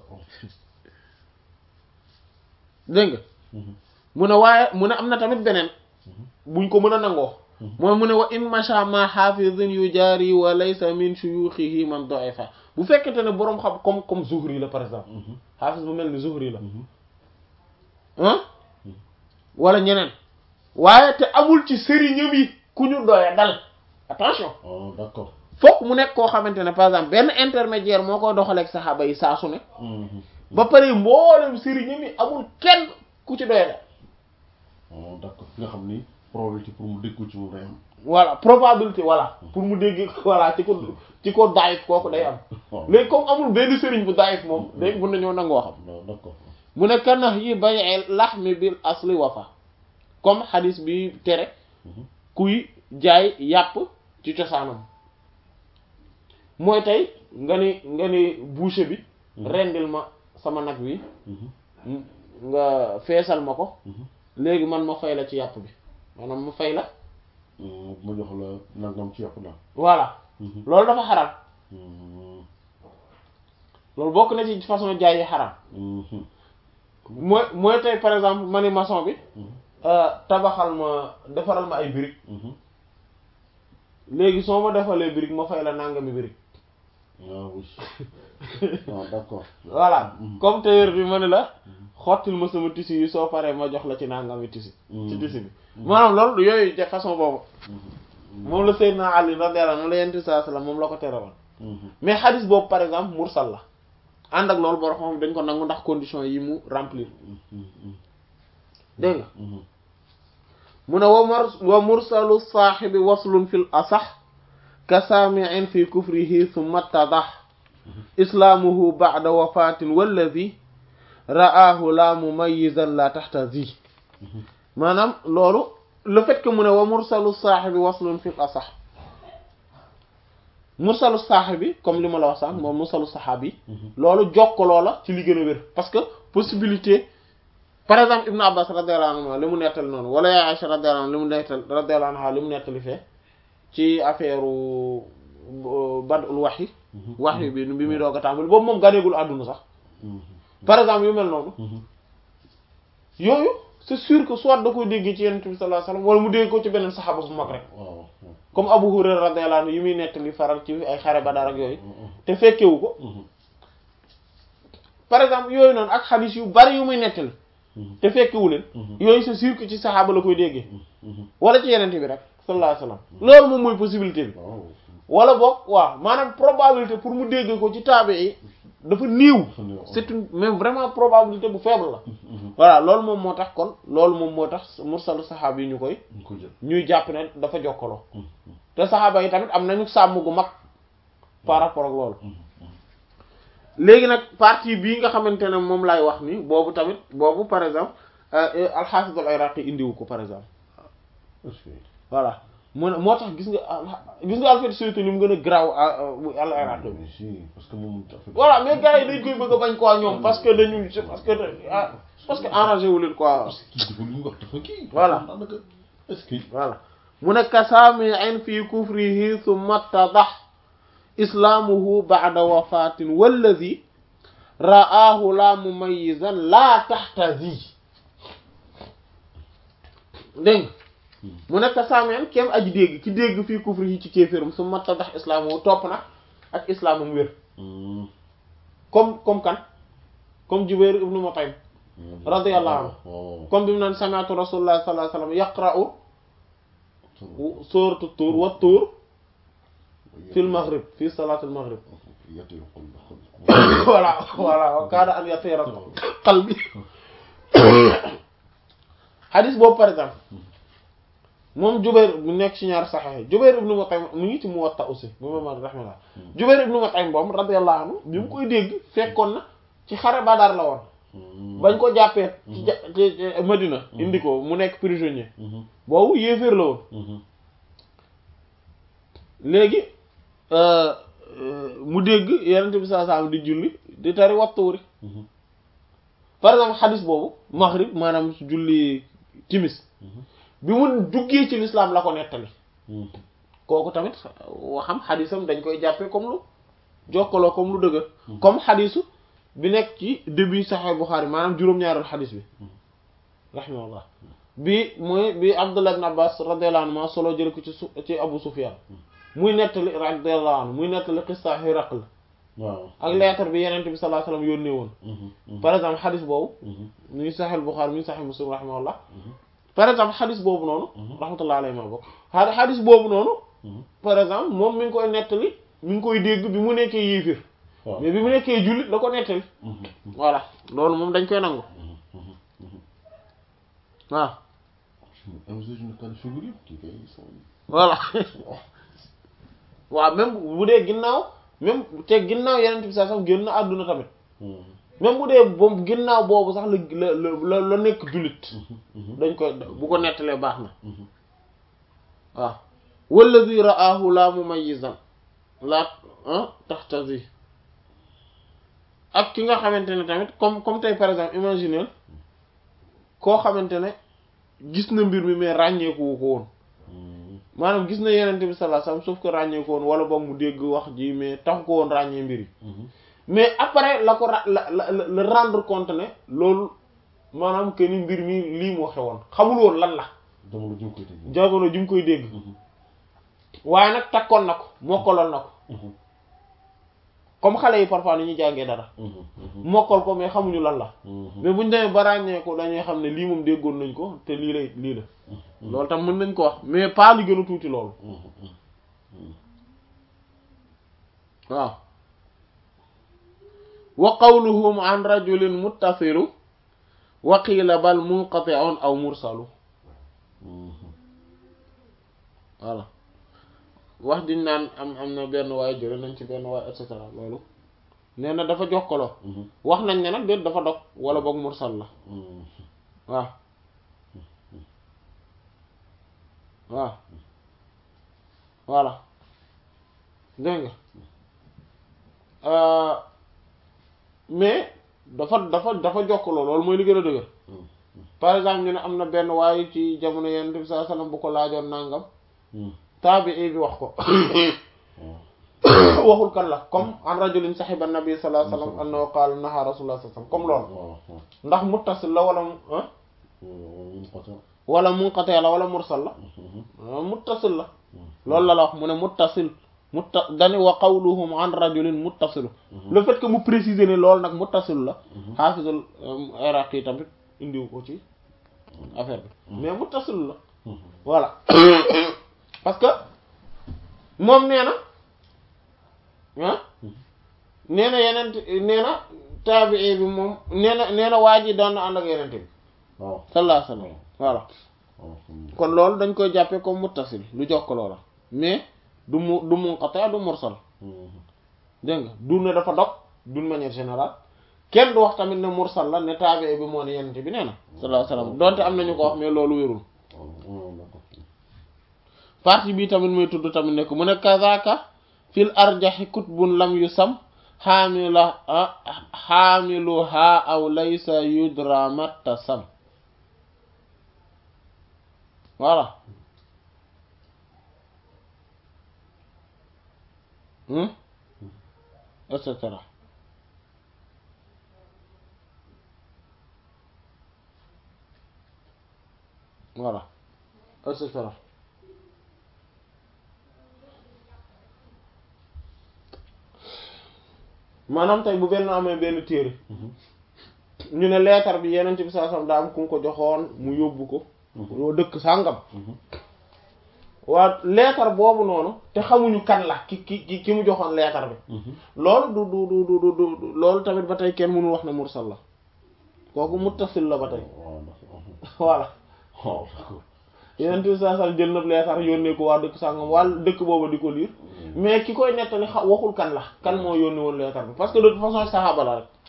dégg nga mu ne waaye mu ne am na tamit beneen buñ ko mën a nangoo mooy mu ne wa in masha ma hafizin yu jaari wa laysa min shuyukhihi man da'ifa bu fekkente ne boroom xam comme comme Zuhri la par exemple hafiz bu mel ni Zuhri la ah wala ñeneen waaye te amul ci sëriñam yi ku ñu doya dal attention oh d'accord fokk mu nekk koo xamante ne par exemple benn intermédiaire moo koy doxaleeg saxaaba yi saa su ne ba pare mboolem sëriñam yi amul kenn ku ci doya dal oh d'accord nga xam ni probabilité pour mu déggu ci moom day am voilà probabilité voilà pour mu dégg voilà ci ko ci ko daayif kooku day am léegi comme amul benn sëriñ bu daayif moom léegi mën nañoo nangoo xam non d'accord mu ne kanax yi bay'il lahmi bil asli wafa comme xadis bi tere kuy jaay yàpp ci cosaanam mooy tey nga ni nga ni boucher bi rendil ma sama nag wi nga feesal ma ko léegi man ma fay la ci yàpp bi maanaam ma fay la ma jox la nangam ci yàpp daal voilà loolu dafa xaraam loolu bokk na ci façon jaay yi xaraam mooy mooy tey par exemple ma ni maçon bi tabaxal ma defaral ma ay briques léegi soo ma defalee brique ma fay la nangami brique ah oui ah d'accord voilà comme tailleur bi ma ne la xottil ma sama tissu yi soo paree ma jox la ci nangami tissu ci tissu bi maanaam loolu yooyu de façon boobu moom la Seydina Ali radiyallahu anhu moom la yenti saa sallam moom la ko tere woon mais xadis boobu par exemple mursal la ànd ak loolu borom xam dañ ko nangu ndax condition yi mu remplir dégg nga mu ne wa mar wa mursalu saaxibi waslun fil asax ka saami'in fi kufrihi thumma ttadax islaamuhu ba'da wafatin walladi ra'aahu la mumayyizan la taxtazi maanaam loolu le fait que mu ne wa mursalu saaxibi waslun fil asax mursalu saaxibi comme li ma la wax sànq moom mursalu saxaabi loolu jokkaloo la ci li gën a wér parce que possibilité par exemple Ibn Abbas radiyallahu anhu li mu nettali noonu wala yaay Aisha radiyallahu anha li mu nettali radiyallahu anha li mu nettali fee ci affaire badul wahyi wahyi bi bi muy doog a tàmbali boobu moom ganeegul àdduna sax par exemple yu mel noonu yooyu c'est sûr que soit da koy dégg ci Yonent bi sallallahu alayhi wasallam wala mu dégg ko ci beneen saxaaba bu mag rek waaw comme Abu Hurayra radiyallahu anhu yi muy nettali faral ci ay xare Badar ak yooyu te fekkewu ko par exemple yooyu noonu ak xadiis yu bari yu muy nettali te fekkewu leen yooyu c'est sûr que ci saxaaba la koy déggee wala ci Yonent bi rek sallallahu alayhi wasallam loolu moom mooy possibilité bi waaw wala boog waaw maanaam probabilité pour mu dégg ko ci taabe yi dafa néew c'est une même vraiment probabilité bu faible la voilà loolu moom moo tax kon loolu moom moo tax mursalu saxaaba yi ñu koy ñu ko jël ñuy jàpp ne dafa jokkaloo te saxaaba yi tamit am nañu sàmm gu mag par rapport ak loolu léegi nag partie bii nga xamante ne moom laay wax ni boobu tamit boobu par exemple al-Hafiz al-Iraqi indiwu ko par exemple voilà mu ne moo tax gis nga gis nga Alfayda Suyuti ni mu gën a graw al-Iraqi bi si parce que moom voilà mais gars yi dañ koy bëgg a bañ quoi ñoom parce que dañu parce que ah parce que arrangé wu leen quoi parce que kii dafa lu ñu wax dafa kii Voilà. daanaka est-ce que voilà mu ne kasaami'in fi kufrihi thumma ttadax islaamuhu ba'da wafatin walladhi ra'aahu la mumayyizan la tahtazi dégg nga mu ne kasaami'in kem aji dégg ki dégg fii kufrihi ci kéeféram thumma ttadax islaamuhu topp na ak islaamam wér comme comme kan comme Jubayr ibnu Mut'im radiyallahu anhu waaw comme bi mu naan sami'tu rasulullah sallallahu alayhi wasallam yaqra'u sooratu tuur wa tuur fil maghrib fii salaatul maghrib yatiru qalbi voilà voilà wa kaada an yatira qalbi hadis boobu par exemple moom Jubayr bu nekk ci ñaar saxexe Jubayr ibnu Mut'im mu ngi ci Muwatta aussi bu ma man rahmatullah Jubayr ibnu Mut'im boobu radiyallahu anhu bi mu koy dégg fekkoon na ci xare Badar la woon bañ ko jàppee ci ja ci ci Madina indi ko mu nekk prisonnier boobu yéeféer la woon léegi mu dégg Yonent bi sallallahu alayhi wasallam di julli di tari wattuuri par exemple xadis boobu maghrib maanaam julli timis bi mu duggee ci l'islam la ko nettali kooku tamit waxam xadisam dañ koy jàppee comme lu jokkaloo comme lu dëgër comme xadisu bi nekk ci début Sahih Bukhari maanaam juróom-ñaareelu xadis bi rahimahullah bi mooy bi Abdullah ibn Abbas radiyallahu anhu ma solo jël ko ci su ci Abu Sufyan muy nettali radiyallahu anhu muy nettali qissa Hiraql waaw ak lettre bi Yonent bi sallallahu alayhi wasallam yónnee woon par exemple xadis boobu mu ngi Sahih Bukhari mu ngi Sahih Muslim rahimahullah par exemple xadis boobu noonu rahmatullahi alayhi ma bokk xa xadis boobu noonu par exemple moom mi ngi koy nettali mi ngi koy dégg bi mu nekkee yéefir waaw mais bi mu nekkee jullit la ko nettali voilà loolu moom dañ koy nangu waaw imagine na cas de figure kii kay voilà waaw même bu dee ginnaaw même te ginnaaw yeneen bi sax sax génn na àdduna tamit même bu dee boobu ginnaaw boobu sax la la la la nekk jullit dañ koy bu ko nettalee baax na waaw wallazi ra'ahu la mumayyizan la tahtazi ak ki nga xamante ne tamit comme comme tey par exemple imaginer koo xamante ne gis na mbir mi mais ràññeeku wu ko woon maanaam gis na yenente bi sallallahu alayhi wasallam sauf que ràññee ko woon wala boog mu dégg wax ji mais tax ko woon ràññee mbir yi mais après la ko ra la la la rendre compte ne loolu maanaam que ni mbir mi lii mu waxe woon xamul woon lan la jamono ji nga koy dégg jamono ji mu koy dégg waaye nag takkoon na ko mokkaloon na ko comme xale yi parfois ni ñuy jàngee dara mokkal ko mais xamuñu lan la mais buñ demee ba ràññee ko dañuy xam ne lii moom déggoon nañ ko te lii lay lii la loolu tam mën nañ ko wax mais pas li gën a tuuti loolu waaw wa qawluhum an rajulin muttasilu wa qiila bal munqati'un aw mursalu voilà wax diñ naan am am na benn waay jële nañ ci benn waay et cetera loolu nee na dafa jokkaloo wax nañ ne nag déet dafa dog wala boog mursal la waaw waaw voilà dégg nga mais dafa dafa dafa jokkaloo loolu mooy li gën a dëgër par exemple ñu ne am na benn waaye ci jamono Yonent bi sallallahu alayhi wasallam bu ko laajoon nangam taabii bi wax ko waxul kan la comme an rajulin sahiba nabi sallallahu alayhi wasallam annahu qaala naha rasulullah sallallahu alayhi wasallam comme loolu ndax muttasil la wala wala munqati la wala mursal la muttasil la loolu la la wax mu ne muttasil mutta dani wa qawluhum an rajulin muttasilu le fait que mu préciser ne loolu nag muttasil la xaafizul iraqi tamit indiwu ko ci affaire bi mais muttasil la voilà parce que moom nee na ah nee na yeneen nee na taabii bi moom nee na nee na waa ji daan na ànd ak yeneen bi sallallahu alayhi wasallam voilà kon loolu dañ koy jàppee comme muttasil lu jokkaloo la mais du mu du munqati du mursal dégg nga du ne dafa dog d'une manière générale kenn du wax tamit ne mursal la ne taabii bi moo ne yeneen bi nee na sallallahu alayhi wasallam donte am nañu ko wax mais loolu wérul partie bi tamit muy tudd tamit ne ko mu ne kazaka fil arjahi kutbun lam yusam xaamila xaamiluha aw laysa yudra mattasam voilà et cetera voilà et cetera maanaam tey bu benn amee benn téere ñu ne leetar bi yeneen bi saa sam daa am ku mu ko joxoon mu yóbbu ko yoo dëkk sàngam waa leetar boobu noonu te xamuñu kan la ki ki ki mu joxoon leetar bi loolu du du du du du loolu tamit ba tey kenn mënul wax ne mursal la kooku muttasil la ba tey voilà yeneen bi saa sam jël na leetar yónnee ko waa dëkk sàngam waa dëkk boobu di ko liir mais ki koy nettali xa waxul kan la kan moo yónni woon leetar bi parce que de toute façon saxaaba la rek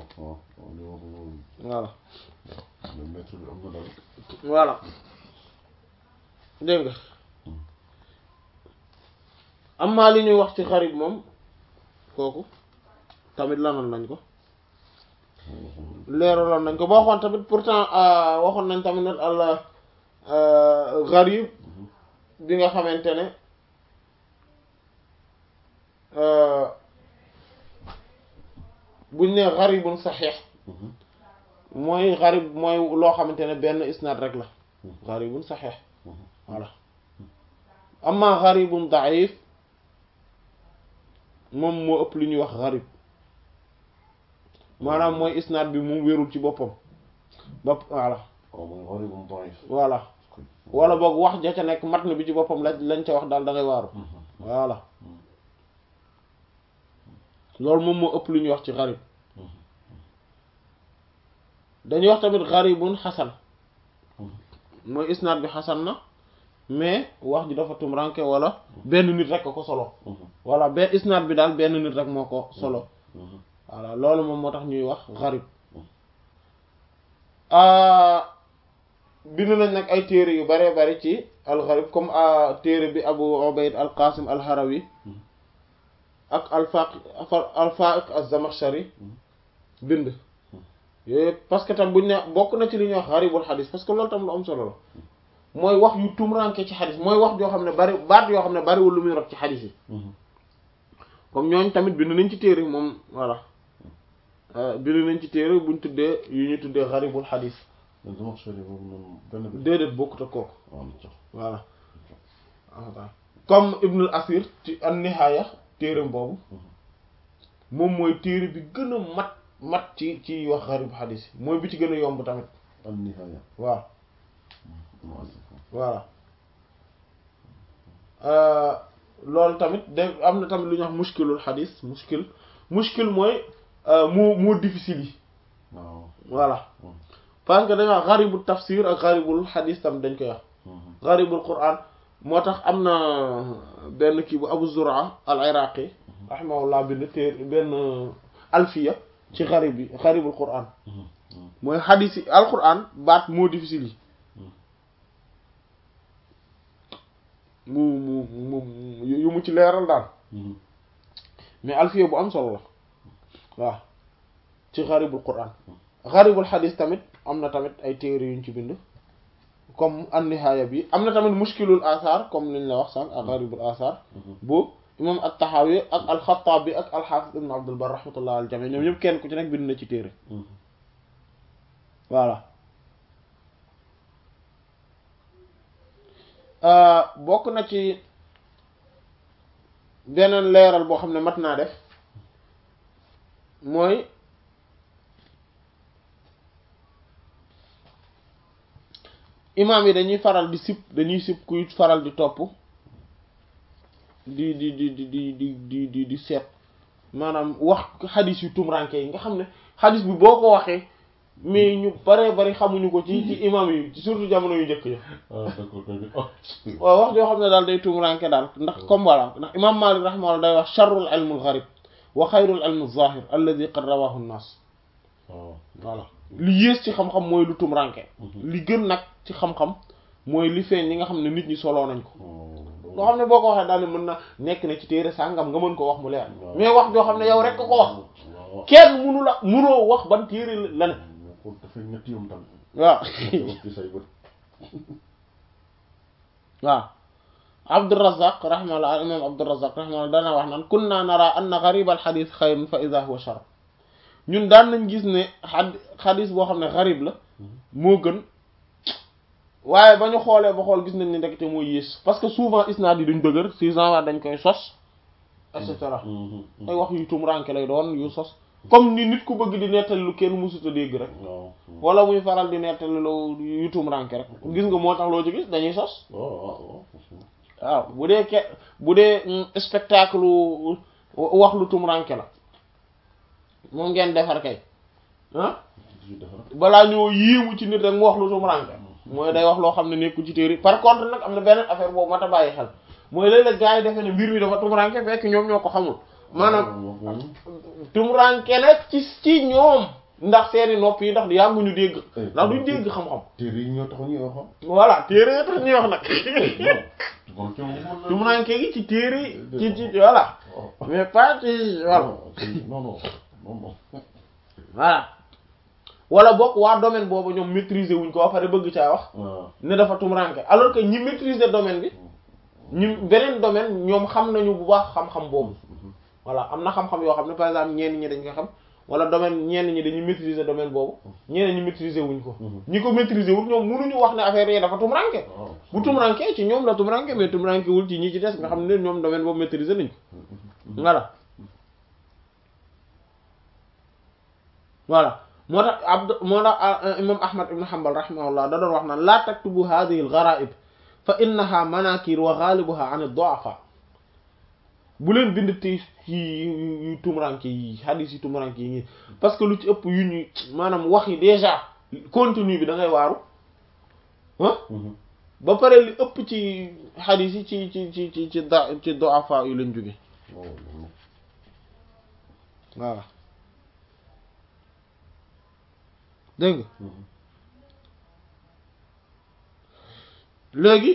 voilà voilà dégg nga amma li ñuy wax ci xarit moom kooku tamit lanal nañ ko leeraloon nañ ko boo waxoon tamit pourtant waxoon nañ tamit ne al gharib bi nga xamante ne buñ ne gharibun saxiix mooy gharib mooy loo xamante ne benn isnaad rek la gharibun saxiix voilà amma gharibun da'if moom moo ëpp lu ñuy wax gharib maanaam mooy isnaad bi mu wérul ci boppam bopp voilà voilà wala boog wax ja ca nekk matn bi ci boppam la lañ ca wax daal da ngay waaru voilà loolu moom moo ëpp lu ñuy wax ci gharib dañuy wax tamit gharibun xasan mooy isnaad bi xasan na mais wax ji dafa tumranke wala benn nit rek ko solo wala benn isnaad bi daal benn nit rek moo ko solo voilà loolu moom moo tax ñuy wax gharib bind nañ nag ay téere yu bare bari ci al-gharib comme téere bi abu ubayd al-qasim al-harawi ak al-faq al-fa'iq az-zamakhshari bind yooyu parce que tam buñ ne bokk na ci li ñuy wax gharibul xadis parce que loolu tam lu am solo la mooy wax yu tumranke ci xadis mooy wax yoo xam ne bari baat yoo xam ne bariwul lu muy rot ci xadis yi comme ñooñ tamit bind nañ ci téere moom voilà bind nañ ci téere buñ tuddee yu ñu tuddee gharibul xadis déedéet bokkut ak kooku voilà comme ibnul asir ci an nihaaya téereem boobu moom mooy téere bi gën a mat mat ci ci wax gharib xadis yi mooy bi ci gën a yomb tamit an nihaaya waaw voilà loolu tamit de am na tamit lu ñuy wax mushkilul xadis mushkil mushkil mooy moo moo difficile yi waaw voilà parce que dañuy wax gharibul tafsir ak gharibul xadis tamit dañ koy wax gharibul quran moo tax am na benn kii bu Abu Zur'a al-Iraqi rahimahullah bind téer benn alfiya ci xarib bi xaribul Qur'an mooy xadiis yi al-Qur'an baat moo difficile yi mu mu mu yu mu ci leeral daal mais alfiya bu am solo la waaw ci xaribul Qur'an xaribul xadiis tamit am na tamit ay téere yuñ ci bind comme an-Nihaaya bi am na tamit mushkilul athar comme liñ la wax sànq ak gharibul athar bu imam at-Tahawi ak al-Khattabi ak al-Hafiz ibn Abdul Barr rahmatullah al jami ñoom ñëpp kenn ku ci nekk bind na ci téere voilà bokk na ci beneen leeral boo xam ne mat naa def mooy imaam yi dañuy faral di sib dañuy sib kuy faral di topp di di di di di di di di di seet maanaam wax xadis yu tumranke yi nga xam ne xadis bi boo ko waxee mais ñu bare bari xamuñu ko ci ci imaam yi surtout jamono yu njëkk ya waaw wax joo xam ne daal day tumranke daal ndax comme voilà ndax imaam Maalik rahimahullah day wax sharrul ilm al gharib wa xayrul ilm al zahir alladi qad rawahu an-nas voilà li yées ci xam-xam mooy lu tumranke li gën nag ci xam-xam mooy li feeñ li nga xam ne nit ñi soloo nañ ko loo xam ne boo ko waxee daal mën na nekk na ci téere sàngam nga mën ko wax mu leer mais wax joo xam ne yow rek ko ko wax kenn munu la munoo wax ban téere la ne dafay ñetti yoon tam waaw ci say bët waaw Abdurrazzaq rahimahullah al imam Abdurrazzaq rahimahullah dana wax naan kunna nara anna gharib al hadith xayrun fa idha huwa shar ñun daan nañ gis ne xad xadis boo xam ne xarib la moo gën waaye ba ñu xoolee ba xool gis nañ ne ndekete mooy yées parce que souvent isnaad yi duñ dëgër souvent dañ koy sos et cetera ay wax yu tumranke lay doon yu sos comme ni nit ku bëgg di nettali lu kenn mësuta dégg rek wala muy faral di nettali lu yu tumranke rek gis nga moo tax loo ci gis dañuy sos waaw bu dee ke bu dee spectacle wax lu tumranke la moom ngeen defar kay ah balaa ñoo yéemu ci nit rek mu wax lu tumranke mooy day wax loo xam ne nekkul ci téere par contre nag am na beneen affaire boobu mat a bàyyi xel mooy léeg-léeg gars yi defe ne mbir mi dafa tumranke fekk ñoom ñoo ko xamul maanaam tumranke nag ci ci ñoom ndax seeni nopp yi ndax yàgguñu dégg ndax duñ dégg xam-xam téere yi ñoo tax ñuy wax voilà téere yi tax ñuy wax nag tumranke gi ci téere ci ci voilà mais pas ci voilà non non non voilà wala bokk waa domaine boobu ñoom maîtriser wuñ ko ba pare bëgg caa wax ne dafa tumranke alors que ñi maîtriser domaine bi ñu beneen domaine ñoom xam nañu bu baax xam-xam boobu voilà am na xam-xam yoo xam ne par exemple ñenn ñi dañ ko xam wala domaine ñenn ñi dañuy maîtriser domaine boobu ñeneen ñi maîtriser wuñ ko ñi ko maîtriser wul ñoom mënuñu wax ne affaire yi dafa tumranke bu tumranke ci ñoom la tumranke mais tumranke wul ci ñi ci des nga xam ne ñoom domaine boobu maîtriser nañ ko voilà voilà moo tax abd moo tax imam ahmad ibn hanbal rahimahullah da doon wax naan laa taktubu hadhihi al gharaib fa innaha manakir wa ghalibuha an ad-du'afa bu leen bind te ci yu tumuranke yi hadith yi tumuranke yi ngi parce que lu ci ëpp yu ñu maanaam wax yi déjà contenu bi da ngay waaru ah ba pare li ëpp ci hadith yi ci ci ci ci ci da ci du'afa yu leen jóge voilà dégg nga léegi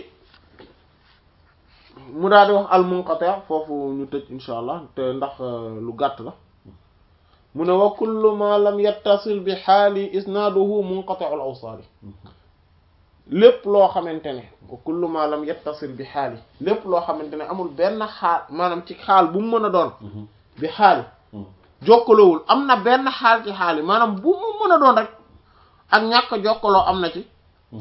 mu daal di wax al munqati foofu ñu tëj insha allah te ndax lu gàtt la mu ne wa kullu ma lam yattasil bi xaali isnaaduhu munqati'ul awsaali lépp loo xamante ne wa kullu ma lam yattasil bi xaali lépp loo xamante ne amul benn xaal maanaam ci xaal bu mu mën a doon bi xaali jokkalowul am na benn xaal ci xaali maanaam bu mu mën a doon rek ak ñàkk jokkaloo am na ci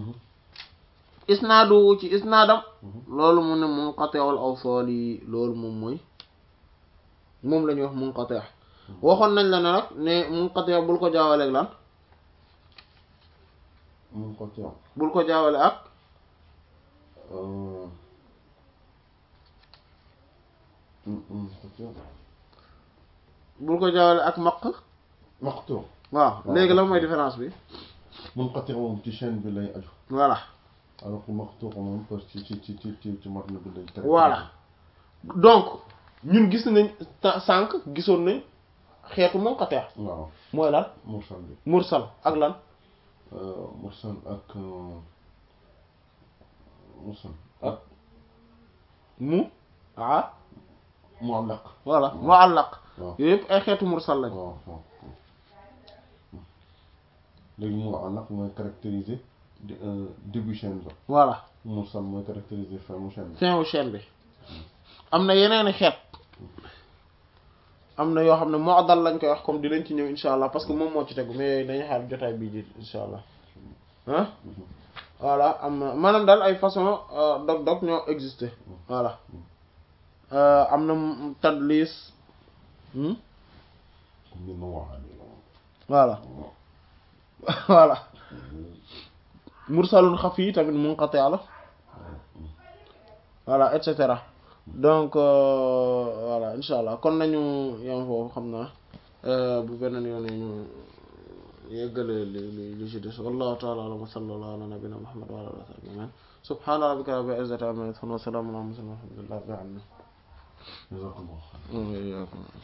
isnaadu ci isnaadam loolu mu ne munqati'ul awsaal yi loolu moom mooy moom la ñuy wax munqati' waxoon nañ la ne nag ne munqati' bul ko jaawaleeg lan munqati' bul ko jaawale ak bul ko jaawale ak maq maqtu' waaw léegi la mooy différence bi munqati' moom ci chaîne bi lay aju voilà alors que maqtu moom parce que ci ci ci ci ci mat na bi lañ tere voilà donc ñun gis nañ ta- sànq gisoon nañ xeetu munqati waaw mooy lan mursal bi mursal ak lan Euh, mursal ak euh, mursal ak mu ah muallaq voilà muallaq waaw yooyu yëpp ay xeetu mursal lañ waaw waaw léegi muallaq mooy caractériser di- euh, début chaîne ba voilà mursal mooy caractériser fin mu chaîne ba fin wu chaîne bi am na yeneeni xeet am na yoo xam ne mu'dal lañ koy wax comme dinañ ci ñëw insha allah parce que moom moo ci tegu mais dañuy xaar jotaay bii ji insha allah ah voilà am na maanaam daal ay façon dog-dog ñoo existé voilà Euh, am na m- tadlis hmm? comme ni ma waxee voilà voilà mursalun xafi tamit munqati la voilà et cetera donc euh, voilà insha allah kon nañu yam foofu xam naa euh, bu beneen yoon ñu yeggale li li li ci des wallahu ta'ala a'lam wa sallallahu ala nabiyyina muhammad wa ala alihi wa sahbihi ajma'in subhana rabbika rabbil izzati amma yasifun wa salamun ala al mursalin walhamdulillahi rabbil alamin jazakallah Wa iyyakum